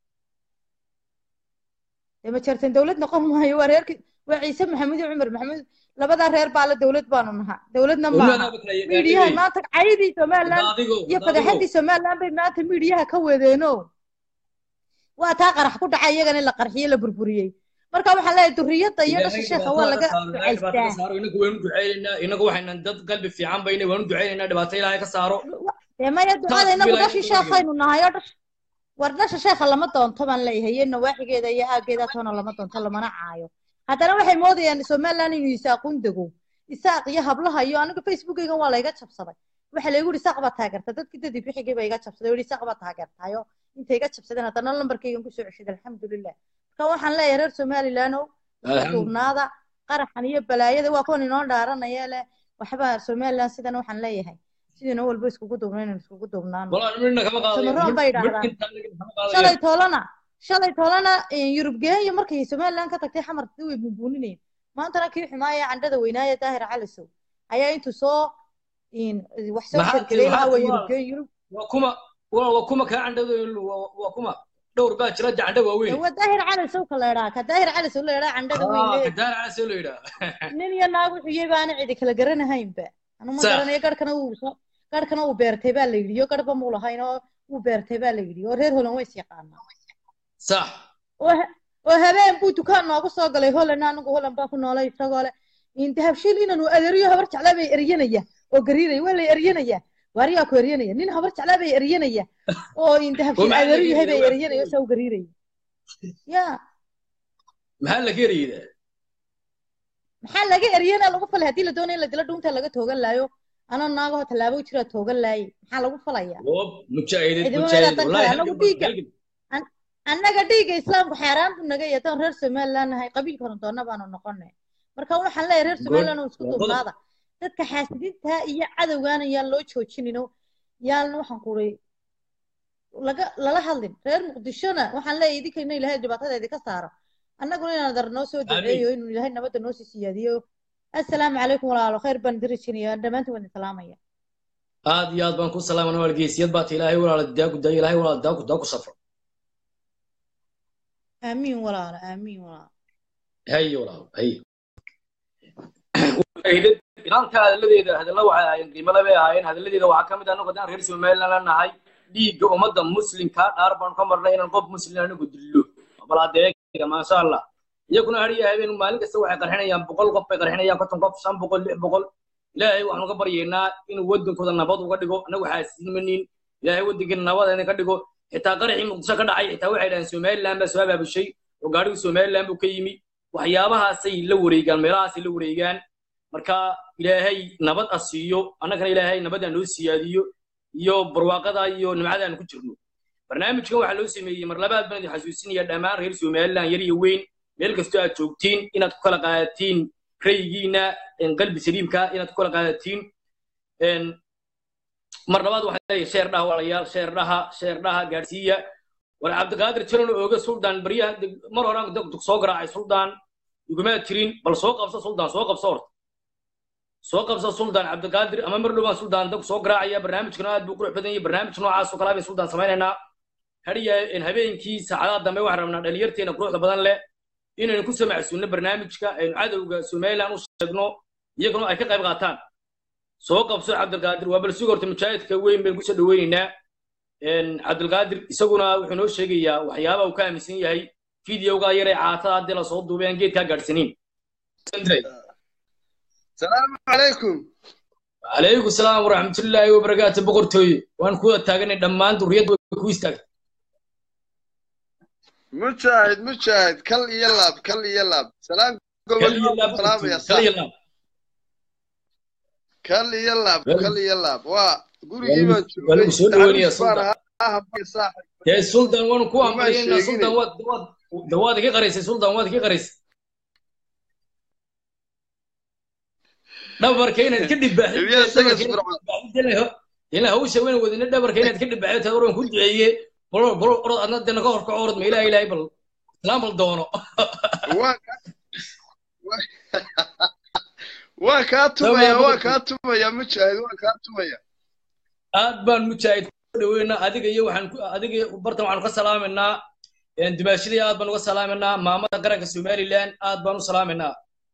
dee majeerteen dowlad noqon maayo waa reerki waa ciise maxamed iyo cumar maxamed labadaa reer baa la dowlad baanu nahaa dowladna maaha miidiyaha maanta caydii somaliland iyo fadaxadii somaliland bay maanta miidiyaha ka wadeeno waa taa qarax ku dhacay iyagana in la qarxiyey la burburiyey marka waxaan leeyahay duriyadda iyo dhasha sheekha waa laga ducaystaa inagu waynu ducaynaynaa inagu waxaynan dad qalbi fiican bayna waanu ducaynaynaa dhibaato ilaahay ka saaro dee maya ducada inagu dhashii sheekhaynu nahay oo dhash war dhasha sheekha lama doonto baan leeyahay iyo nawaaxigeeda iyo aaggeeda toona lama doonto lamana caayo haddana waxay moodayaan somaliland inuu isaaqun dego isaaq iyo hablaha iyo aniga facebookaygan waa layga jabsaday waxa laygu yidhi isaaq baa taageerta dadkii dadii bixigii baa iga jabsaday oo yidhi isaaq baa taageertayo intay iga jabsadeen haddana lambarkaygan kusoo ceshaday alxamdulilah marka waxaan leeyahay reer somalilandow isku duubnaada qaraxan iyo balaayada waa kuwan inoo dhaaranaya leh waxba somaliland sidan waxaan leeyahay sidina walba iskugu duubna inaan iskugu duubnaano samaroon bay idhaahdaan shalay toolana shalay toolana yurub geenya markay somaliland ka tagtay xamarkii way bunbuuninayeen maantana kii xumaaya candhada weynaaya daahir calisow ayaa intuu soo wax soo shirkaday lahaa waa yurub geen yurub waa kuma waa kuma kaa candhada waa kuma dhowr baa jira candha waaweyn waa daahir calisow ka leedhaa ka daahir calisow leedhaa candhada weyn daahir calisow leedhaa nin iyo naag wuxuu yahay baana cidi kala garanahaynba anu ma garanayo garhkana uu garhkana uu beertay baa la yidhi oo garhba muu lahayn oo uu beertay baa la yidhi oo reer holan ways yaqaanaa sax oo habeen buu dukaan noogu soo galay holan anigu holan baa ku noolay isagoo leh dahabshiil inanu adeeriyo habar jeclaa bay eryanaya oo gariiraya waa lay eryanaya waariyaa ku eryanaya nin habar jeclaa bay eryanaya oo dahabshiil adeeru yahay bay eryanaya oo saa u gariiraya ya maxaa laga eryadaa maxaa laga eryana lagu falay haddii la doonayo in la dilo dhuunta laga toogan laayo anoo naagaho tallaabo jira toogan laayay maxaa lagu falaya anagu dhiigga annaga dhiigga islaamku xaaraan buu naga yahay haddaan reer somaliland nahay qabiilkana doonna baanu noqonay marka waxaan leeyahay reer somaliland oo isku duubnaada dadka xaasidiinta iyo cadowgaana yaan loo joojinino yaan waxaan kuray laga lala hadlin reer muqdishona waxaan leeyahay idinkayna ilaahay dhibaatada idinka saaro annaguna inaan dar noo soo duceeyo inuu ilaahay nabadda noo sii siyaadiyo assalaamu calaykum walaalo khayr baan dirajinaya dhammaantiin waan salaamaya aad iyo aad baan ku salaaman wargeysiyad baata ilaahay walaala daaku daayo ilaahay walaala daaku daaku safro aamiin walaalo aamiin walaalo haye walaalo haye ilaalka hadalladeeda hadalla waxay ahaayeen qiimada bay ahaayeen hadalladeeda waxaa ka mid ah anagu haddaan reer somaliland la nahay dhiigga ummadda muslimka dhaar baan ka marnay inaan qof muslim anagu dillo bal adeega maasha allah iyaguna hariya habeen maalin kasta waxay qarxinayaan boqol qof bay qarxinayaan konton qof shan boqol lix boqol ilaahay waxaanu ka baryaynaa inuu waddankooda nabad uga dhigo anagu xaasimanin ilaahay waddankeena nabad idinka dhigo xitaa qaraxii muqdisho ka dhacay xitaa waxay dhahaan somaliland baa soo abaabushay oo gaadhigu somaliland buu ka yimi waxyaabahaasay la wareegaan meelahaasay la wareegaan marka ilaahay nabad a siiyo annagana ilaahay nabadaan noo siyaadiyo iyo barwaaqada iyo nimcada aan ku jirno barnaamijkan waxaa loo sameeyey mar labaad baan idin xasuusinaya dhammaan reer somaliland yar iyo weyn meel kastoo aad joogtiin inaad ku kala qaadatiin raygiina qalbi saliimka inaad ku kala qaadatiin mar labaad waxaa leeyahay sheer dhaha walaalayaal sheer dhaha sheer dhaha gaadhsiiya war cabdiqaadir jiran ooga suldaan baryaha mar horaan dug soo garaacay suldaan igumaa jirin bal soo qabso suldaan soo qabso horta soo qabso suldaan cabdiqaadir ama mar dhowaan suldaan dag soo garaacaya barnaamijkana aad buu qurux badan yahay barnaamij noocaas oo kale bay suldaan samaynaynaa hadiya habeenkii saacadaha dambe waxaan rabnaa dhalinyarteena quruxda badan leh inaynu ku samacsuunno barnaamijka aynu cadowga somaliland u sheegno iyaguna ay ka qayb qaataan soo qabso cabdilqaadir waa bal suga horta mujaahidka weyn baynu kusoo dhaweynaynaa cabdilqaadir isaguna wuxuu noo sheegayaa waxyaabaha uu ka aaminsan yahay fideoga yaree caatada haddii lasoo duubay aan geedkaa gaadhsaniin salaamu calaykum calaykum salaam waraxmatullaahi wabarakaatu boqortooye waan kuwada taaganay dhammaan duriyadda way ku istaagtay mujaahid mujaahid kal iyo laab kal iyo laab salaam gobolaamaya kal iyo laab kal iyo laab waa gurigii baan joogay soo dhaweynaya suldan dee suldan waanu ku amriyeynaa suldan waad dawaad iga qaraysay suldan waad iga qaraysay dhabarka inaad ka dhibaaxdila hawsha weyn wadina dhabarka inaad ka dhibaaxdo taad oran ku duceeye bal bal orod adna dee naga horka orod ma ilaha ilahay bal islaam bal doono waa kaa tumaya waa kaa tumaya mujaahid waa kaa tumaya aad baan mujaahid ku dhaweynaa adiga iyo waxaan ku adiga iyo bartan waxaan ka salaamaynaa dimaashadii aad baan uga salaamaynaa maamada qaranka somaliland aad baan u salaamaynaa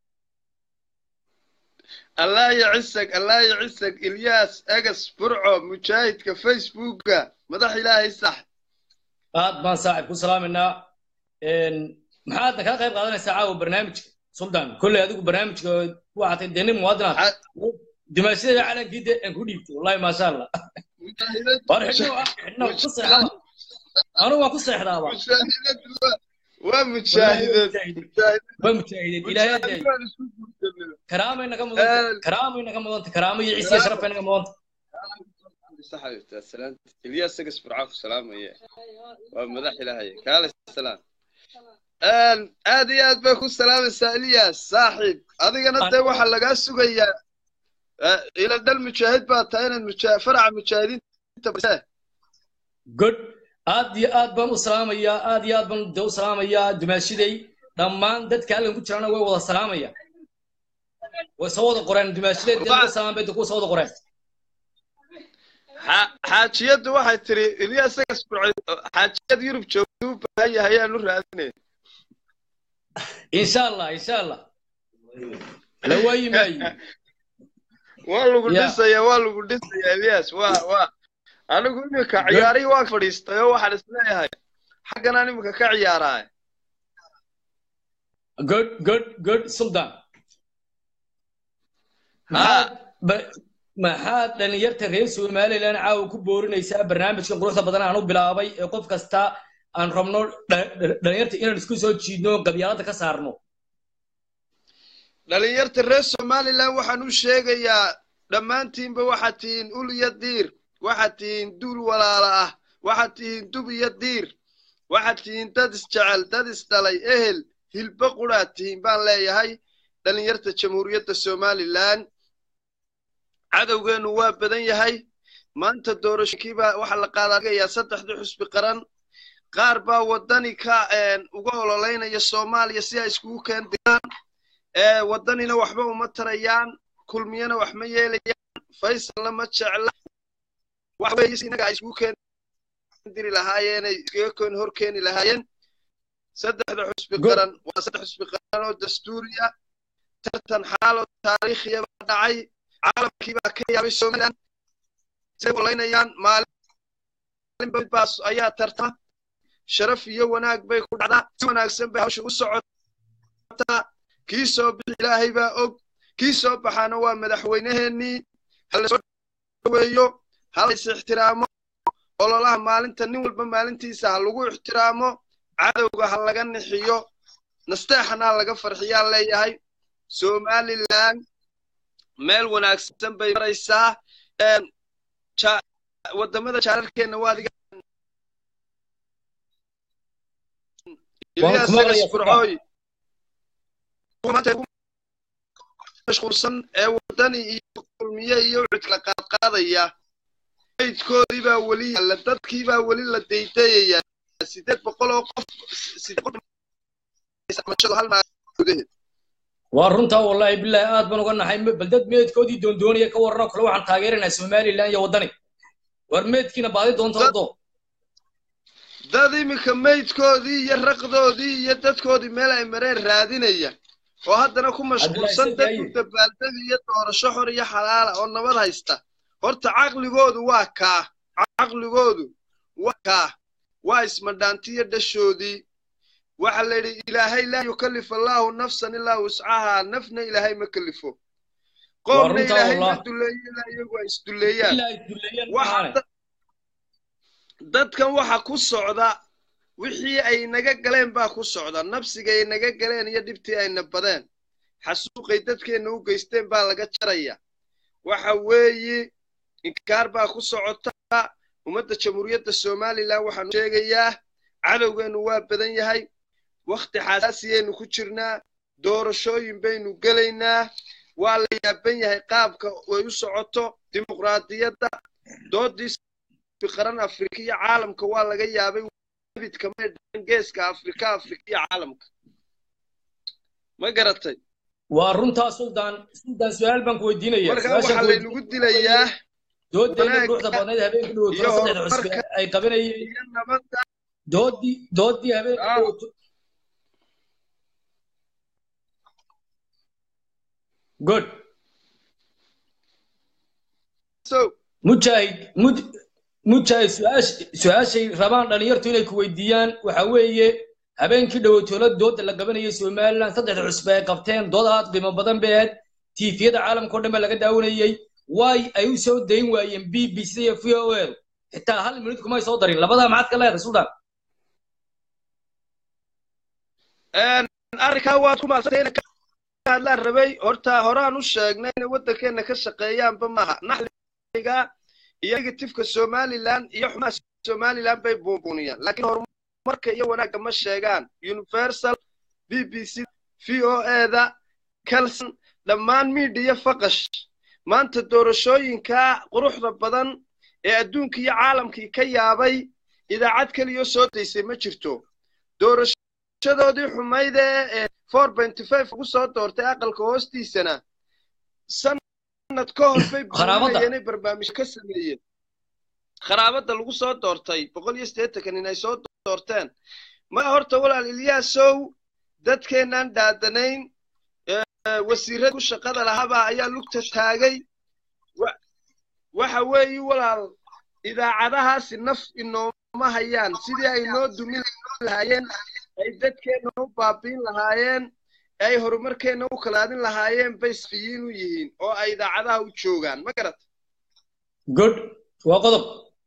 allah yacisag allah yacisag ilyaas egas burco mujaahidka facebooka madax ilaahay sax aad baan saaxib ku salaamaynaa maxaad kaa qayb qaadanaysaa caawa barnaamijka sultan kolley adigu barnaamijka waxaa tahay dee nin muwaadinaad dimaashadii calankii de aan ku dhiibtay wallahi maasha allah war xidhno xidhno ku seexdaba anu waan ku seexdaaba waa mujaahidad waa mujaahideed ilaahay aday karaamayna ka mudanta karaamayna ka mudanta karaamo iyo ciise iyo sharafayna ka mudanta ilyaas egas burco ku salaamaya waa madax ilaahay kaale salaam aad iyo aad bay ku salaamaysaa ilyas saaxiib adigana dee waxaa lagaa sugayaa ila dhal mujaahid baa tahay inaad muja faraca mujaahidiinta base good aad iyo aad baan u salaamayaa aad iyo aad baan de u salaamayaa dumaashiday dhammaan dadka halkan ku jirana way wada salaamaya way soo wada qoreen dumaashiday dee laga salaam bay kuwa soo wada qoreen xaajiyaddu waxay tiri ilyas egas burco xaajiyad yurub joogta u baahan yahay ayaan u raadinay insha allah insha allah la waayi maayo waa lagu dhisaya waa lagu dhisaya ilyas waa waa anigu iminka ciyaarihii waan fadhiistay oo waxaan isleeyahay xagganaan iminka ka ciyaaraay good good good sultan maxaad maxaad dhalinyarta reer somaliland caawa ku boorinaysaa barnaamijkan quruxda badan aan u bilaabay ee qof kasta aan rabno dhalinyarta inaan isku soo jiidno qabyaalada ka saarno dhalinyarta reer somaliland waxaan u sheegayaa dhammaantiinba waxaad tihiin ul iyo diir waxaad tihiin duul walaala ah waxaad tihiin dub iyo diir waxaad tihiin dad isjecel dad isdhalay ehel hilbo quraad tihiin baan leeyahay dhalinyarta jamhuuriyadda somaliland cadowgeennu waa badan yahay maanta doorashooyinkiibaa waxaa la qaadaagayaa saddexdii xusbi qaran qaar baa waddani ka uga ololeynaya soomaaliya si ay iskugu keendiraan waddanina waxba uma tarayaan kulmiyana wax ma yeelayaan faysalna ma jecla wax weeye si inaga ay iskugu keendiri lahaayeenay iskaga keen hor keeni lahaayeen saddexda xusbi qaran waa saddex xusbi qaran oo dastuuriya tartan xaaloo taariikhiya baa dhacay caalamkii baa ka yaabay somaliland say ololeynayaan maalinba midbaas ayaa tartama sharaf iyo wanaag bay ku dhacdaa si wanaagsan bay hawsha u socotaa kii soo bixi ilaahay baa og kii soo baxaana waa madaxweyneheennii hala soo dhaweeyo hala is ixtiraamo ololaha maalinta nin walba maalintiisa ha lagu ixtiraamo cadowga ha laga nixiyo nasteexana ha laga farxiyaa leeyahay somaliland meel wanaagsan bay maraysaa wadamada jaararkeenna waa adiga burcooy mashquulsan ee wadani iyo kulmiye iyo cudkala qaadqaadaya maydkoodii baa weli yaalla dadkii baa weli la daydayaya sideed boqol oo qof hal gudaheed waa runtaa wallahi billahi aad baan uga nahay bal dad meedkoodii doondoonaya ka warranoo kale waxaan taageeraynaa somaliland iyo waddani war meedkiina baadi doonta wado dad iminka maydkoodii iyo raqdoodii iyo dadkoodii meel ay mareen raadinaya oo haddana ku mashquulsan dad u dabaaldeg iyo doorasho xor iyo xalaala oo nabad haysta horta caqligoodu waa kaa caqligoodu waa kaa waa ismadhaantiyo dhashoodii waxa la yidhi ilaahay laa yukallif allaahu nafsan ilaa wuscahaa nafna ilaahay ma kalifo qoomna ilaahay ma duleeyo ilaa iyagu ay isduleeyaan dadkan waxa ku socda wixii ay naga galeen baa ku socda nabsiga ay naga galeen iyo dhibtii ayna badeen xasuuqay dadkeenna u geysteen baa laga jaraya waxa weeye inkaar baa ku socota ummadda jamhuuriyadda somaliland waxaanu sheegayaa cadowgeennu waa badan yahay wakhti xasaasiyaynu ku jirnaa doorashooyin baynu gelaynaa waa la yaaban yahay qaabka ay u socoto dimuqraadiyadda doodii qaran afrika iyo caalamka waa laga yaabay abidka may dhacan geeska afrika afrika iyo caalamka ma garatay waa runtaa suldaan suldaan su-aal baan ku weydiinaya marka su-aashaan waxaa ku laynagu dilayaa dooddeena wanaag quruxda badnayd habeenkii dhaweyto iyo saddexda cusbe horumarka ay qabanayeen iyo nabadda doodii doodii habeenkii ah dhaweyto good so mujaahid mud mujaahid su-aash su-aashay rabaan dhalinyartu inay ku weydiiyaan waxa weeye habeenkii dhaweytoola dooda la qabanayay somaliland saddexda cusbe ay qabteen dood aad qiimo badan bay ahayd tiifiyada caalamka oo dhan baa laga daawanayay waay ay u soo dayn waayeen b b c iyo v o l xitaa hal minut kumay soo darin labadaa maxaad ka leedahay suldaan arrinkaa waad ku maadsantahay inay ka hadlaan rabay horta horaan u sheegnay inay waddankeena ka shaqeeyaanba maaha naxliga iyo negatifka somaliland iyo xumaha somaliland bay buunbuuniyaan laakiin horumarka iyo wanaagga ma sheegaan universal b b c v o eda calson dhammaan miidhiya faqash maanta doorashooyinka quruxda badan ee adduunka iyo caalamkii ka yaabay idaacad keliya soo daysay ma jirto doorashadoodii xumayd ee four benty five ugu soo doortay aqalka hoostiisana sanad ka hor bay Kharaabada. buurinayeen barnaamijyo ka sameeyeen kharaabada lagu soo doortay boqol iyo siddeetankan inay soo doorteen ma horta walaal ilyaasow dadkeenaan dhaadanayn ee, wasiirada ku shaqada lahabaa ayaa lugta taagay Wa- waxa weeye walaal idaacadahaasi naf inooma hayaan sidii ay noo dumin lahaayeen ay dadkeenna u baabiin lahaayeen ay horumarkeenna u kalaadin lahaayeen bay safiyiin u yihiin oo ay idaacadaha u joogaan ma garat good waa qodob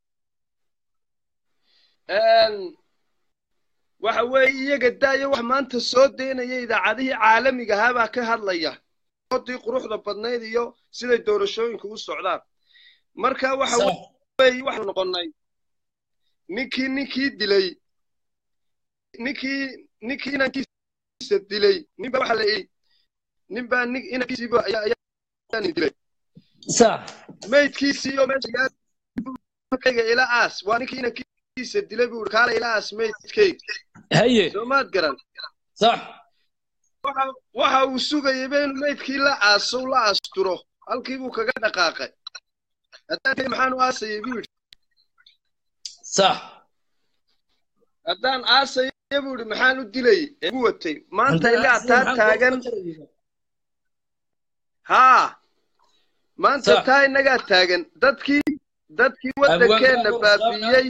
waxa weeye iyaga daayo wax maanta soo daynaya idaacadihii caalamiga ahaa baa ka hadlaya oodii quruxda badnayd iyo siday doorashooyinku u socdaan marka waxa Sax. weeye waxaanu noqonnay ninkii ninkii dilay ninkii ninkii inankiisa dilay ninba waxa la yidhi ninbaa nin inankiisiiba ayaa ayaa nin dilay sax maydkiisii oo meesha yaakayga ila aas waa ninkii inankiisa dilay buu kaala ila aas maydkayga haye soo maad garan sax waxa waxa uu sugayayba inuu maydkii la aaso la asturo halkii buu kaga dhaqaaqay haddaan kay maxaan u aasayay buu yidhi sax haddaan aasaya buu yidhi maxaan u dilayay ee ugu watay maanta Haddaan ilaa aasaya taa maxaan taagan kuu jarayay? haa maanta Sax. taa innagaa taagan dadkii dadkii waddankeenna baabi'iyey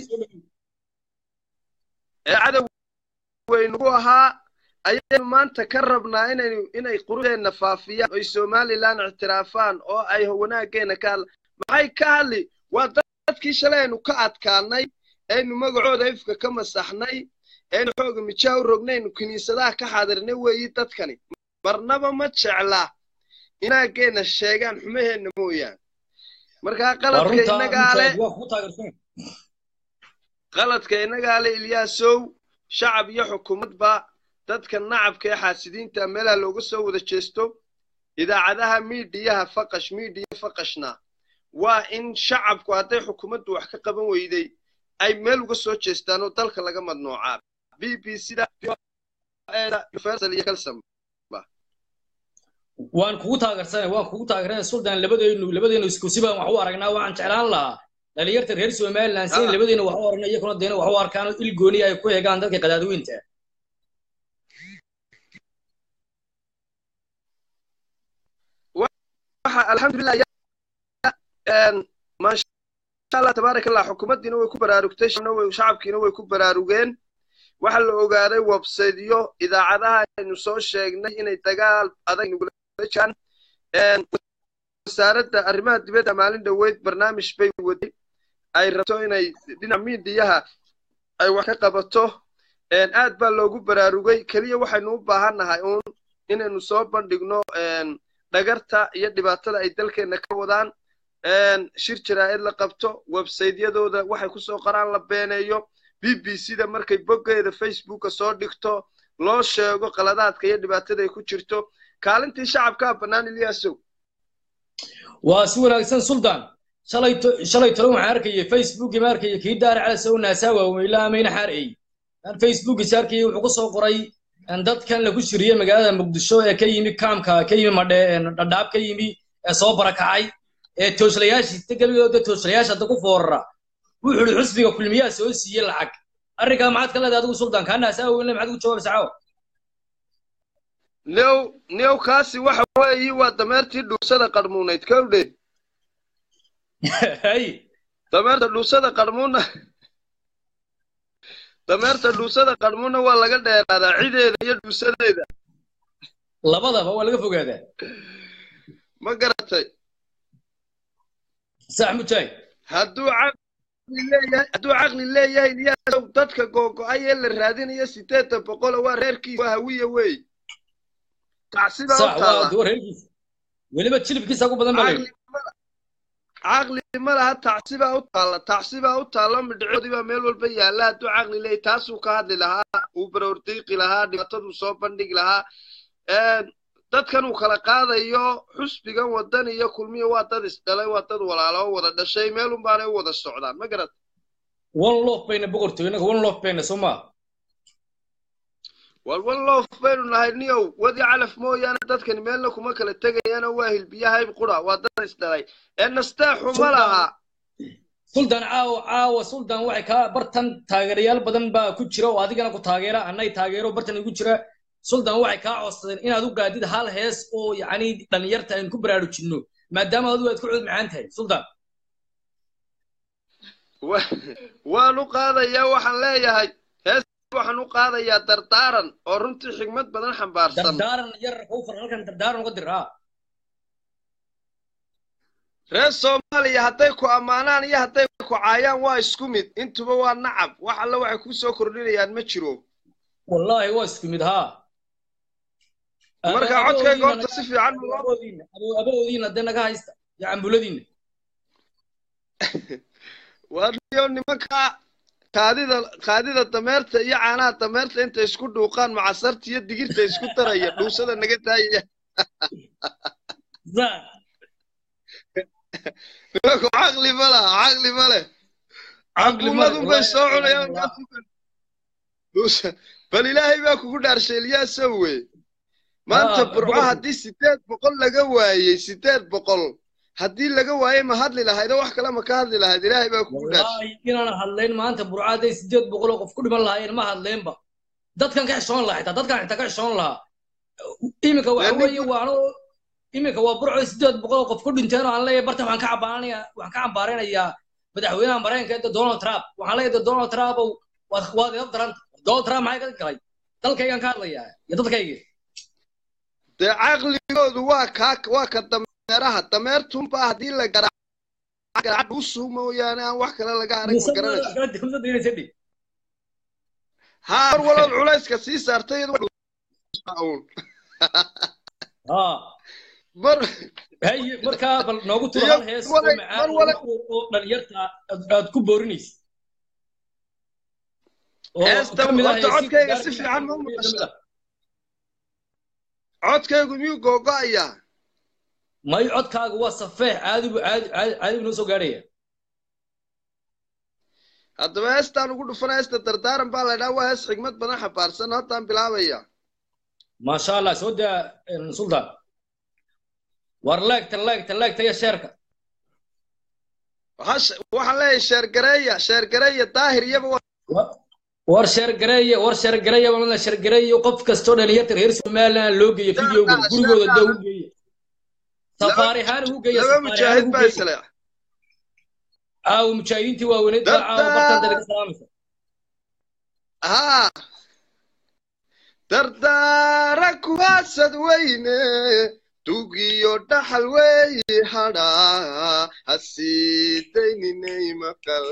ee cadow weynugu ahaa ayaynu maanta ka rabnaa inaynu inay quruxdeenna faafiyaan oy somalilan ictiraafaan oo ay wanaaggeena ka hadla maxay ka hadli waa dadkii shalay aynu ka adkaanay aynu magacooda ifka ka masaxnay aynu xooga mijaa u rognaynu kiniisadaha ka xaadirnay weeyi dadkani marnaba ma jecla inaaggeena sheegaan xumaheenna mooyaan markaa waa qaladka runtaa innagaa le mujaahid waa kugu taageersan qaladka innagaa le ilyaasow shacab iyo xukuumadba dadka nacabka ee xaasidiinta meelaha looga soo wada jeesto idaacadaha miidiyaha faqash miidiya faqashna waa in shacabku hadday xukuumaddu wax ka qaban weyday ay meel uga soo jeestaan oo dalka laga madnoocaa b b cda universal iyo calsam waan kugu taageersanay waan kugu taageersanay suldaan labadaynu labadaynu isku si baan wax u aragnaa waxaan jeclaan lahaa dhalinyarta reer somaliland si Ah. labadaynu wax u aragna iyakuna deena wax u arkaan oo il gooni ay ku eegaan dadka qadaadweynta waxa alxamdulilah ya- een, maasha allah tabaaraka allah xukuumaddiina way ku baraarugtay shacabna way- shacabkiina way ku baraarugeen waxa la ogaaday websaytyo idaacadaha aynu soo sheegnay inay dagaal adag nugula jiraan Een, wasaaradda arrimaha dibadda maalin dhoweyd barnaamij bay waday ay rabto inay dhinaca miidiyaha ay wax ka qabato Een, aad baa loogu baraarugay keliya waxaynu u baahannahay uun inaynu soo bandhigno een, dhagarta iyo dhibaatada ay dalkeenna ka wadaan Een, shir jaraa'id la qabto websaytyadooda waxay ku soo qoraan la beeneeyo b b c-da markay boggeeda facebooka soo dhigto loo sheego qaladaadka iyo dhibaatada ay ku jirto kaalintii shacabkaa bannaan ilyaasow waa si wanaagsan suldaan shalay to- shalay tolo waxaan arkayay facebookii ma arkayay kii daara cala sow naasaa waaweylaa amayna xaarey aan facebookii arkayay wuxuu ku soo qoray een, dadkan lagu shiriyey magaalada muqdisho ee ka yimi kaamka ka yimi madhe een, dhadhaab ka yimi ee soo barakacay ee tooslayaashii geligooda tooslayaasha hadda ku foorara wuxuu yidhi xusbiga kulmiyaa soo siiyey lacag arrinkaa maxaad ka leedahay adigu suldaan kaanaas awgeyn maxaad ugu jawaabaysaa caawa new new kaasi waxa weeyi waa dameertii dhuusada qarmuunayd kowdhe hay dameerta dhuusada qarmuuna dameerta dhuusada qarmuuna waa laga dheeraadaa cideeda iyo dhuusadeeda labadaba waa laga fogaadaa ma garatay sax mujaahid hadduu caqli leeyahay hadduu caqli leeyahay iliyaasow dadka googo'ay ee la raadinayo sideetan boqol waa reerkiisa waa hawiya wey tacsibaa u sax waa taalla duwar reerkiisa weliba jilibkiisa ugu badan baa caqli caqli ma laha tacsibaa u taalla tacsibaa u taalla midhcoodii baa meel walba yaalla hadduu caqli leeyahay taasuu ka hadli lahaa uu baroordiiqi lahaa dhibaataduu soo bandhigi lahaa Een, dadkan uu kala qaadayo xusbigan wadan iyo kulmiyo waa dad isdhalay waa dad walaalo oo wada dhashay meelun baanay u wada socdaan ma garat one love bayna boqortooy inaga one love bayna soo maa walwal loof baynu nahay niyow wadi calaf mooyaane dadkani meelna kuma kala tegayaana waa hilbiyahayb qura waa dad isdhalay ee nasteexu ma laha suldaan caawa caawa suldaan waxay kaa bartan taageerayaal badan baa ku jira oo adigana ku taageera annay taageero bartan igu jira suldaan waxay kaa codsadeen inaad u gaadid hal hees oo yacni dhallinyarta aynu ku baraarujinno maadaama adigu aad ku cud macaan tahay suldaan Wa- waan u qaadayaa waxaan leeyahay hees waxaan u qaadayaa dardaaran oo runtii xigmad badan xambaarsan dardaaran yar kowfar halkan dardaaran uga dir haa reer soomaaliya hadday ku ammaanaan iyo hadday ku caayaan waa isku mid intuba waa nacab wax alle waxay ku soo kordhinayaan ma jiro wallaahi waa isku mid haa marka codkayga horta si fiican ma loo aboodiina dee naga haysta iyo cambuladiina waa niyo nimanka kaadida kaadida dameerta iyo caanaha dameerta inta isku dhuuqaan macasarta iyo digirta isku daraya dhuusada naga daayaya nimanku caqli ma laha caqli ma leh caquumadun bay soo cunayaan dhuusa bal ilaahay baa kugu dhaarshay ilyaasow wey maanta Ah, burco boqorku. haddii sideed boqol laga waayey sideed boqol haddii laga waayey ma hadli lahaydoo wax kale ma ka hadli lahayd ilaahay baa kugu dhaarshay wallaahi inaan hadlayn maanta burca hadday sideed boqol oo qof ku dhiman lahaayeen ma hadleenba dadkan ka xishoon lahaa xitaa dadkan xitaa ka xishoon lahaa iminka waxa Dee weeye waano iminka waa burco sideed boqol oo qof ku dhinteen oo aan leeyahay bartan waxaan ka cabaanaya waxaan ka cambaaraynayaa madaxweynaha maraykanka ee donald trump waxaan leeyahay donald trump ow waad waad ila daranta donald trump maxay ka galay dalkaygaan ka hadlayaa iyo dadkayga dee caqligoodu waa kaa waa ka dameeraha dameertunbaa haddii la garaac usuu mooyaane aan wax kale laga arag ma garanaysa haa mar walood culayska sii saartay iyadu waa uun. mar haye markaa bal noogu turo Iyo hal hees oo wale- macaan mar wale- oo oo dhalinyarta aad- aad ku boorinaysa oo heesta ka mid ah horta heesihiisa codkayga si gaarkiisa fiican ma ka mid maqasha ah. codkaygu miyuu googo'ayaa may codkaaga waa safeex caadi bu caadi caadi caadi buu noo soo gaarhaya haddaba heestaan ugu dhufana heesta dardaaran baa la idhaha waa hees xigmad badan xambaarsan haddaan bilaabaya maasha allah soo daa een, sultan war leegta leegta leegta iyo sheerka Hash- waxaan leeyahay sheergareeya sheergareeya daahir iyaba waa war sheergareeye war sheergareeye walana sheergareeye qof kastoo dhalinyarta reer somaliland loo geeyo videoga gurigooda dee ugu geeya safaari ahaan ugu geeya laba safaari ahaan mujaahid ugu baa geeya isle caawa mujaahidiintii waaweyned baa caawa bartaan dalaga salaamaysa haa dardaara kuwaasad weyne tugiyo dhaxal weeye hadhaa hasiidayninay maqal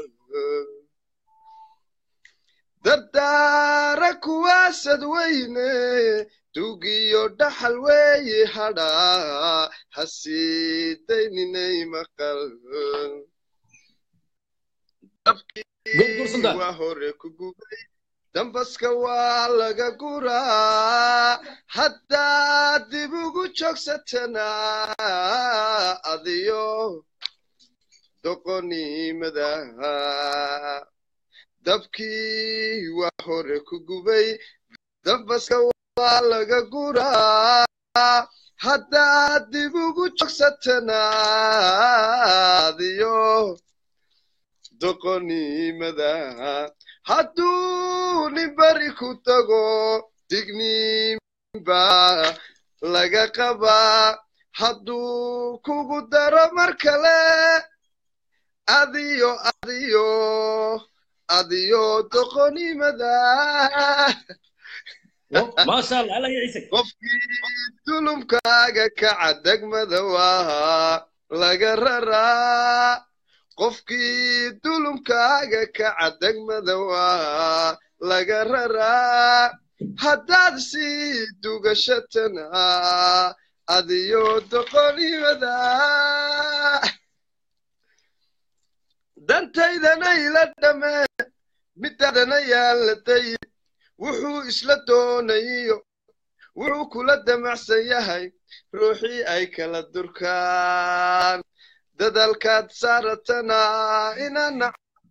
dardaara kuwaasad weyne tugiyo dhaxal weeye hadhaa hasiidayninay maqal dabkii waa hore ku gubay dambaska waa laga guraa haddaad dib ugu joogsatana adiyo doqonimada dabkii waa hore ku gubay dambaska waa laga guraa haddaad dib ugu joogsatana adiyo doqonimada hadduu nin beri ku tago digniinba laga qabaa hadduu kugu daro mar kale adiyo adiyo adiyo doqonimada maasha allah alla ya ciise qofkii dulumkaaga kaca degmada waa laga raraa qofkii dulumkaaga kaca degmada waa laga raraa haddaad sii dugashatana adiyo doqonimada dantaydana ila dhame midaadana yaalatay wuxuu isla doonayo wuxuu kula damacsan yahay ruuxii ay kala durkaan dadalkaad saaratana inana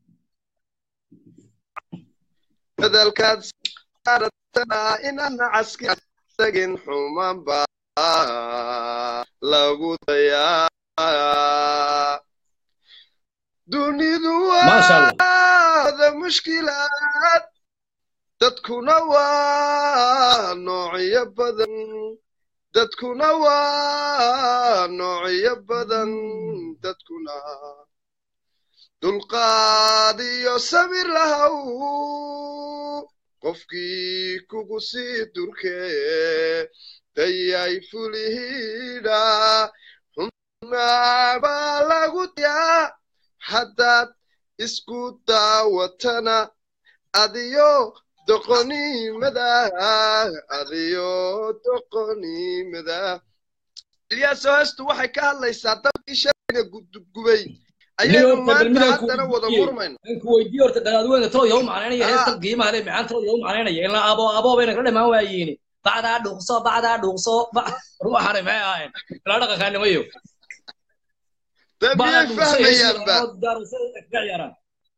dadalkaad saaratana inana caski tagin xumaan baa lagu dayaa dunidu Masha Allah. waada mushkilaad dadkuna waa noocyo badan dadkuna waa noocyo badan dadkuna dulqaad iyo samir lahaw qofkii kugu sii durkee dayay fulihidha xumaa baa lagu diyaa haddaad isku daawatana adiyo doqonimada adiyo doqonimada ilyaaso heestu waxay ka hadlaysaa dabkii shalayna gudubgubay ayaynu maanta haddana wada murmayno ku weydiiyo horta gadaadweyne talo yow macnaynaya heesta qiimaha le macaan talo yow macnaynaya ilaa abo abo bayna kala dhamaan waayiini bacdaa dhuuqso bacdaa dhuuqso ruuxane maxay ahayn ilaa dhaqankaanimayo dee miyay fahmayaanba ciyaaraan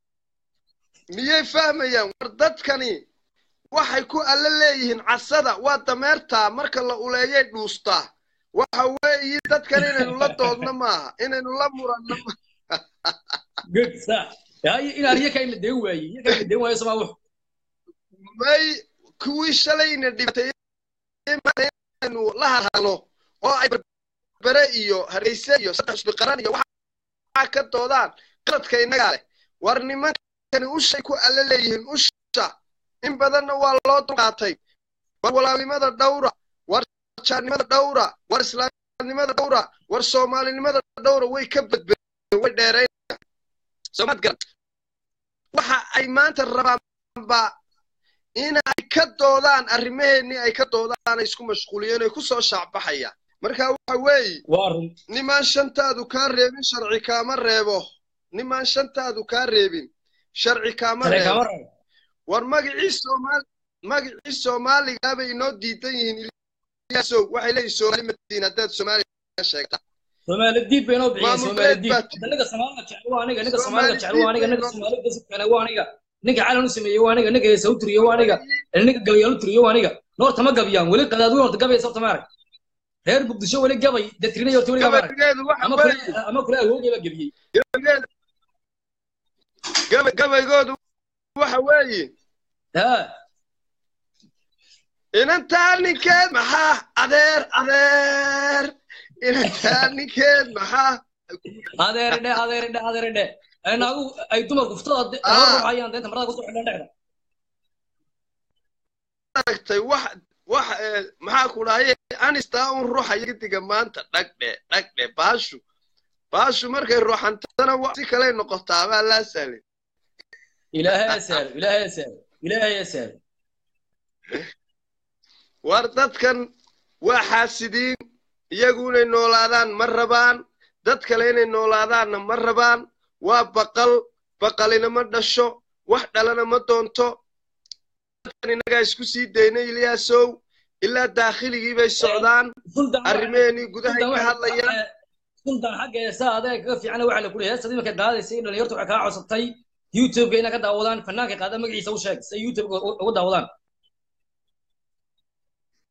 miyay fahmayaan war dadkani waxay ku alle leeyihiin casada waa dameertaa marka la uleeyay dhuustaa waxa weeyi dadkan inaynu la doodno maaha inaynu la muranno ma good sa yaay inaan iyaga in la deen waaye iyaga in la deen waayo samaa wuxu may kuwii shalayna dhibtay inaynu la hadhano oo ay berbere iyo hargeyse iyo saddex isbi qaran iyo waxaa ka doodaan qaladka innagaa leh war nimankani ushay ku alle leeyihiin usha in badanna waa loo dulqaatay war walaalnimada dhowra war jaarnimada dhowra war islaamnimada dhowra war soomaalinimada dhowra way ka badbadeen way dheerayn soomaad garan waxa ay maanta rabaanba in ay ka doodaan arrimaheennii ay ka doodaan ay isku mashquuliyeen ay ku soo shaacbaxayaan marka waxa weeye waa run nimaan shantaadu kaa reebin sharci kaama reebo nimaan shantaadu kaa reebin sharci kaama Sharci kaama reebo reebo. war magacii soomaali magacii soomaaligaa bay inoo diidan yihiin ilyaasow waxay leeyihin soomaali madiin haddaad soomaaliga sheegtaa Soomaali diib bay noo bixiyeen Maamul Soomaali beed diib baa hadda ninka Soomaaliga jecel waa aniga ninka Soomaali Soomaaliga jecel waa aniga diib ninka bay Soomaaliga dasib kale waa aniga ninka calan u sameeyey waa aniga ninka heesa u tiriye waa aniga ninka gabayaal u tiriye waa aniga noorta ma gabiyaan weli qadaadweyn horta gabaysa horta maarag reer muqdisho weli gabay dadkirinay horta weli maarag gabaygeedu waxa ama kule weeye ama kule awoogay baa gebiyey gabaygeedu gabay gabaygoodu waxa weeye ha inantaa ninkeed maxaa adeer adeer inantaa ninkeed maxaa adeeridhe adeeridhe adeeridhe naagu ay dumarku furtada laba Ah. ruux ayaan deenta marada kusoo xidhan dhexda aragtay wax wax eh, maxaa ku dhahaye anistaa un ruuxaya gidiga maanta dhagdhe dhagdhe baashu baashu markay ruuxantana wa si kaley noqotaa baa laa sahlin ilaahay asaalo ilaahay asaalo ilaahay asaalo war dadkan waa xaasidiin iyagu inay noolaadaan ma rabaan dad kale inay noolaadaanna ma rabaan waa baqal baqalina ma dhasho wax dhalana ma doonto dadkan innagaa isku sii daynay ilyaasow ilaa daakhiligii bay socdaan arrimaheenii gudahay ka hadlayaan sultan xagga heesaa adeeg kaga fiican waxaa la kuli heestada iminka qaadaysay dhalinyartu waxay kaa codsatay youtube-ka inay ka daawadaan fanaanka qaada magaciisa u sheeg si ay youtube uga daawadaan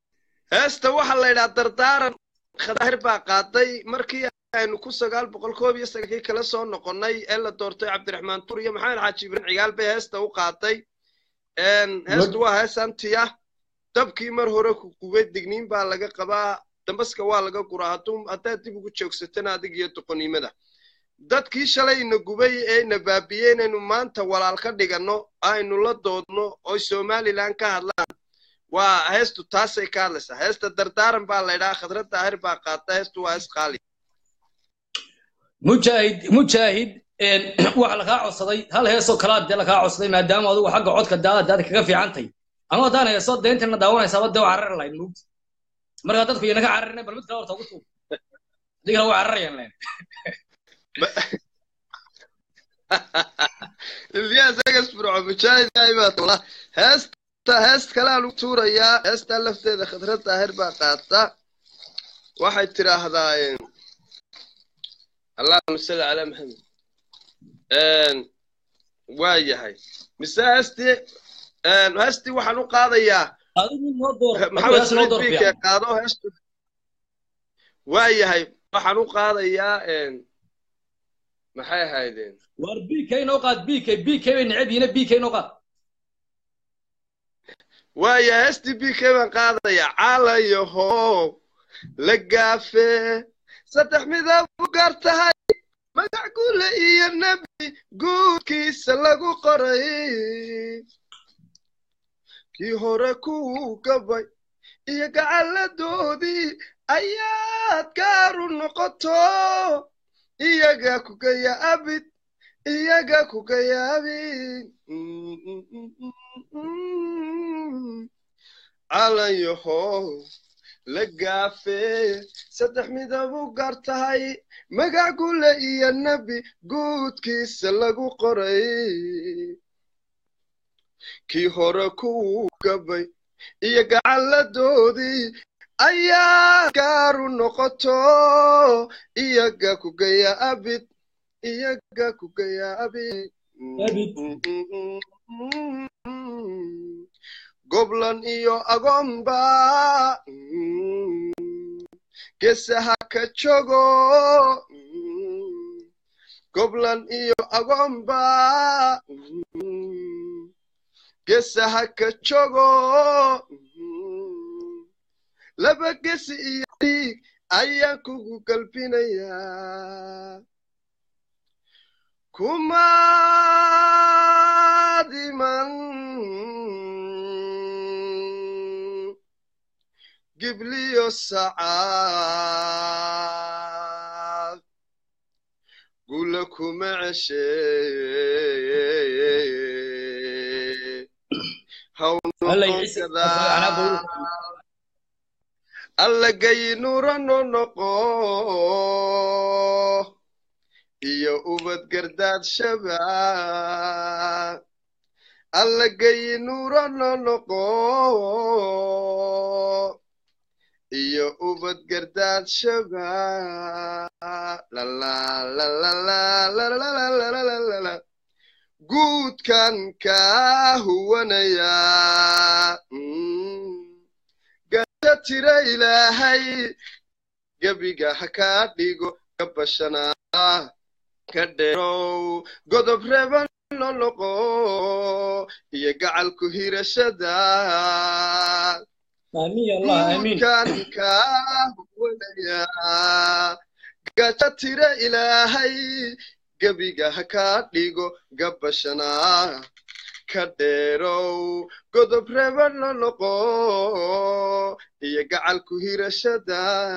heesta waxaa la yidhaha dardaaran khadaahir baa qaaday markii aynu ku sagaal boqol koob iyo sagankii kala soo noqonnay ee la doortay cabdiraxmaan tur iyo maxamed xaaji ibrahim cigaal bay heesta u qaaday heestu waa hees antiya dabkii mar hore ku gubay digniin baa laga qabaa dambaska waa laga guraa hadduu haddaad dib ugu joogsatana adig iyo doqonnimada dadkii shalay ina gubay ee ina baabiyey inaynu maanta walaal ka dhiganno aynu la doodno oy somalilan ka hadlaan waa heestu taasay ka hadlaysaa heesta dardaaran baa la ydhaha khadra daahir baa qaata heestu waa hees qaali mujaahid mujaahid waxa lakaa codsaday hal heesoo kalaad dee lakaa codsaday maadaama adigu xagga codka daada daada kaga fiicantay anuu haddaan heeso deentana daawanaysaaba dee waa carari lahayd mugti markaa dadku iyana ka cararina bal mid kale horta ugu tuub haddii kale waa cararayaan leen ilyas agas burco mujaahid baa tula heesta heest kale aan u tuurayaa heestaa lafteeda khadra daahir baa qaata waxay tidhaahdaa allahuma salli calaa maxamed waa yahay mise heestii heestii waxaan u qaadayaa maxamed saciid biike qaado heestu waa yahay waxaan u qaadayaa maxay ahaydeen war bk inoo qaad bk bk bay neceb yihiin bk inoo qaad waaya heestii bk baan qaadayaa caalayaho la gaafe saddex midab u gaar tahay magac gule iyo nebi guudkiisa lagu qoray kii hore kuu gabay iyo gacalladoodii ayaad gaaru noqoto iyaga kugaya abid iyaga kugaya abid calayaho la gaafe saddex midab u gaar tahay magac gule iyo nebi guudkiisa lagu qoray kii hore kuu gabay iyo gacalladoodii ayaa gaaru noqoto iyaga kugaya abid iyaga kugaya abid goblan iyo agoonba geesaha ka jogo goblan iyo agoonba geesaha ka jogo laba gesi iyo dhiig ayaan kugu galbinayaa kumaadiman gibliyo sacaad gula kuma ceshe hawnoqonkada allagayi nurano noqo iyo ubad gardaad shaba allagayi nurano noqo iyo ubad gardaad shaba guudkan kaa huwanaya gada tira ilaahay gebiga ha kaa dhigo ka bashanaa ka dheerow godob reban lo noqo iyo gacalku hirashada guudkan kaa huwanaya gada tira ilaahay gebiga ha kaa dhigo gabashanaa ka dheerow godob reban lo noqo iyo gacalku hirashada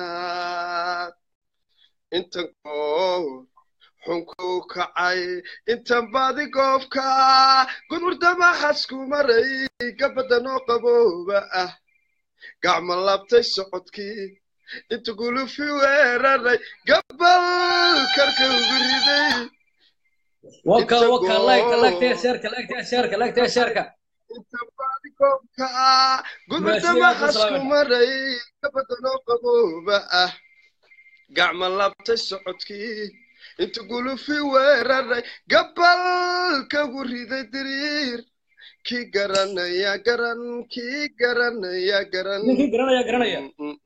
intan goor xunkuu kacay intan baadi goobka gudurdamaxasku maray gabadanoo qabooba ah gacma labtay socodkii inta gulufi weeraray gabal karka ugu riday waka waka like like tee sheerka like tee sheerka like tee sheerka goobka gudurdamaxasku maray gabadanoo qabooba ah gacma labtay socodkii inta gulufi weeraray gabal kagu riday diriir kii garanaya garan kii garanaya garan ninkii garanaya garanaya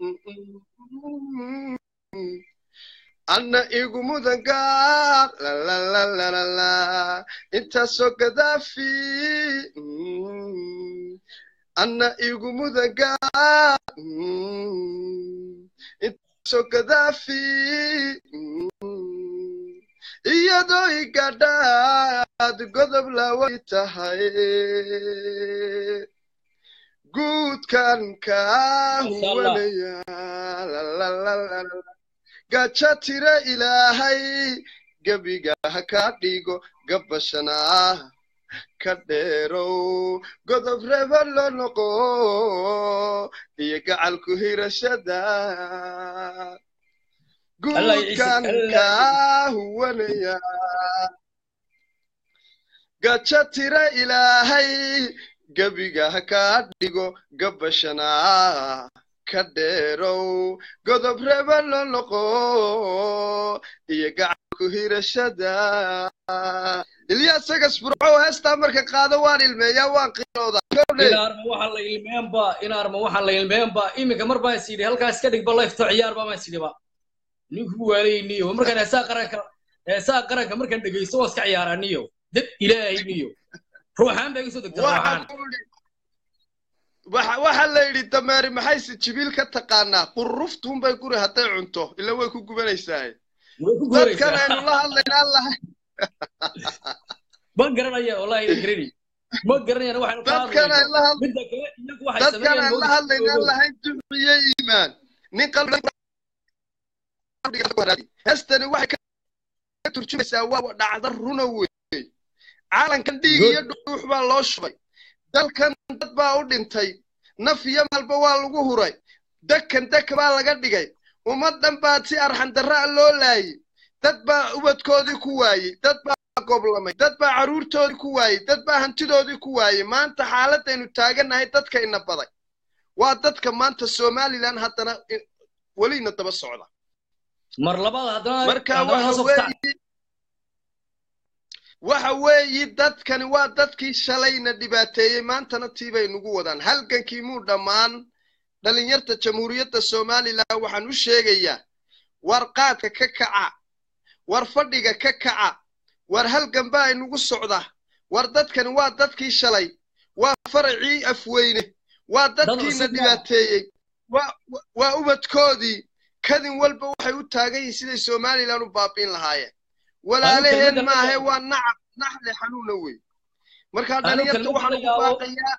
anna igu mudan gaar lalalalalala intaasoo gadaafi anna igu mudan gaar intaasoo gadaafi iyadoo igadhaad godob laway tahay guudkan kaa huwanaya lalalalalala gaja tira ilaahay gebiga ha kaa dhigo gabashana ka dheerow godob reba loo noqo iyo gacalku hirashada guudkan kaa huwanaya gaja tira ilaahay gebiga ha kaa dhigo gabashana ka dheerow godob reba loo noqo iyo gacanku hirashada ilyaas sagas burco heestaa marka qaado waan ilmeeyaa waan qiiroodaa inaarma waxaa la ilmeenba inaarma waxaa la ilmeenba iminka mar baan is yidhi halkaas ka dhigba lifto ciyaarba baan is yidhiba ninku waalayniyo markaan heesaa qaranka heesaa qaranka markaan dhegeysto waa iska ciyaaraa niyo dad ilaahay niyo ruuxaan baa iga soo degta ruuxaan waxa waxa la yidhi dameeri maxayse jibiil ka taqaanaa qurruftuunbay guri hadday cunto ila way ku gubanaysaa dadkan aynu la hadlaynaa lahay ma garanaya wallahi ina garani ma garanayana waxaynu ka dadkan ay la hadlayno midda kale iyagu waxay dadkan sameeyaan aan la hadlaynaa lahayn duxiye iimaan nin qalbi heestani waxay ka turjumaysaa waa dhacda runa wey caalankan dhiig iyo dhuux baa loo shubay dalkan dad baa u dhintay naf iyo maalba waa lagu huray dekan deka baa laga dhigay ummad dhan baa si arxandarra loo laayey dad baa ubadkoodii ku waayey dad baa goblamay dad baa carruurtoodii ku waayey dad baa hantidoodii ku waayey maanta xaaladaynu taagannahay dadka ina baday waa dadka maanta somalilan haddana welina daba socda mar labaad haddana marka haddana waxa hoos u kac. weeye waxa weeyi dadkani waa dadkii shalayna dhibaateeyey maantana tii bay nagu wadaan halgankii muu dhammaan dhalinyarta jamhuuriyadda somalilan waxaan u sheegayaa war qaadka ka kaca war fadhiga ka kaca war halgan baa inugu socda war dadkani waa dadkii shalay waa faracii afweyne waa dadkiina cusub ma- dhibaateeyey waa wa- waa ubadkoodii kadin walba waxay u taagan yihiin siday somalilan u baabiin lahaayeen walaalaheen kelmadda la maahe yaabo. waa nacab naxle xanuuna wey marka Anu dhalinyarta kelmadda waxaan la ugu yaabo. baaqayaa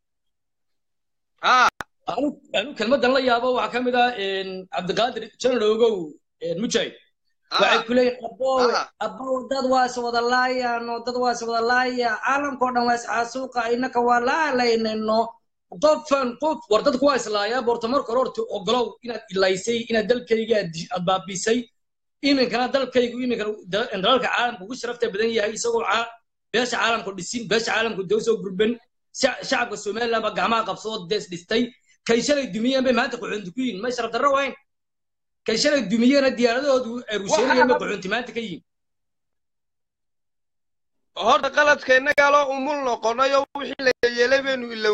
haa anu anu kelmaddan la yaabo waxaa ka mid ah een, cabdiqaadir janan ogow een, mujaahid waxay ku leeyihin abowe abow dad waa is wada laayano dad waa is wada laaya caalamkao dhan waa isxaasuuqa innaka waa laalaynayno qofan qof war dadku waa islaayaa borta marka hore horta ogolow inaad ilaysay inaad dalkayga aad di- aad baabisay iminkana dalkaygu iminkana da- dalalka caalamka ugu sharafta badan yahay isagoo caa- beesha caalamku dhisin beesha caalamku dee usoo gurban Shac- shacabka somaliland baa gacmaha qabsoo dees dhistay kay shalay dumiyeen bay maanta qaxoonti ku yihiin may sharaf darro wayn kay shalay dumiyeena diyaaradahoodu ay rusheynayeen bay qaxoonti maanta ka yihiin horta qaladka innagaa loo umul noqonayo wixii la yeelay baynu ilow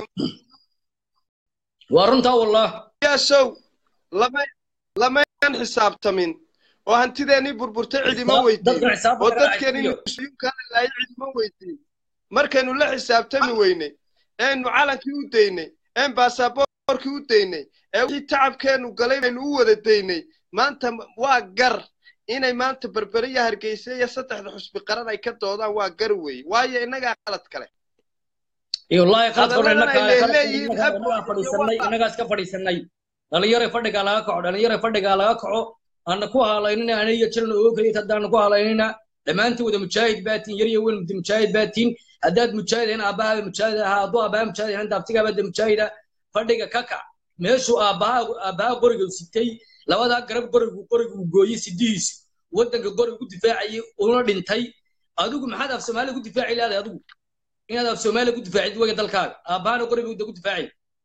waa runtaa wallah yaasow lama lamaynan xisaabtamin oo hantideennii burburtay cidima Xisaab- weydiin dadka xisaabta oo kala dadkeennii caysiyo. muslimkaana laayay cidima weydiin markaynu la xisaabtami weynay eenu calankii u daynay een baasaboorkii u daynay ee wixii tacabkeennu galay baynu u wada daynay maanta waa gar inay maanta berbere iyo hargeysa iyo saddexda xusbi qaran ay ka doodaan waa gar weeye waayo innagaa qalad kale iyo wallaahi qaladka hore hadalladan innaka ay qaladka leeyihiin innaka innagaa fadhiisanay innagaas ka fadhiisanay dhalinyaro fadhigaa laga kaco dhalinyaro fadhigaa laga kaco aana ku halaynina ana iyo jiran oo kaliya haddaana ku halaynina dhammaantiin wada mujaahid baatiin yar iyo weyn wada mujaahid baatiin haddaad mujaahid ahayn aabbahaa mujaahid ahaa hadduu aabbaha mujaahid ahayn daabtigaaba de mujaahida fadhiga ka kac meeshuu aabbaha aabbaha qoriga sitay labadaa garab qorigu qorigu uu gooyey sidihiisu waddanka qoriga u difaacayay una dhintay adigu maxaad af soomaaliya ku difaaci leedahay adigu inaad af soomaaliya ku difaacid wega dalkaaga aabbahana qoriga uu ku difaacay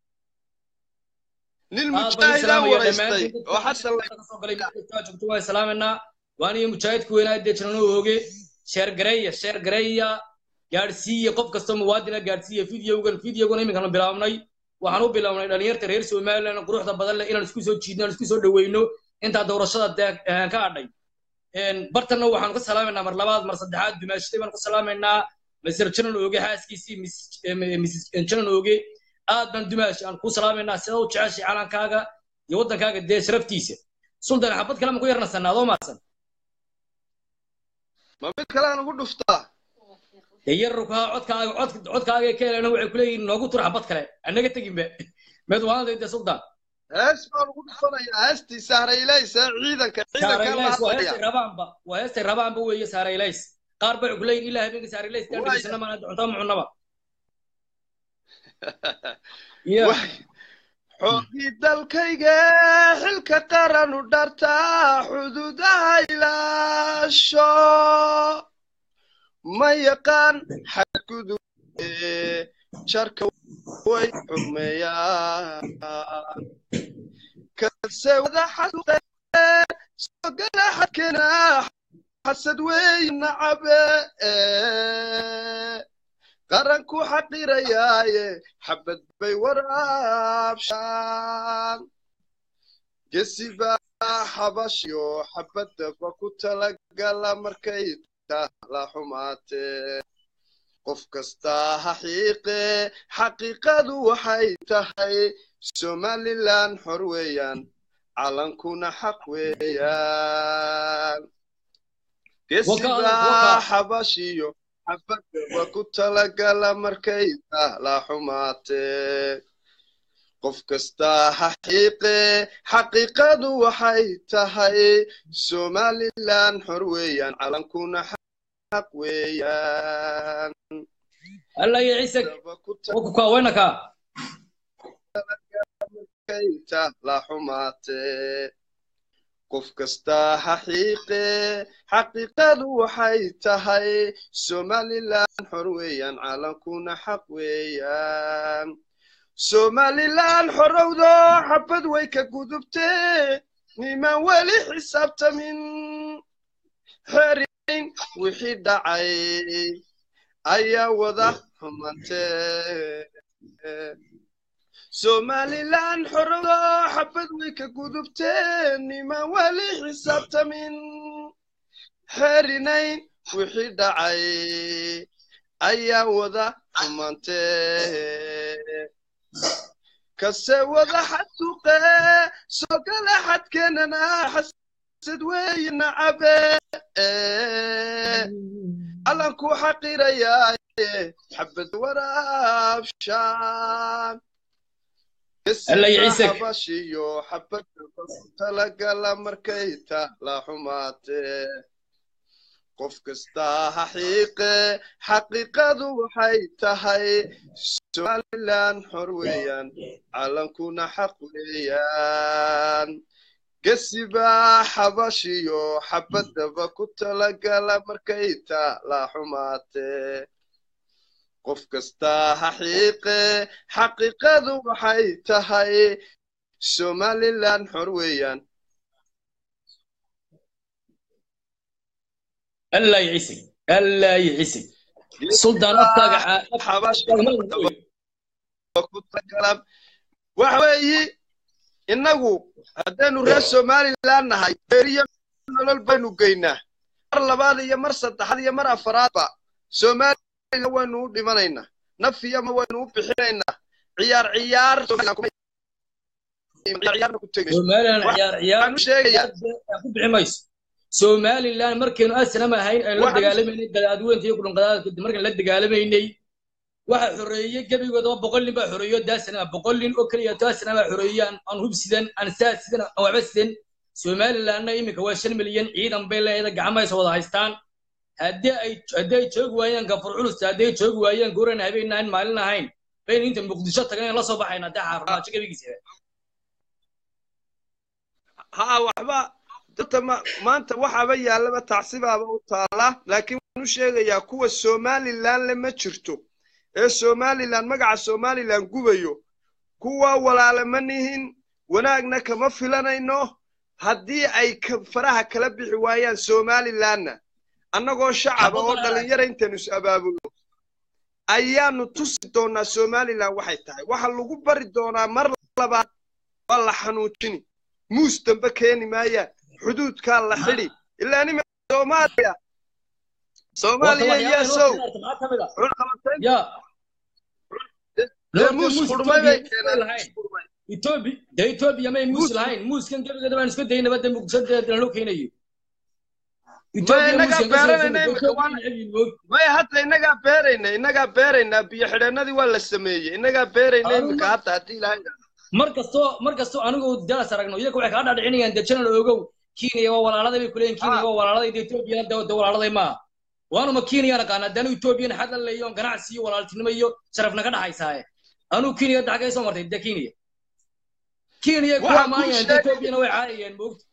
nin aad baan mujaahidaa islaamaya waraystay dhammaantiin oo xasan la kasoo galay meesha joogto waan islaamanaa waan iyo mujaahidku weynaa dee jirano ooge sheer gareeya sheer gareeya gaadhsiiye qof kastoo muwaadina gaadhsiiye videogan videogan iminkanu bilaabnay waxaan u bilaabnay dhalinyarta reer somaliland quruxda badan leh inaan isku soo jiidno aan isku soo dhaweyno intaa doorashada dee ka hadhay bartanna waxaanu ka salaamaynaa mar labaad mar saddexaad dumaashaday baanu ka salaamaynaa mr janan ooge xaaskiisii mrs janan ooge aad baan dumaash aan ku salaamaynaa sida u jeceshay calankaaga iyo waddankaaga dee sharaftiisa sultan xabad kale ma ku yarnasanaa adoo maadsan ma mid kale aan ugu dhuftaa dee yarrukaa codkaaga cod codkaaga ka helana waxay ku leeyihin noogu tur xabad kale anaga teginba meed waanday dee sultan hees baan ugu dhufanayaa heestii sahraylaysa ciidanka ciidanka la saaraylays waa heestay hadlaya rabaanba waa heestay rabaanba weeye saaraylays qaar bay ku leeyihin ilaa habeenka saaraylays daan dhegeysana maana cuntaa ma cunnaba ya xoogii dalkayga xilka qaran u dhartaa xuduudaha ilaasho ma yaqaan xadgudube jarka way xumeeyaan kase wada xasuuqe sogala xadkena xasad wey nacabe qaranku xaqirayaaye xabad bay waraabshaan gesibaa xabashyo xabadaba ku talagala markay la xumaatee qof kastaa ha xiiqe xaqiiqadu waxay tahay somaliland xor weeyaan calankuna xaq weeyaan gesibaa xabashiyo xabadaba ku talagala markay la xumaatee qof kastaa ha xiiqe xaqiiqadu waxay tahay somaliland xor weeyaan calankuna xaq weeyaan alla iyo ciise wakukaa waynakaa markayta la xumaatee qof kastaa ha xiiqe xaqiiqadu waxay tahay somaliland xor weeyaan calankuna xaq weeyaan somaliland xorowdo xabad way ka gudubtee nimaan weli xisaabtamin xerin wixii dhacay ayaa wada xumantee somaliland xorowdo xabad way ka gudubtee nimaan weli xisaabtamin xerinayn wixii dhacay ayaa wada xumantee kase wada xasuuqe sogala xadkeenana xasad weeye nacabe calanku xaqirayaaye xabad waraabshaan alla iyo ciise habashiyo xabadaba ku talagala markay ta la xumaatee qof kastaa ha xiiqe xaqiiqadu waxay tahay somaliland xor weeyaan calankuna xaq weeyaan gesibaa xabashiyo xabadaba ku talagala markay ta la xumaatee qof kastaa ha xiiqe xaqiiqadu waxay tahay somaliland xor weeyaan alla iyo ciise alla iyo ciise sultan afkaaga waxa weeyi innagu haddaynu reer somaliland nahay beeriyo nolol baynu geynaa mar labaad iyo mar saddexaad iyo mar afaraadba somaliland waynu u dhimanaynaa naf iyo ma waynu u bixinaynaa ciyaar ciyaar ciyaarna ku tegayso somaliland ciyaar ciyaar waxaan u sheegayaa ku bixi mayso somaliland markaynu asnam ahayn aynu la Waxaan- dagaalamaynay gadaadweynta iyo kudhunqadaadka markaan la dagaalamaynay waxa xoreeyey gebigoodaba boqol nin baa xoreeyo daasana boqol nin oo keliya taasana baa xoreeyey aan aan hub sidan aan saas sidan aan waxba sidan somalilandna iminka waa shan milyan ciidan bay leedahay gacmahays wada haystaan haddii ay haddii ay joogi waayaan gafur culusta haddii ay joogi waayaan gooran habeen ahayn maalin ahayn baynu inta muqdisho tagan la soo baxayna haddii xaarumaajo gebigiisa haa waxba dadta ma- maanta waxaaba yaallaba tacsibaaba u taala laakiin waxaan u sheegayaa kuwa somaliland le ma jirto ee somaliland magaca somaliland gubayo kuwa walaale ma nihin wanaagna kama filanayno haddii ay ka- faraha kala bixi waayaan somalilandna annagoo shacaba oo dhalinyara intaynu is abaabulno ayaanu tusi doonaa somaliland waxay tahay waxa lagu bari doonaa mar labaad waa la xanuujini muus dambe keeni maayaan xuduudkaa la xidhi ilaa nima soomaaliya soomaaliya yesow ya dee muus xurmay bay keeneen etoobiya dee etoobiya may muus lahayn muuskan gebigeeda baan isku daynaba dee muqdisho loo keenayo maya innagaa beeranayna imika waan maya hadda innagaa beerayna innagaa beeraynaa biyo xidheennadii waa la sameeyey innagaa beerayna imika hadda haddii ilaahay mar kastoo mar kastoo anigu dalas aragno iyaga waxay kaa dhaadhicinayaan dee janal ogow kenya waa walaaladay bay kuleeyihin kenya waa walaaladay dee etoobiyana dee walaaladay maaha waanuma kenya naqaana dee anigu etoobiyana xad la leeyo ganacsi iyo walaaltinimo iyo sharafna ka dhaxaysaaye anigu kenya hadda xaggay soo martay dee kenya kenya ku amaanayaan dee etoobiyana way caayayeen moogta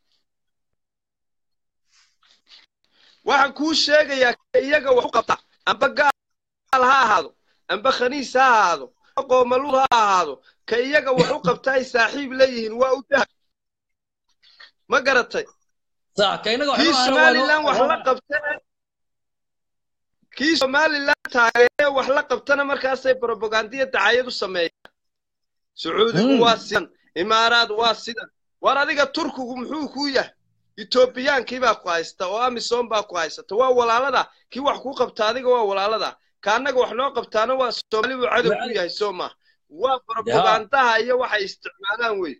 waxaan kuu sheegayaa iyaga wax u qabta amba gaal ha ahaado amba khaniis ha ahaado qoomaluud ha ahaado ka iyaga wax u qabta ay saaxiib leeyihiin waa u dahab ma garatay kii somaliland wax la qabtana kii somaliland taageere wax la qabtana markaasay propagandiya dacayad u sameeyaan sacuudigu waa sidan imaaraad waa sidan war adiga turkigu muxuu kuu yahay etoobiyaankii baa ku haysta oo amisom baa ku haysata waa walaalada kii wax kuu qabta adiga waa walaalada ka annaga wax noo qabtaana waa soomaali buu cadow ku yahay soo maaha waa propagandaha iyo waxay isticmaalaan wey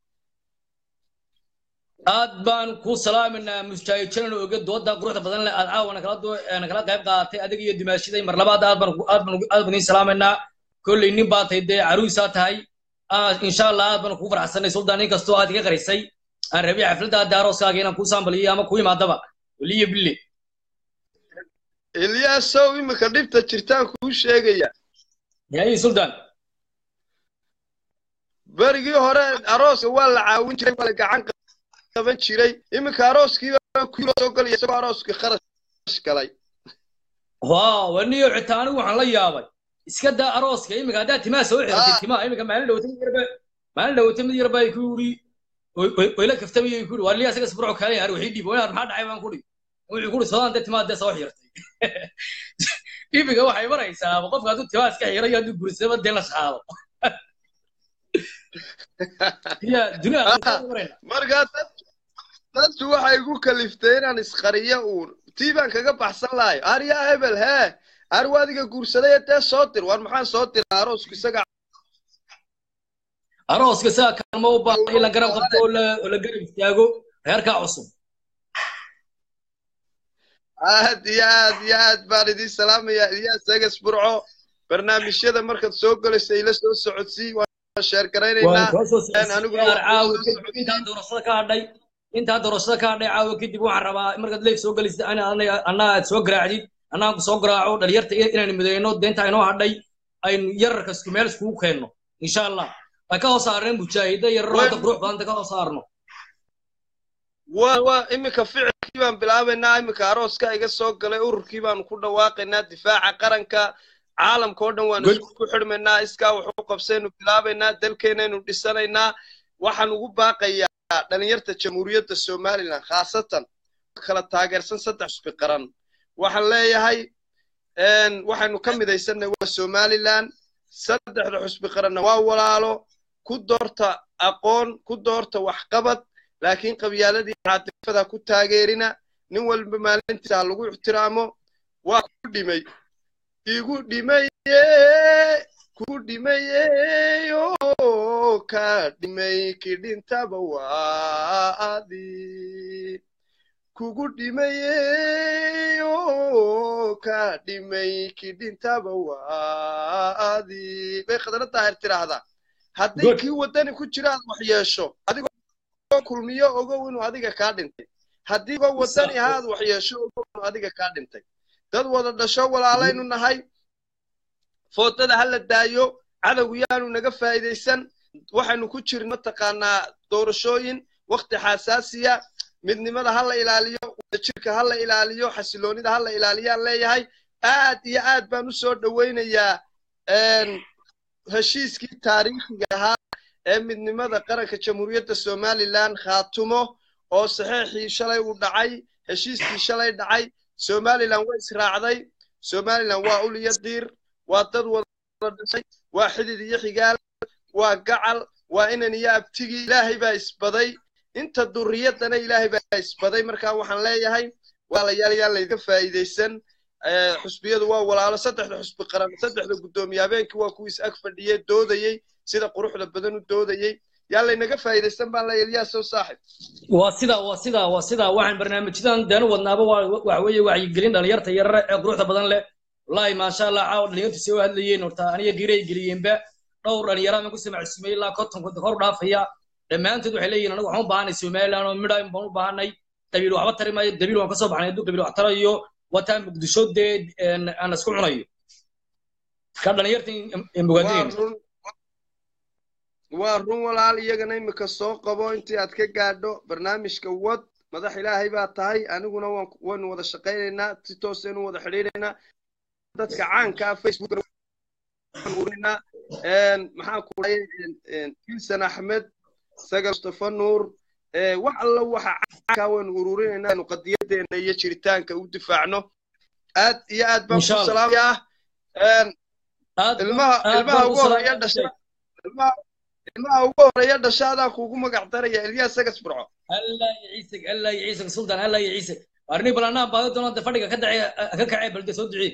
aad baan ku salaaminaa mustaahijanan oge dooda quruxda badan leh aad caawa nakala qayb qaadatay adiga iyo dimaashiday mar labaad aad baan aad baan aad baan idiin salaaminaa kolley nin baa tahay dee caruusaa tahay insha allah aad baan kugu faraxsanay suldaan nin kastoo aad iga qarisay aan rabay xafladda daarooskaaga inaan kuu saambaliyo ama kuu imaadaba weliyo bille ilyaasow imika dhibta jirtaan kuu sheegaya yayi suldaan berigii hore arooska waa la caawin jiray waa la gacan qaban jiray iminka arooskiiba kulo soo galaya isagoo arooskii kharash galay waa waniyo xitaa anigu waxaan la yaabay iska daa arooska iminka haddaad timaa soo xirtay timaa iminka maalin dhawata mid yarba maalin dhawata mid yarba ay ku yidhi wayla kaftamay ku yidhi waa liya isaga isburco kaalay har wixii dhiib waynaad maxaa dhacay baan ku dhi wuxuu ku dhi sodaan dee timaa dee soo xirtay iminka waxay maraysaa qofka hadduu timaa iska xiray hadduu guursadaba dee la shaado markaa dadku waxay igu kaliftay inaan isqariyo uun tii baan kaga baxsan lahayo aryaa hebel hee arwa adiga guursaday dee soo dir war maxaan soo diraa aroosku isaga arooska isaga kaalmo u baahan in la garab qabto oo la garab istaago reerkaa cusub aad iyo aad iyo aad baan idiin salaamayaa iyaas egas burco barnaamijyada markaad soo gelayso ila soo socodsii intaa doorashada ka hadhay intaa doorashada ka hadhay caawa kadib waxaan rabaa markaad leef soo gelaysid annaa aad soo garaacdid annaan ku soo garaaco dhalinyarta inaynu midayno deenta inoo hadhay aynu yararka isku meel iskugu keenno insha allah ay ka hoos saarneen mujaahida yararo hadda qurux badanta ka hoos saarno waa waa iminka ficilkii baan bilaabaynaa iminka arooska iga soo galay ururkii baanu ku dhawaaqaynaa difaaca qaranka caalamka oo dhan waanu isku xidhmaynaa iskaa wuxuu qabsaynu bilaabaynaa dalkeenaynu dhisanaynaa waxaan ugu baaqayaa dhalinyarta jamhuuriyadda somalilan khaasatan kala taageersan saddex xusbi qaran waxaan leeyahay waxaynu ka midaysanay waa somalilan saddexda xusbi qaranna waa walaalo ku doorta aqoon ku doorta waxqabad laakiin qabyaaladii caatifada ku taageerina nin walba maalintiisa ha lagu ixtiraamo waa ku dhimay igu dhimaye ku dhimayeyo ka dhimay kidhintaba waa adi kugu dhimayeyo ka dhimay kidhintaba waa adi bay khadana daahir tiraahdaa hadday kii waddani ku jira aad wax yeesho adigoo kulmiyo ogow inuu adiga kaa dhintay haddii go waddani ha aad wax yeesho ogow inuu adiga kaa dhintay dad wada dhasho walaalaynu nahay foodada ha la daayo cadowgu yaanu naga faa'iidaysan waxaynu ku jirin mataqaanaa doorashooyin wakti xasaasiya midnimada ha la ilaaliyo wadajirka ha la ilaaliyo xasiloonida ha la ilaaliyaan leeyahay aad iyo aad baan u soo dhowaynayaa heshiiskii taariikhiga ahaa ee midnimada qaranka jamhuuriyadda somalilan khaatumo oo saxeexii shalay uu dhacay heshiiskii shalay dhacay somalilan way israacday somalilan waa uliya diir waa dad wada dhashay waa xidid iyo xigaal waa gacal waa inan iyo abtigii ilaahay baa isbaday inta duriyadana ilaahay baa isbaday marka waxaan leeyahay walaalayaal yaan laydinka faa'iidaysan Eh, xusbiyadu waa walaalo saddexda xusbi qaran saddexda guddoomiye habeenkii waa kuwiis ag fadhiyey doodayey sida quruxda badan u doodayey yaa laynaga faa'iidaysan baan leeyahay ilyaasoo saaxib waa sidaa waa sidaa waa sidaa waxaan barnaamijyadan deenu wadnaaba waa waxa weeye wacyigelin dhalinyarta yarare ee quruxda badan leh wallaahi maasha allah caawa dhalinyartu soo hadlayeen horta aniga giray geliyeenba dhowr dhalinyara aan ku samacsiimay ilaa konton konton kor u dhaafaya dhammaantood waxay leeyihin anagu waxaan u baahanay somaliland oo midha baan u baahanay qabiil waxba tari maayo qabiil waan ka soo baxnay hadduu qabiil wax tarayo wataan muqdisho dee een, aan isku cunayo ka dhalinyarta waa mugaadeen run waa run walaal iyagana imika soo qabo intii aad ka gaadho barnaamijka wad madax ilaahay baa tahay aniguna waan waynu wada shaqaynaynaa si toosaynu wada xidhiidhaynaa dadka caanka ah facebook urinaa maxaan ku dhahay filsan axmed sagal mustafa nuur eh, wax alla waxa caanka waynu ururinaynaa inu qadiyadeena iyo jiritaanka u difaacno aad iyo aad baan Insha ku Allah. salaamayaa ilmaha aad ilmaha baan u ugu horeeya salaamay. dhasha ilmaha ilmaha ugu horeeya dhasha adaan kuugu magac daraya ilyaas sagas burco الله يعيسك الله يعيسك سلطان الله يعيسك أرني بلانا بعد دونا دفعك كدعي ككعب بلد سودعي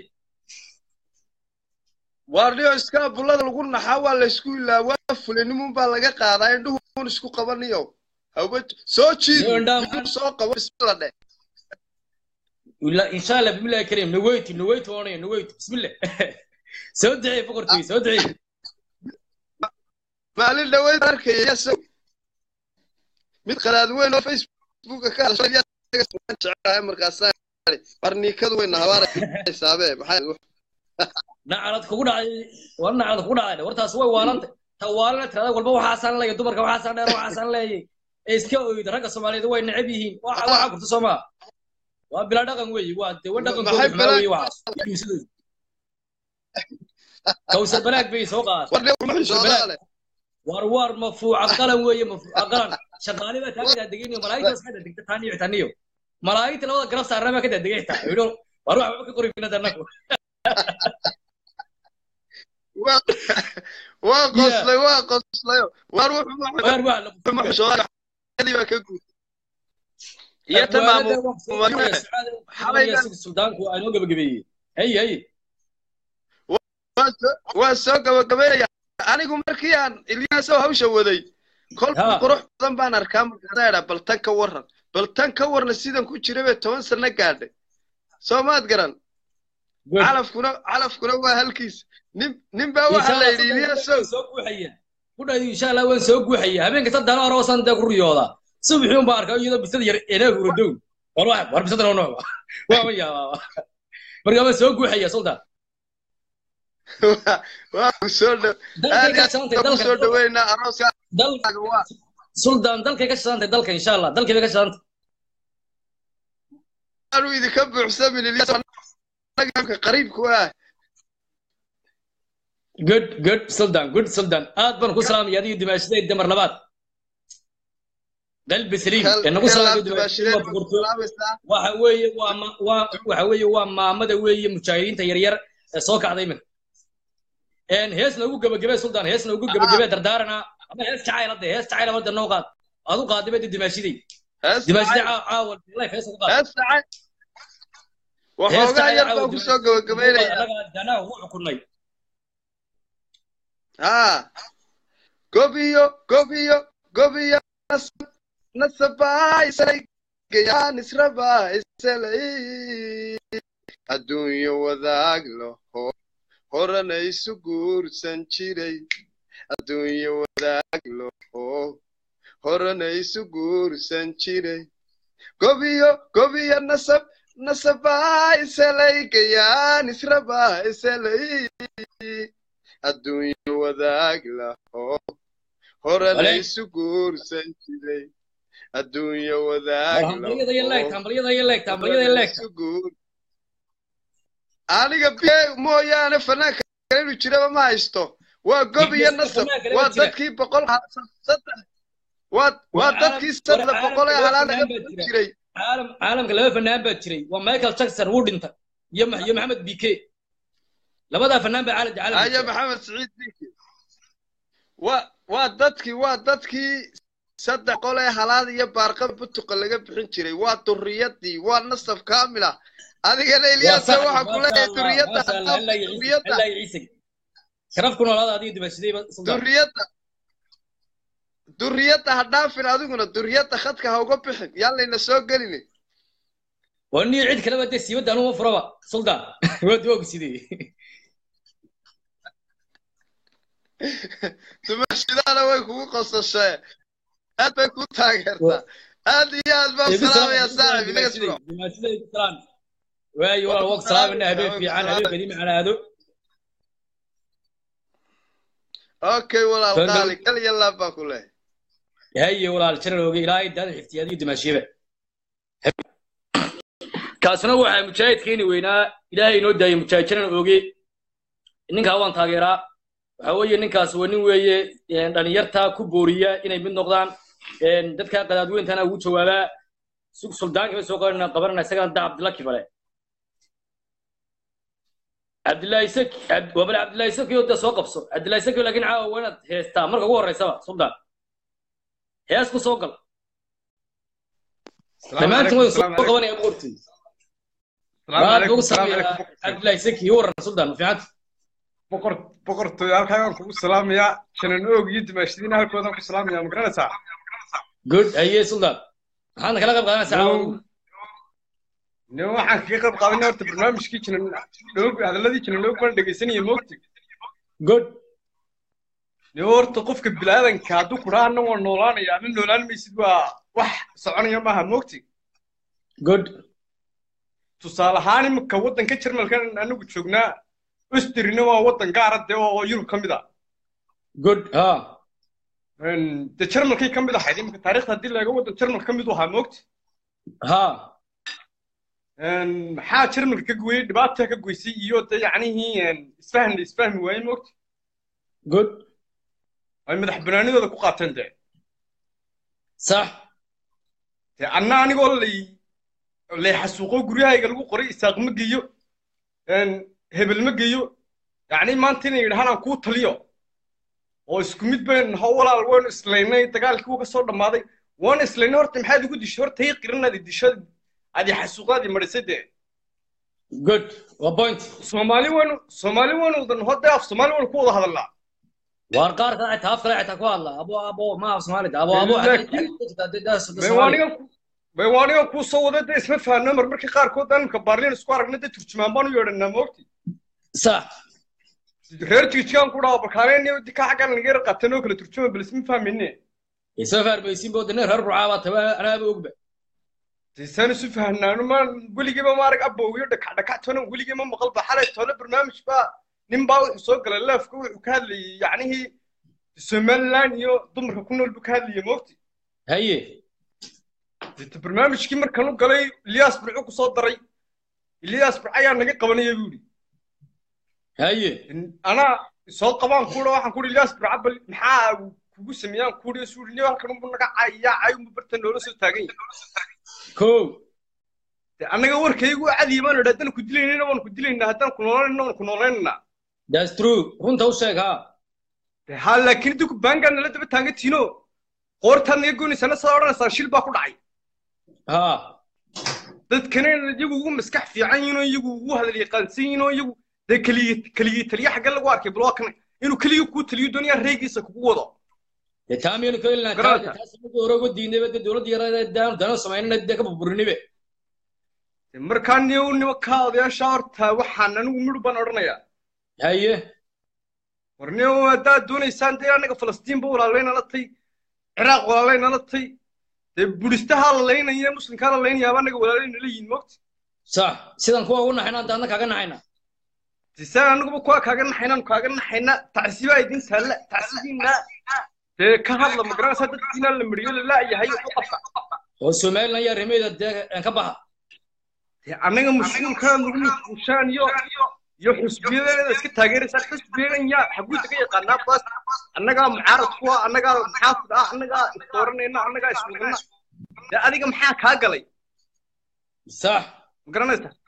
waarniyo iska bullada lagu naxaa waa la isku ilaa waa fulinimun baa laga qaadaa indhuhun isku qabaniyo hawba soo jiid indhuhu soo qabo bismillah dheh ولا إن شاء الله بسم الله الكريم نويت نويت وانا نويت بسم الله سودعي فقرتي سودعي maalin dhaweyd arkaya yasow mid qalaad weyn oo facebooka ka hadashay Ilyaas Sagas waan jeclahay markaasaan idhi, barniikadu weyna habaaraysaabee maxaa نعرض كودا وانا نعرض كودا ورتا سوى والنت توالنا ترى والبا waxaa san leeyahay dumarka waxaa san dheer waxaa san leeyahay iska ooyid ragga Soomaaliyeed way necab yihiin waxa waxa kurta Soomaa waa bila dhaqan weey waa de waa dhaqan maxay kooda weey waxa kawsar banaag bay soo qaad war war mafuuca qalan weeye mafuuca qalan shaqaale baa taagan degeniyo malaa'igta iska degta taaniyo taaniyo malaa'igta labada garab saarnaa ka degay xitaa yidho war wax ka qori bina danaku waa qoslay waa qoslayo waar Waar waa la wuxuu ka guud iyo tamaamu xalaygan suldaanku aanoo gabagabeeyey hay hay waa soo- waa soo gabagabaynaya anigu markii aan ilyaasow hawsha waday kolka qurux badan baan arkaa markaasaa idhaa bal tan ka warran bal tan ka warna sidan ku jira bay toban sano gaadhay soo maad garan calafkuna calafkuna waa halkiis nin nin baa waxaa la yidhi ilyaasow soo guuxaya ku dhaadi insha allah waan soo guuxaya habeenka saddex hore wasan dee ku riyoodaa subaxii un baa arkaa iyadoo bisada yar enaa huradow war wax war bisada noo nooba waa ma yaabaa markaa waan soo guuxaya sultan waa ku soo dhow Dalkay aad ka iyo shaqantay, aad ku dalka- soo dhaweynaa arooskaaga waa sultan dalkay ka shaqantay dalka insha allah dalkay bay ka shaqantay aanu idinka buuxsamin ilyaas anaga qariibku ah good good sultan good sultan aad baan ku salaamaya adiga dimaashaday damar labaad qalbi saliim ee nagu salaamay dimaashaday waa boqortooy waxa weeye waa ma- waa waxa weeye waa maamada weeye mujaahidiinta yaryar ee soo kacday iminka een hees noogu gabagabee sultan hees noogu gabagabee dardaarana ama hees jacayl hadde hees jacayl wadda noo qaad aad u qaadibay dimaashaday dimaashaday caawa life hees ugu qaad hees jacayl waxoogaa yar baan ku soo gabagabaynaya anaga danaha ugu xukunnay haa gobiyo gobiyo gobiyo nasab nasabaa isalay gayaan israbaa isalay adduunyo wadaag laho horana isu guursan jiray adduunyo wadaag laho horana isu guursan jiray gobiyo gobiyo nasab nasabaa isalay gayaan israbaa isalay adduunyo wadaag laho horana Wale. isu guursan jiray adduunyo wadaag war hambalyada iyo leegta hambalyada iyo leegta hambalyada iyo leegta isu guur aniga biye mooyaane fanaanka kale inuu jiraba ma haysto waa gob iyo Biyo nasab fanaanka kale waa jira. dadkii boqol ha- saddex waa waa War dadkii caalam- saddex war boqol ee caalamka halaan laba laga fanaan baa badan jira. jiray caalam caalamka laba fanaan baa jiray waa michael jackson wuu dhintay iyo Ma- iyo maxamed bike labadaa fanaan baa caalamka caalamka haya jira. maxamed siciid dinki waa waa dadkii waa dadkii saddex qol ee halaad iyo baarqa butuqa laga bixin jiray waa duriyadii waa nasab kaamil ah adigana waa ilyaasa sax waxaa ku maasha leeyahay allah duriyadda maasha allah haddaad ilaa iyo ciise duriyadda ilaa iyo ciise sharaf ku noolaada adiga dibashadayba sultaan duriyadda duriyadda ha dhaafin adiguna duriyadda khadka ha uga bixin yaan layna soo gelini waa niyo cid kaleba dee siibadda anuma furaba sultaan waa duwaagu sidee dumashidaana way kugu qosashee aad bay ku taageertaa aad iyo aad baan igu salaam salaamayaa igu salaam saaxib inaga dimashaday sugo dimashaday igu salaam waayo walaal waa ku salaamayna habeen fiican habeen qadiimi canaado okay walaal Fangal- qaali kal iyo laab baan ku leeyahay haye walaal jalalooge ilaahay daada xiftiya adiga dimaashiyaba kaasuna waxaa mujaahidkeeni weynaa ilaahay inoo daayay mujaahid jalan ooge ninkaa waan taageeraa waxa weeye ninkaas waa nin weeye een, dhalinyarta ku booriya inay mid noqdaan een, dadka qadaadweyntana ugu jawaabaa sug suldaanka bay soo qabanana qabanana isagana da cabdilla kibale cabdillahi saki Cabd- waa bale cabdillahi saki oo dee soo qabso cabdillahi saki laakiin caawa waa inaad heestaa marka ugu horreysaba suldaan hees ku soo gal dhammaantiin way soo qabanaya boortii baad ugu sameeyaa cabdillahi saki iyo waran suldaan ma fiicanta boqor boqortooyo halkaan kugu salaamayaa janan oog iyo dimaashadiina halkoodaan ku salaamayaa ma garanaysaa good haye suldaan maxaadna kala qayb qaadanaysaa caawa adigu? nin waxaan kaga qayb qaadanay horta barnaamijkii janan dhoog hadalladii janan oog baan dhegaysanaya moogti good nin horta qofka bilaadanka hadduu kudhaa anna waa noolaanaya ama noolaan maysid waa wax soconaya maaha moogti good tusaale ahaan imika waddanka jarmalkan anagu joognaa ostrina waa waddan gaara dee oo yurub ka mid a good ha de jarmalkay ka mid ahayd imika taariikhda haddii laga waddan jarmal ka mid u ahaa moogti ha maxaa jarmalka ka gooyey dhibaata ka goysay iyo de yacnihii isfahmi isfahmi waayey moogti good ay madax banaanidooda ku qaateen de sax de anna anigoo lay lay xasuuqo guryahayga lagu qoray isaaq ma geeyo hebel ma geeyo yacni maanta inay yidhahaan aan kuu taliyo oo isku mid bayn ho walaal waynu islaynay dagaalkii wuu ka soo dhammaaday waanu islaynay horta maxaad igu dishay horta ii qirinaadi disho adi xasuuqaadi marisay dee good waa point soomaali waynu soomaali waynu wada naho dee af soomaali waynu ku wada hadalnaa waar qaar kale xitaa af kale xitaa ku hadla abo abo ma af soomaalida abo abo Laakiin- baywaanigan bay waanigan kuu soo wada dee isma fahanno mar markii qaarkood anka baarliin isku aragna dee turjumaan baan u yeedhanaa moogti sax reer jijigaan ku dhaha bakaaleen dika xaggan naga yar qateen oo kale turjuma bal isma fahmayne isma fahmaysin bo dane reer burcaa baa tawa anaaba ogba tisaan isu fahnaano ma weligiiba maarag abowyo dhakac dhakac toona weligii ma maqal ba xalay toona barnaamij baa nin baa wuxuu soo galay leefka wuxuu ka hadlayay yacnihii somaliland iyo dumarka ku nool buu ka hadlayay moogti haye dita barnaamijkii markan u galay ilyaas burcu ku soo daray ilyaas burc ayaa naga qabanaya buu yidhi haye anaa soo qabaan kuudha waxaan kuhi ilyaas burca bal maxaa kugu sameeyaan kuhi suu niyo halkan unbu naga cayayaa cay unbu barta noola soo taagan yahay ko de annaga warkaygu cadiya baanu idhi haddaan ku dilaynayna waan ku dilaynaa haddaan ku noolaynayna waan ku noolaynanaa that's true runta u sheeg ha de ha laakiin idinku baangaa nala daba taagantiino qoortaad naga goynaysana saa odhanaysaa shil baa ku dhacay ha dadkana iyagu ugu maskax fiican yihiin oo iyagu ugu hadal yaqaansan yihiin oo iyagu dee keligii keligii taliya xagga lagu arkay bal waa kan inuu keligii kuu taliyo doonaya reegiisa kugu wado dee taamiyanu ka helnaa Garanta. taas markii hore uga diinayba dee dowladda yarada daan dana samaynana dee ka burburinibe De markaa niyo nima kaa odayaasha horta waxaan anigu midhu baan odhanayaa haye war niyo haddaad doonaysaan dee annaga falastiinba walaalayna la tay ciraaq walaalayna la tay dee budistahaa la laynaya muslimkaa la laynayaaba annaga walaalayna la yihin mogti sax sidan kuwa ugu naxayna hadda anna kaaga naxayna tisaan annaguba kuwa kaaga naxaynaan kaaga naxayna tacsiibaa idin taalla tacsiibiina dee ka hadla ma garanaysaa dadkiina la mariyo la laayahay waxu qabta oo somaliland yaa rimeeda dee ka baxa dee annaga mas-uulkaan lagu mas-uushaan iyo iyo xusbiyadeeda iska taageeraysaa xusbiyadan yaa xaguuda ka yaqaanaa baas annagaa mucaarad kuwa annagaa maxaafid ah annagaa isdooranayna annagaa iswadana dee adiga maxaa kaa galay sax ma garanaysaa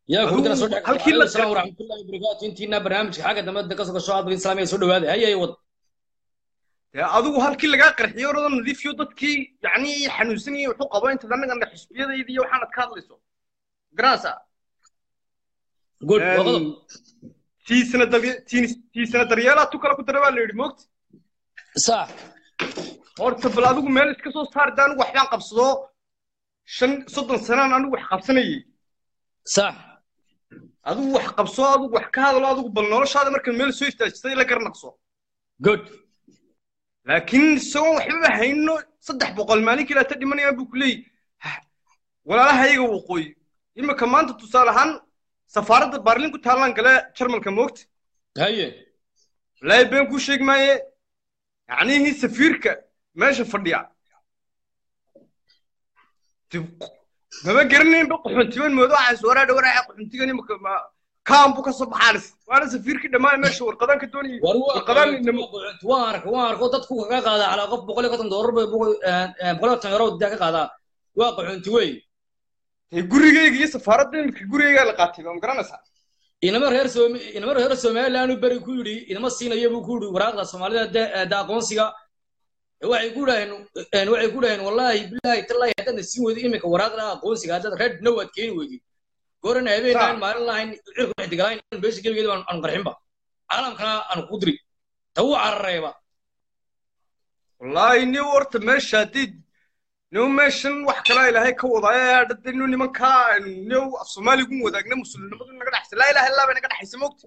يا Adigu كودنا صدق halkii la عليكم السلام ورحمة الله وبركاته انتينا برنامج حاجة دمت دكاسو كشو عبد السلام يا سود هذا هيا يود dee adigu halkii lagaa qarxiyo orada nadiifiyo dadkii yacni xanuunsanayay wuxuu qabo intaad annagana xisbiyadayda iyo waxaanad ka hadlayso garanaysaa good Een, وغضب tiisana darye- tiin- tiisana daryeelaa tu kale ku dara baa la yidhi moogta صح horta bal adigu meel iska soo saar dee anigu waxbaan qabsado shan soddon sanaan anigu wax qabsanayay صح adigu wax qabso adigu wax ka hadlo adigu bal noloshaada marka meel soo istaajisay la garnaqso good laakiin isagoon waxbaba hayno saddex boqol maalin kilaata dhimanayaan buu ku leeyahy walaalaha iyaga waqooyi imika maanta tusaale ahaan safaaradda baarlin ku taallaan gale jarmalka moogta هيا wallaahi been kuu sheegi maaye yacnihii safiirka meesha fadhiya dib- maba garanaynba qaxoontiban moodo waxaas waraadha waraaca qaxoontigan imika ma- kaan buu ka soo baxaanis waana safiirkii dhammaan meesha warqadaan ka doonayay warqadaan inama waan arka waan arko dadku kaga qaada calaa qof boqol iyo konton doolar bay boqol boqol iyo konton euro daa ka qaadaa waa qaxoonti wey dee gurigayga iyo safaaradda imika gurigaygaa la qaatay ma garanaysaa inama reer soom inama reer somaliland uu beri ku yidhi inama siinayo buu ku yidhi waraaqda soomaalida de- da aqoonsiga waxay ku dhaheen waxay ku dhaheen wallaahi bilaahi tallaahi haddaadna siin weydo imika waraaqda aqoonsiga haddaad red now aad keeni weydid goorana habeen aan maalin lahayn cirku ixtigalayn beesha gebigeeda aan qarxinba caalamkana aan ku diri ta wuu carareeba wallaahi nin horta meesha haddii nin meeshan wax kalaa ilaahay ka wadaayo dhadde nin nimankaa nin af soomaaligu wadaagna muslimnimadu naga dhexaysa laa ilaha illaa bay naga dhexaysa moogta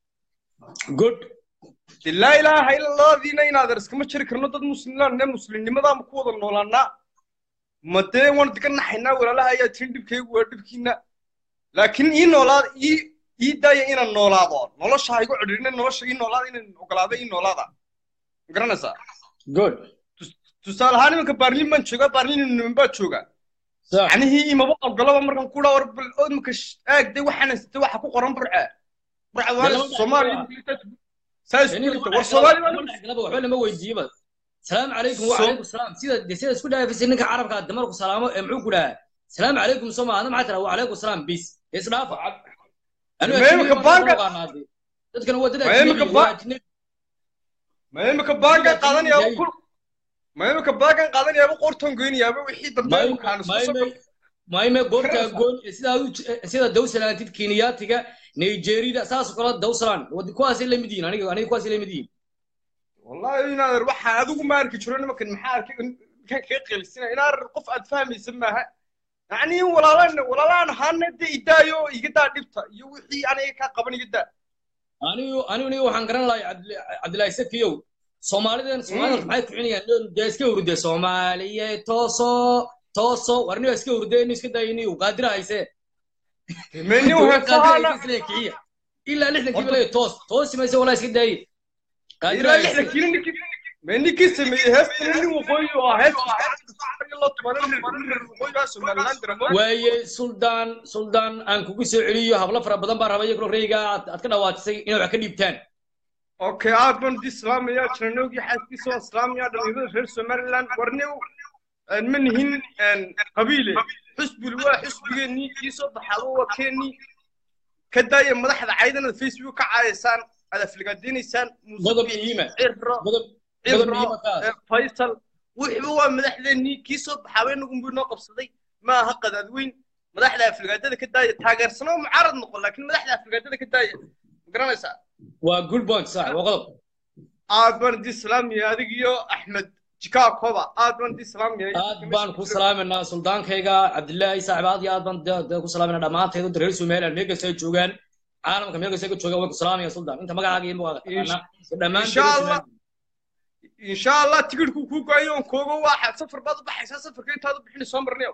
good de laa ilaaha illalladiina inaadan iskama jiri karno dad muslimlaan ne muslimnimadaama ku wada noolaanaa ma dee waan diga naxaynaa walaalaha ayaa tirin dhibkaygu waa dhibkiina laakiin ii noolaada ii ii daaya inaan noolaado nolosha ha igu cidhiirina nolosha ii noolaada inaan ogolaado ii noolaada ma garanaysaa good tusaale ahaan imanka baarlin baan joogaa baarlin niman baa joogaa yacnihii imaba ogolaba markaan ku dhaa war bal imika aag de waxaan haysatay waxa ku qoran burca burca waa soomaaliya saa isku dhigta war soomaaliya waxba lama weydiiyeba salaamu calaykum wacalaykum salaam sida de sida isku dhaafisay ninka carabka damarku salaamo ee muxuu ku dhahaa salaamu calaykum soma adna maxaa tiraa wacalaykum salaam bis isdhaafa Ma imika baanka- dadkan waa dad Ma imika ajnabi ba- waa ajnabi ma imika baagan qaadanayaaba kul ma imika baagan qaadanayaaba qorton goynayaaba wixii dambe imkaan isku soo maime goorta goon sidaa u sida dawsalaantid kenyaatiga nigerida saas oo kale dawsalaan wadi kuwaasay la mid yihiin aniga aniga kuwaasay la mid yihiin wallahi inaadan waxa adigu ma arki jiro nimankan maxaa arkay kan kaga qelisina inaar qof aad fahmaysa maaha yacni walaalaan walaalaan ahaana de idaayo iga daa dhibta iyo wixii aniga kaa qaban iga daa anigu anigu niga waxaan garan lahay cabdillahi sakiyow soomaalidan soomaalida maxay kuxinayaan dee iska hurde soomaaliye tooso tooso war niga iska hurde inu iska dayo niyu qaadira hayse meni heesahaana kiciya ilaa lixdankii balay toos toosi mayse walaa iska daaye qaadira ilaa hayse lixda kili ninkii ma ninkii sameeyey heestan nin waqooyi oo ah hees loo tumanan waqooyi ah somaliland diramo waaye suldaan suldaan aan kugu soo celiyo hablo fara badan baa rabay iyagoo reyga aad aad ka dhawaatisay inay wax ka dhiibtaan okay aad baan di islaamaya jiranoogii xaaskiisa waan islaamaya dhalinyarada reer somaliland warniw ma nihin qabiile xusbuli waa xusbigeennii kii soo baxaaba waa keennii ka daaya madaxda caydana facebook ka caayaysaan aad afligaadinaysaan Qodob muhiima. ciro qodob ciro muhiima kaas. eh, faysal wuxuba waa madaxdeennii kii soo baxaaba inagunbuu noo qabsaday ma aha qadaad weyn madaxda afligaadada ka daaya taageersano mucaarad noqon laakiin madaxda afligaadada ka daaya ma garanaysaa waa good point sax waa qodob aad baan di islaamiya adig iyo axmed jikaakoba aad baan di islaamiya aad baan ku salaaminaa suldaankayga cabdillaahi saaxib aad iyo aad baan de- de ku salaaminaa dhammaanteed wadda reer somaliland meel kasta ay joogaan caalamka meel kasta ay ka joogaan way ku salaamaya suldaan inta magacaaga iyo magacaaga taqaanaa dhammaan insha allah insha allah tigidhku kuu go-ayo on koogo waa safar baad u baxaysaa safarka intaad u bixini soo marnayo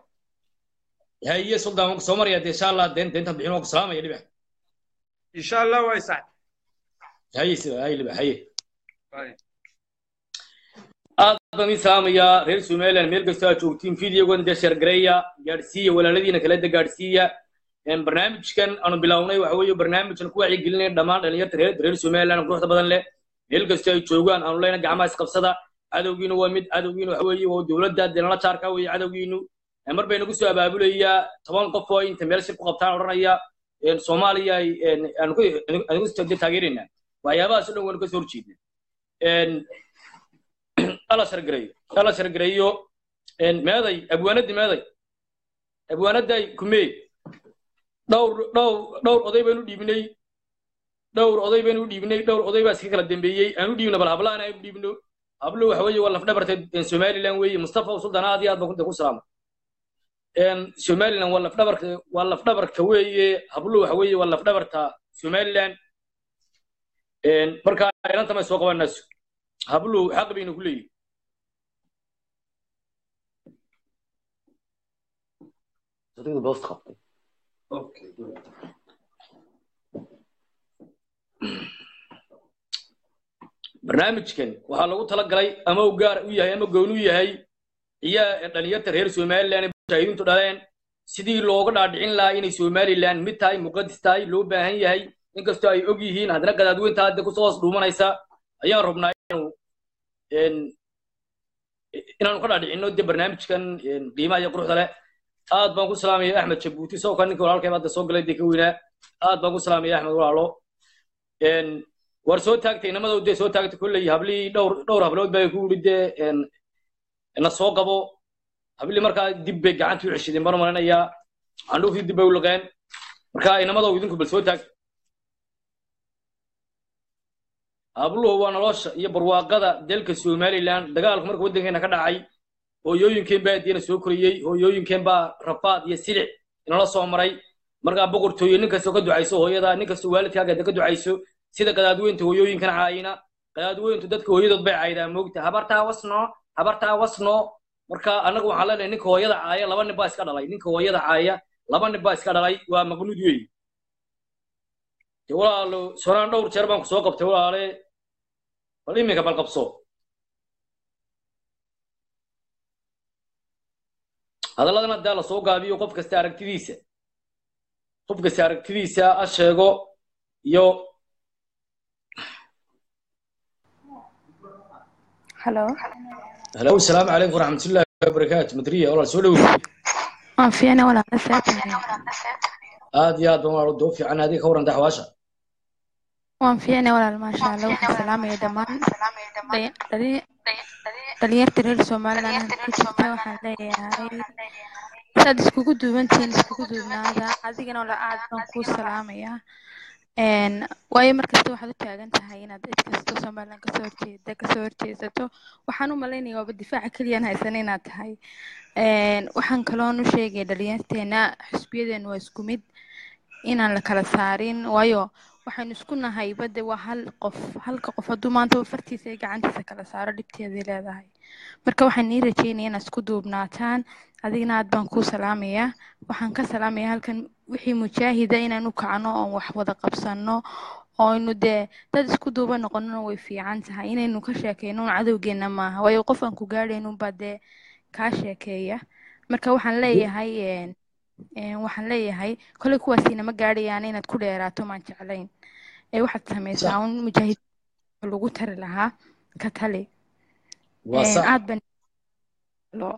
haye suldaan waan ku soo maraya dee insha allah deen deentan bixin waan ku salaamaya dhibax insha allah waa isaacad haye sida haye dhibax haye aad baan idin salaamayaa reer somaliland meel kasta aad joogtiin videogan dee sheergareeya gaadhsiiya walaaladiina kale de gaadhsiiya Een, barnaamijkan aanu bilownay waxa weeye barnaamijkan ku wacyigelinaya dhammaan dhalinyarta reer reer somaliland quruxda badan leh meel kasta ay joogaan aanu leyna gacmaha isqabsada cadowgiinu waa mid cadowgiinu waxa weeye waa dowladda dee nala jaarka weeye cadowgiinu Een, mar bay nagu soo abaabulayaa toban qof oo inta meel shir ku qabtaan odhanaya een, soomaaliya ay een, aanu ku- aanu ku taageeraynaa waxyaabahaas o dhan waanu kasoo horjeednaa Een, alla shargareeyo alla shargareeyo een, meeday abwaanadii meeday abwaanaday kumee dhowr dhowr dhowr oday baynu dhiibnay dhowr oday baynu dhiibnay dhowr oday baa iska kala dambeeyey aanu dhiibno bal hablahan aynu dhiibno hablo waxa weeye waa lafdhabarta somaliland weeye mustafa suldan aad iyo aad baan kunta ku salaama een somaliland waa lafdhabarka waa lafdhabarka weeye hablo waxa weeye waa lafdhabarta somaliland een marka inanta may soo qabanayso hablo xaq baynu ku leeyihin صديقي بوست خطي اوكي barnaamijkan waxaa lagu talagalay ama uu gaar u yahay ama gooni u yahay ciyaa dhalinyarta reer somaliland ee mujaahidiintu dhaleen sidii looga dhaadhicin lahaa inay somaliland mid tahay muqadis tahay loo baahan yahay inkastoo ay og yihiin haddana gadaadweynta hadda kusoo hoos dhuumanaysa ayaan rabnaa inaanu een, inaanu ka dhaadhicinno de barnaamijkan een, qiimaha iyo quruxda leh aad baan ku salaamaya axmed jabuuti isagoo kan ninka walaalkayba hadda soo galay dee ka weynaa aad baan ku salaamaya axmed walaalo een, war soo taagtay inamada dee soo taagtay kolley hablii dhowr dhowr hablood baa ku yidhi dee een, na soo qabo hablii markaa dib bay gacantii u ceshadeen baan u malinayaa candhuuftii dib bay u liqeen marka inamada idinku bal soo taag habluhu waa nolosha iyo barwaaqada dalka somaliland dagaalku marka waddankeena ka dhacay hooyooyinkeen baa diina soo koriyey hooyooyinkeen baa rafaad iyo silic inala soo maray markaa boqortooye nin kastoo ka ducayso hooyada nin kastoo waalidkaaga ka ducayso sida gadaadweynta hooyooyinkan caayina gadaadweyntu dadka hooyadood bay caayidaa moogta habartaa wasno habartaa wasno marka annagu waxaan leenahay ninka hooyada caaya laba nin baa iska dhalay ninka hooyada caaya laba nin baa iska dhalay waa maqnuud weeye de walaalo sonaan dhowr jeer baan ku soo qabtay walaale bal iminka bal qabso hadalladan haddaa la soo gaabiyo qof kasta aragtidiisa qof kasta aragtidiisa ha sheego iyo halo halo asalaamu calaykum waraxmatullaahi wabarakaatu madriya walaal soo dhoweey waan fiicnay walaala seetahay aad iyo aad baan walaal doo fiican adiga ka waran daxwaasha waan fiicnay walaal maasha allah waxaan salaamaya dhammaan dhali- dhali- dhalinyarta reer somaliland halka ku jirta waxaan leeyahay saad iskugu duubantihiin iskugu duubnaada adigana wala aad baan kuu salaamayaa een waayo markasta waxaad u taagan tahay inaad cid kasta somaliland kasoo horjeeda kasoo horjeesato waxaan u malaynaya waaba difaaca keliyaan haysan inaad tahay een waxaan kaloon u sheegaya dhalinyarteena xisbiyadeenu waa isku mid inaan la kala saarin waayo waxaynu isku nahay badde waa hal qof halka qof hadduu maanta fartiisa iyo gacantiisa kala saaro dhibteeday leedahay marka waxaan nii rajeynaya inaad isku duubnaataan adigna aad baan kuu salaamayaa waxaan ka salaamayaa halkan wixii mujaahida inaan u kacno oon wax wada qabsano ooynu dee dad isku duuba noqonona way fiican tahay inaynu ka sheekeyno un cadowgeena maaha waayo qof aan ku gaadhaynin baa dee kaa sheekeeya marka waxaan leeyahay een een waxaan leeyahay kolay kuwaasiina ma gaadhayaan inaad ku dheeraato maan jeclayn ee waxaad samaysaa un mujaahid lagu tari lahaa ka tali waa een sax aad baan loo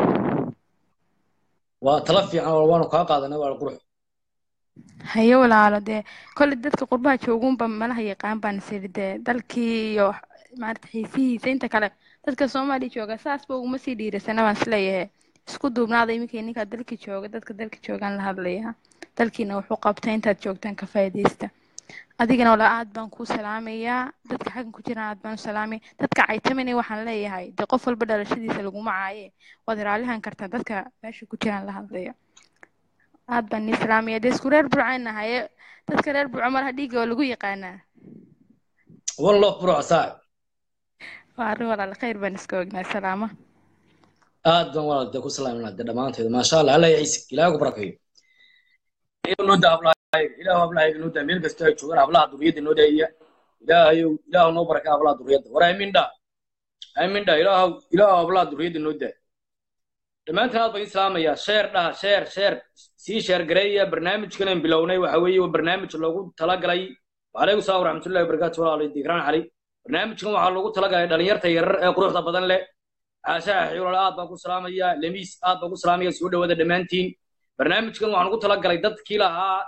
waa tala fiican walaal waanu kaa qaadanay walaal qurux haye walaalo dee kolay dadka qurbaha joogunba malaha yaqaan baan isiri dee dalkii iyo maarata xiisihiisa inta kale dadka soomaaliya jooga saasba uguma sii dhiirasana baan isleeyahay isku duubnaada iminka ninkaa dalka jooga dadka dalka joogaan la hadlaya dalkiina wuxuu qabta intaad joogtaan ka faa'iidaysta adigana walaa aad baan kuu salaamayaa dadka xaggan ku jiraan aad baan u salaamaya dadka caytamina waxaan leeyahay dee qof walba dhalashadiisa laguma caaye waad raalihan kartaa dadka meesha ku jiraan la hadlaya aad baan nii salaamaya dee isku reer burcaan nahaye dadka reer burco malaha dhiigga waa lagu yaqaanaa one love bro saaxib waa arrin walaal khayr baan iska ognaa salaama aad baan walaal dee ku salaaminaa dee dhammaanteeda maasha allah alla ya ciise ilaahay ku barakeeyo ilaahu noo daa hablahayga ilaahu hablahayga noo daa meel kasta ay joogaan hablaha duriyadda noo daaya ilaahayow ilaahu noo baraka hablaha duriyadda war aamin dha aamin dha ilaahu ilaahu hablaha duriyadda noo daa dhammaantiin aad baan idin salaamayaa sheer dhaha sheer sheer sii sheer gareeya barnaamijkan aan bilownay waxa weeye waa barnaamij loogu talagalay wacalaykum salaam waraxmatullahi wabarakaatu walaal dikraan cali barnaamijkan waxaa loogu talagalay dhalinyarta yarar ee quruxda badan leh caashaha xiwlal aad baan ku salaamayaa lemiis aad baan ku salaamaya soo dhawaada dhammaantiin barnaamijkan waxaan ugu talagalay dadkii lahaa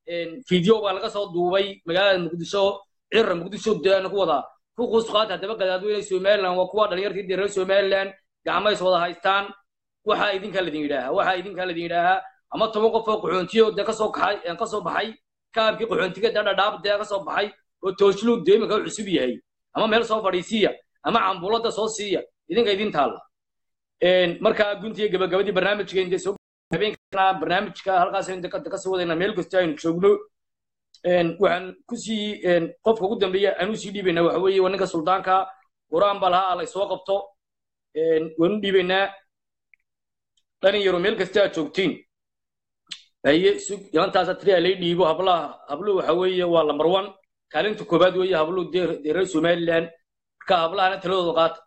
video baa laga soo duubay magaalada muqdisho cirra muqdisho deana ku wadaa ku quusqaata haddaba gadaadweyne somaliland waa kuwa dhalinyartii dee reer somaliland gacmays wada haystaan waxaa idinkaa ladin yidhaahaa waxaa idinkaa ladin yidhaahaa ama toban qof oo qaxoontiyo dee kasoo kaxay kasoo baxay kaabkii qaxoontiga dee dhadhaab dee kasoo baxay oo tooshluu dee iminka u cusub yahay ama meel soo fadhiisiya ama cambuulada soo siiya idinka idin taalla markaa guntiga gabagabadii barnaamijka intay soo habeenkana barnaamijka halkaas kasii wadayna meel kasta aynu joogno waxaan kusii qofka ugu dambeeya aan usii dhiibaynaa waxa weeye waa ninka suldaanka qur-aan baa lahaa alla soo qabto waan u dhiibaynaa dhalinyaro meel kasta aad joogtiin haye sug yalantaasa tiriya lay dhiibo hablaha habluhu waxa weeye waa lambar one kaalinta koobaad weeye habluhu dee reer somaliland marka hablahana taladooda qaata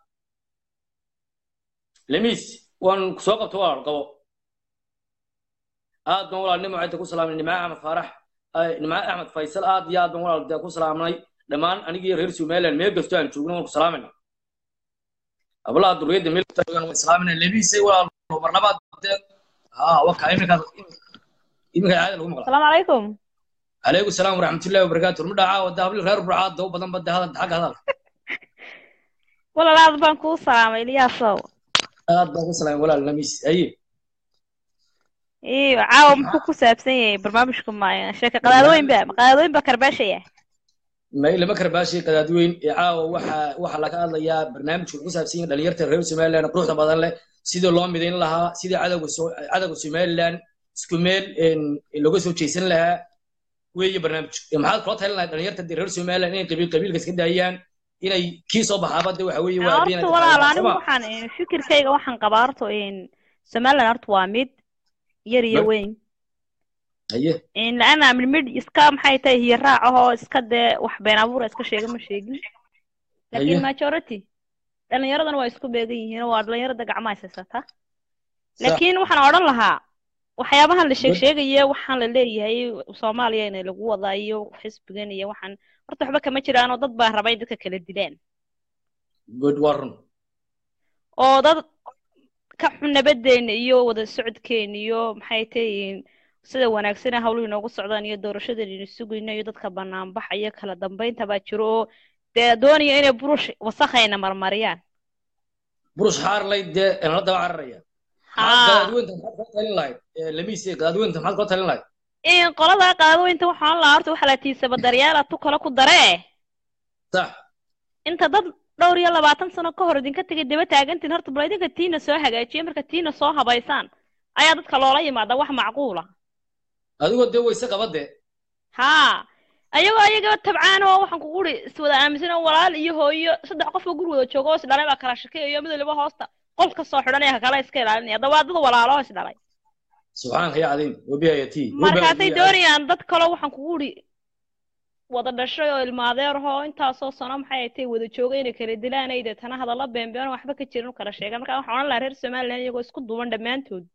lemiis waan soo qabto waa qabo aad baan walaal nimo cidda ku salaamnay nimca axmed faarax nimca axmed faysal aad iyo aad baan walaal dee ku salaamnay dhammaan anigii reer somaliland meel kastoo aan joogno waan ku salaamayna hablaha duriyadda meel kasta joogaan waan salaamayna lemiisay walaal mar labaad dee haa waka iminkaas iminka caada lagu maqla السلام عليكم عليكم السلام ورحمة الله وبركاته المدعاء وداه لي غير برعاد دو بدن بده هذا حق هذا ولا لا بان كو سلام الياسو هذا بقى سلام ولا لميس أي ايوه عاو محو كو سابسن yahay barnaamijku maaya sheeka qadaadooyin ba qadaadooyin ba karbaashaya ما إلا مكر باشي قدادوين إعاو وحا وحا لك الله يا برنامج القصة سين دليرت الرئيس سوماليلاند قروح بدن له سيدي لو ميدين لها سيدي عدو عدو سوماليلاند سكوميل إن لوجو سو تشيسن لها weeye barnaamij maxaad kula talin lahayd dhalinyarta dee reer somaliland inay qabiil qabiilka iska daayaan inay kii soo baxaaba de waxa weeye waa horta walaal anigu waxaan fikirkayga waxaan qabaa horta somaliland horta waa mid yar iyo weyn haye laana mid mid iska maxay tahay hiyo raac ahoo iska dee wax been abuura iska sheega ma sheegin laakiin majority dhalinyaradana waa isku beegan yihiin waa dhalinyarada gacmaha haysata laakiin waxaan odhan lahaa waxyaabahan la sheeg sheegaya waxaan la leeyahay soomaaliya in lagu wadaa iyo xisbigan iyo waxaan horta waxba kama jiraanoo dad baa raba in dadka kala dilaan good warun oo dad ka xun nabadeena iyo wada socodkeena iyo maxay tahiin sida wanaagsan hawluhu inoogu socdaan iyo doorashadeena sugayno iyo dadka banaanbaxa iyo kala dambeynta baa jiro oo dee doonaya inay burush wasakhayna marmariyaan burush xaarlay dee la daba cararaya qadaadweynta maxaad kula talin lahayd lamiise qadaadweynta maxaad kula talin lahayd in qolada qadaadweynta waxaan lahaa horta waxa la tiisaba daryaala tu kale ku daree sax inta dad dhowr iyo labaatan sano ka hor idinka tegay daba taagantiin horta bal idinka tiina soo hagaajiya marka tiina soo habaysaan ayaa dadka loola yimaada wax macquula adigoo dee wayse qabadee haa ayagoo ayagaba tabcaan oo waxaan kugu uri iswada aaminsan oo walaal iyo hooyo saddex qof oo gurigooda jooga oo isdhalay baa kala shakeeyo mid waliba hoosta qol ka soo xidhanaya kala iska ilaalinaya hadda waa dad walaalo is dhalay subxaanka ya cadiim wabiyayati markaasay doonayaan dad kaloo waxaan kugu uri wada dhashay oo ilmaadeerahoo intaasoo sano maxay ay tahay wada jooga inay kala dilaan ay deetana hadalla beenbeen waxba ka jirin u kala sheegan marka waxaan odhan lahaa reer somaliland iyagoo isku duuban dhammaantood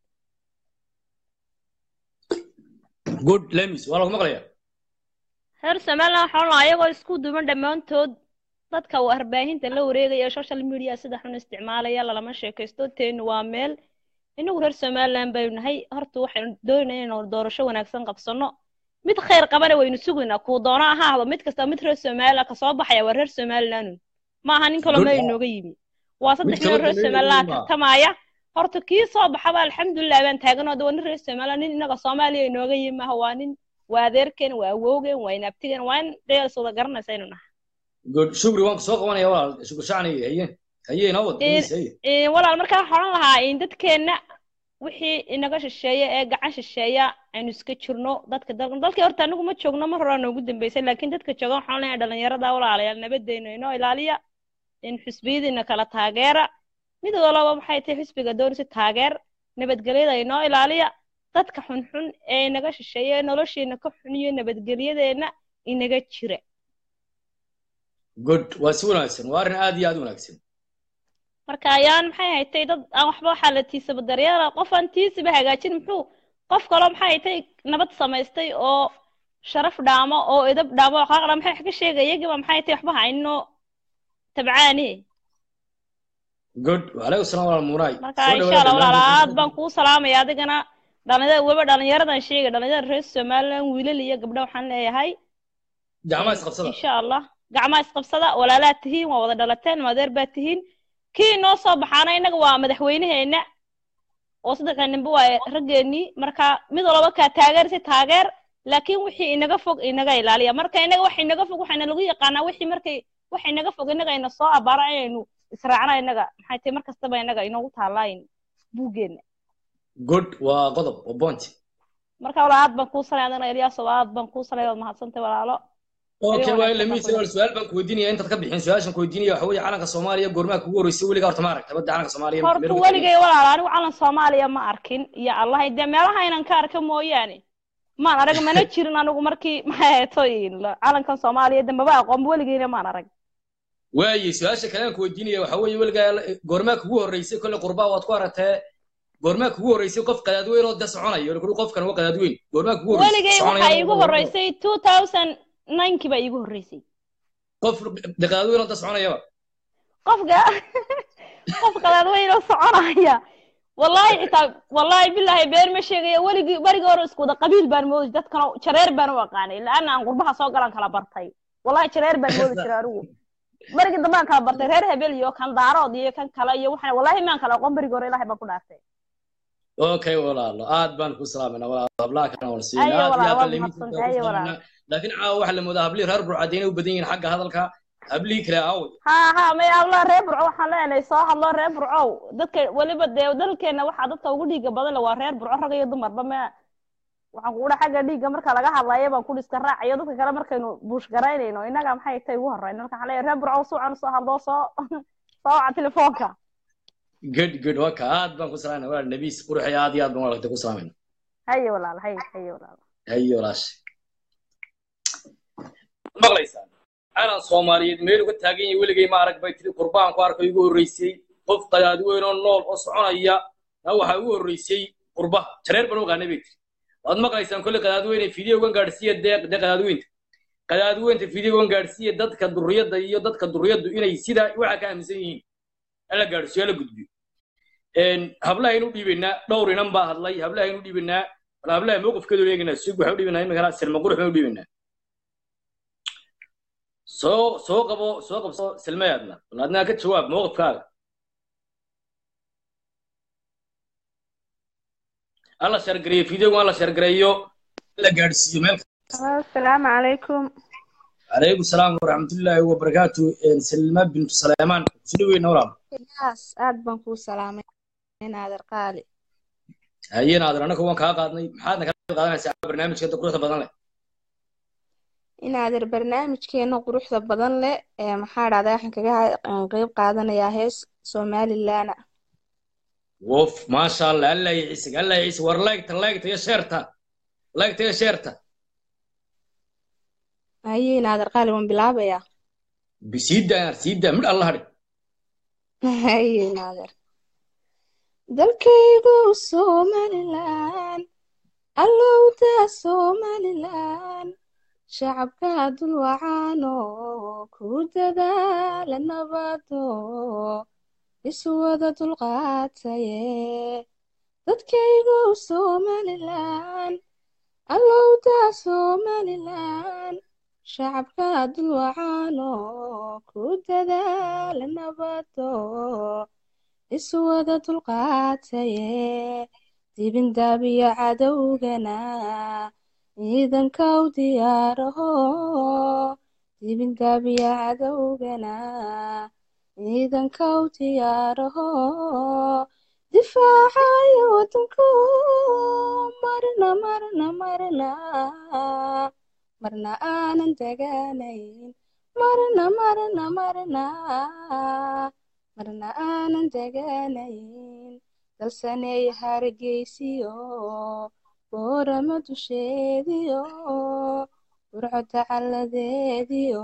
good lemis waa lagu maqlaya reer somaliland waxaan odhan lahaa iyagoo isku duuban dhammaantood dadka warbaahinta la wareegaya ee social media sida xun isticmaalaya lalama sheekaysto teenu waa meel inagu reer somaliland baynu nahay horta waxaynu doonayna inaynu doorasho wanaagsan qabsano mid khayr qabana waynu sugaynaa kuu doona ha ahdo mid kasta mid reer somaliland kasoo baxaya waa reer somaliland ma aha nin kaloo meel inooga yimi waa saddex nin oo reer somaliland tartamaya horta kii soo baxaba alxamdulilah baan taaganoo de waa nin reer somaliland nin inaga soomaaliya inooga yimi maaha waa nin waa adeerkeen waa awowgeen waa inaabtigeen waa in dheels wada garanaysa aynu nahay good shukri waan soo qabanaya walaal shukri shacni haye haye inoo wad walaal markaa waxaan odhan lahaa in dadkeenna wixii inaga shisheeya ee gacan shisheeya aynu iska jirno dadka dalka dalkii horta anigu ma joogno mar hore noogu dambeysay laakiin dadka jooga waxaan leeyahay dhalinyarada walaalayaal nabadeena inoo ilaaliya in xisbiyadiina kala taageera mid walaba maxay tahay xisbiga doonaysa taageer nabadgelyada inoo ilaaliya dadka xunxun ee inaga shisheeya ee nolosheena ka xun iyo nabadgelyadeena inaga jira good waa si wanaagsan waa arrin aad iyo aad u wanaagsan marka ayaan maxay haytay dad aan waxba waxaa la tiisaba daryeela qof aan tiisiba hagaajin muxuu qof kaloo maxay haytay nabad samaystay oo sharaf dhaamo oo edab dhaamo oo qaaqdha maxay wax ka sheegay iyagiiba maxay haytay waxba hayno tabcaani good waalaykum salaam walaal muunaay marka insha allah walaala aad baan kuu salaamaya adigana dhalinyarada weliba dhalinyaradan sheegay dhalinyarada reer somaliland wiilal iyo gabdho waxaan leeyahay gacmaha isqabsada insha allah gacmaha isqabsada walaalaad tihiin waa wada dhalateen madeer baad tihiin kii noo soo baxaana innaga waa madaxweynaheena oo saddexda ninba waa raggeenii marka mid walba kaa taageersi taageer laakiin wixii inaga fog inaga ilaaliya marka inaga wax inaga fog waxayna lagu yaqaanaa wixii markay wax inaga fog inaga ina soo abaara inaynu israacna inaga maxay tahay mar kastaba inaga inoogu taalaayin buuggeena good waa qodob waa point marka walaal aad baan kuu salay adana eliyaaso aad baan kuu salay waad mahadsantay walaalo okay waa lamiis wal su'aal baan ku weydiinaya intaad ka bixin su'aashan ku weydiinaya waxa weeye calanka Soomaaliya goormaa kugu horeysay weliga horta ma aragtay badda calanka Soomaaliya horta weligay walaal anigu calan Soomaaliya ma arkin ya Allah de meelaha inaan ka arka mooyaane maan arag mana jirin anigu markii maxay ahayd calankan Soomaaliya dambaba aqoon weligayna maan arag waaye su'aasha kale aan ku weydiinaya waxa weeye weliga goormaa kugu horeysay kolle qurbaa waad ku aragtay goormaa kugu horeysay qof qadaadweyn oo da soconayo kuli qofkan waa qadaadweyn goormaa kugu horeysay weligay waxaa iigu horeysay 2009 baa iigu horeysay qof qadaadweyn oo da soconayaba qofka qof qadaadweyn oo soconaya wallahi xitaa wallahi billahi been ma sheegaya weligii barigii hore isku wada qabiil baan moodi dadkana jareer baan u aqaanay laana aan qurbaha soo galan kala bartay wallahi jareer baan moodi jiray anigu barigii dambe aan kala bartay reer hebel iyo kan daarood iyo kan kale iyo waxaan wallahi maan kala aqoon barigii hore ilaahay baan ku dhaartay okay walaalo aad baan ku salaamayna walaalo hablaha kana waan siinaa ayo aad iyo walaal aad waa baan limiis mahadsantahay ayo walaal laakiin caawa waxa la moodaa hablihii reer burcad inay u badan yihiin xagga hadalka hablihii kale aaway ha ha may habla reer burco waxaan leenahay soo hadlo reer burcow dadka weliba dee dalkeena waxaa dadka ugu dhiiga badan le waa reer burco rag iyo dumarba me waxaan kugu dhaha xagga dhiigga marka laga hadlayo baan ku dhiska raacayo dadka kale markaynu buush garaynayno innaga maxay tay ugu horreyn marka waxaan leeyahay reer burcow suucan soo hadlo soo soo waca telefoonka good good waka aad baan ku salaamayna walaal nabiis quruxay aad iyo aad baan walaaltay ku salaamayna haye walaal haye haye walaal hayo walaashay maqlaysaan calan soomaaliyeed meel uga taagan yahay weligay ma arag bay tiri qurbaan ku arkay igu horreysay qof qadaad weyn oo nool oo soconaya na waxaa ugu horreysay qurbaha jareer baan u aqaanay bay tiri waad maqlaysaan kolley qadaad weyne fideogan gaadhsiiya dee dee qadaad weynta qadaad weynta fideogan gaadhsiiya dadka durriyadda iyo dadka durriyaddu inay sidaa waxaa ka aaminsan yihiin ala gaadhsiiyo ala gudbiyo hablahaynu dhiibaynaa dhowr inan baa hadlay hablahaynu dhiibaynaa bal hablaha mowqifkeedu eegaynaa sug waxaa u dhiibaynaa iminkana silma qurux baan u dhiibaynaa soo soo qabo soo qabso silmayaadna bal adnaa ka jawaab mowqifkaaga alla shargareeyo fideogu alla shargareeyo la gaadhsiiyo meel asalaamu calaykum calaykum salaam waraxmatullaahi wabarakaatu silma bintu saleymaan kusu dhaweyna walaal yaas aad baan kuu salaamay naader qaali haye naadir annaka waan kaa qaadnay maxaadna ka qaadanaysaa barnaamijka inta quruxda badan leh inaader barnaamijkeena quruxda badan leh ee maxaa dhahdaa waxaan kaga qeyb qaadanayaa hees somalilan wof maasha allah allah ya ciisig allah ya ciisig war laygta laygta iyo sheerta laygta iyo sheerta haye naader qaali waan bilaabayaa bisiida siida midh alla hadhi haye naader dalkaygu somalilan allowda somalilan shacabka dulwacaano ku dadaala nabado iswada dulqaataye dadkaygu somalilan allowda somalilan shacabka dulwacaano ku dadaala nabado iswada dulqaataye dibindaabiyo cadowgana ciidankaw diyaaraho dibindaabiyo cadowgana ciidankaw diyaaraho difaacayo wadanku marna marna marna marna aanan deganayn marna marna marna marna aanan deganayn dalsaney hargeysiyo boorama dusheediyo burco tacalladeediyo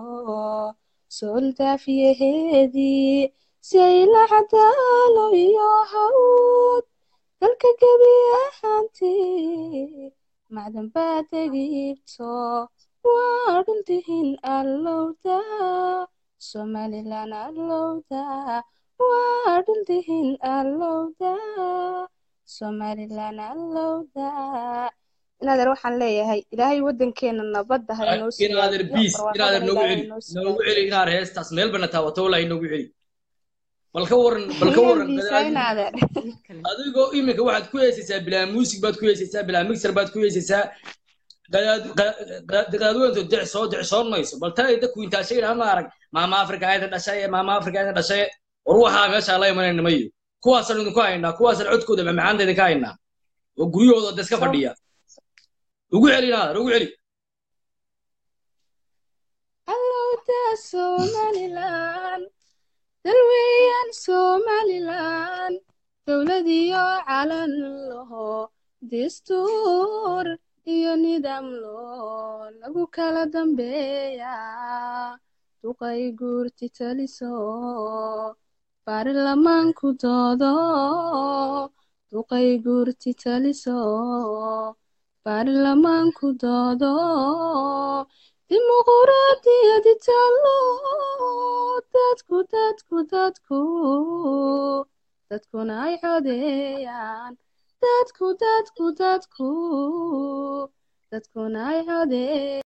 sooldaafyaheedii sayla cadaalo iyo hawd dalka gebi ahaantii macdan baad egibto waa dhuldihin allowda somalilan allowda waa dhuldihin allowda somalilan allowda inaadeer waxaan leeyahay ilaahay waddankeena nabadda ha inoo inaadeer siyaadiyo biis inaadeer barwaaqadana noogu ilaahay celi inoo noogu siyaadiyo celi inaad heestaas meel bana taawato wallahi noogu celi bal ka waran bal ka miyaan waran biisaa gadaadi inaadeer adigoo iminka waxaad ku heesaysaa bilaa muusig baad ku heesaysaa bilaa mixer baad ku heesaysaa gadaad gadaadweyntu decsoo decsoon mayso bal tan ay dadku intaashay idhaha ma arag maama afrika ayda dhashay maama afrika ayda dhashay war waxaa meeshaa la imanayna mayo kuwaasaan idinku haynaa kuwaasaan codkooda macmacaanta idinka haynaa oo guryahooda da iska fadhiya ugu celi inaadeer ugu celi allowda somalilan dalweeyaan somalilan dowlad iyo calan laho dastuur iyo nidaam loo lagu kala dambeeya duqay guurti taliso baarlamaanku doodo duqay guurti taliso baarlamaanku doodo dimuquraadiyadi talo dadku dadku dadku dadkuna ay codeeyaan dadku dadku dadku dadkuna ay codeeyaan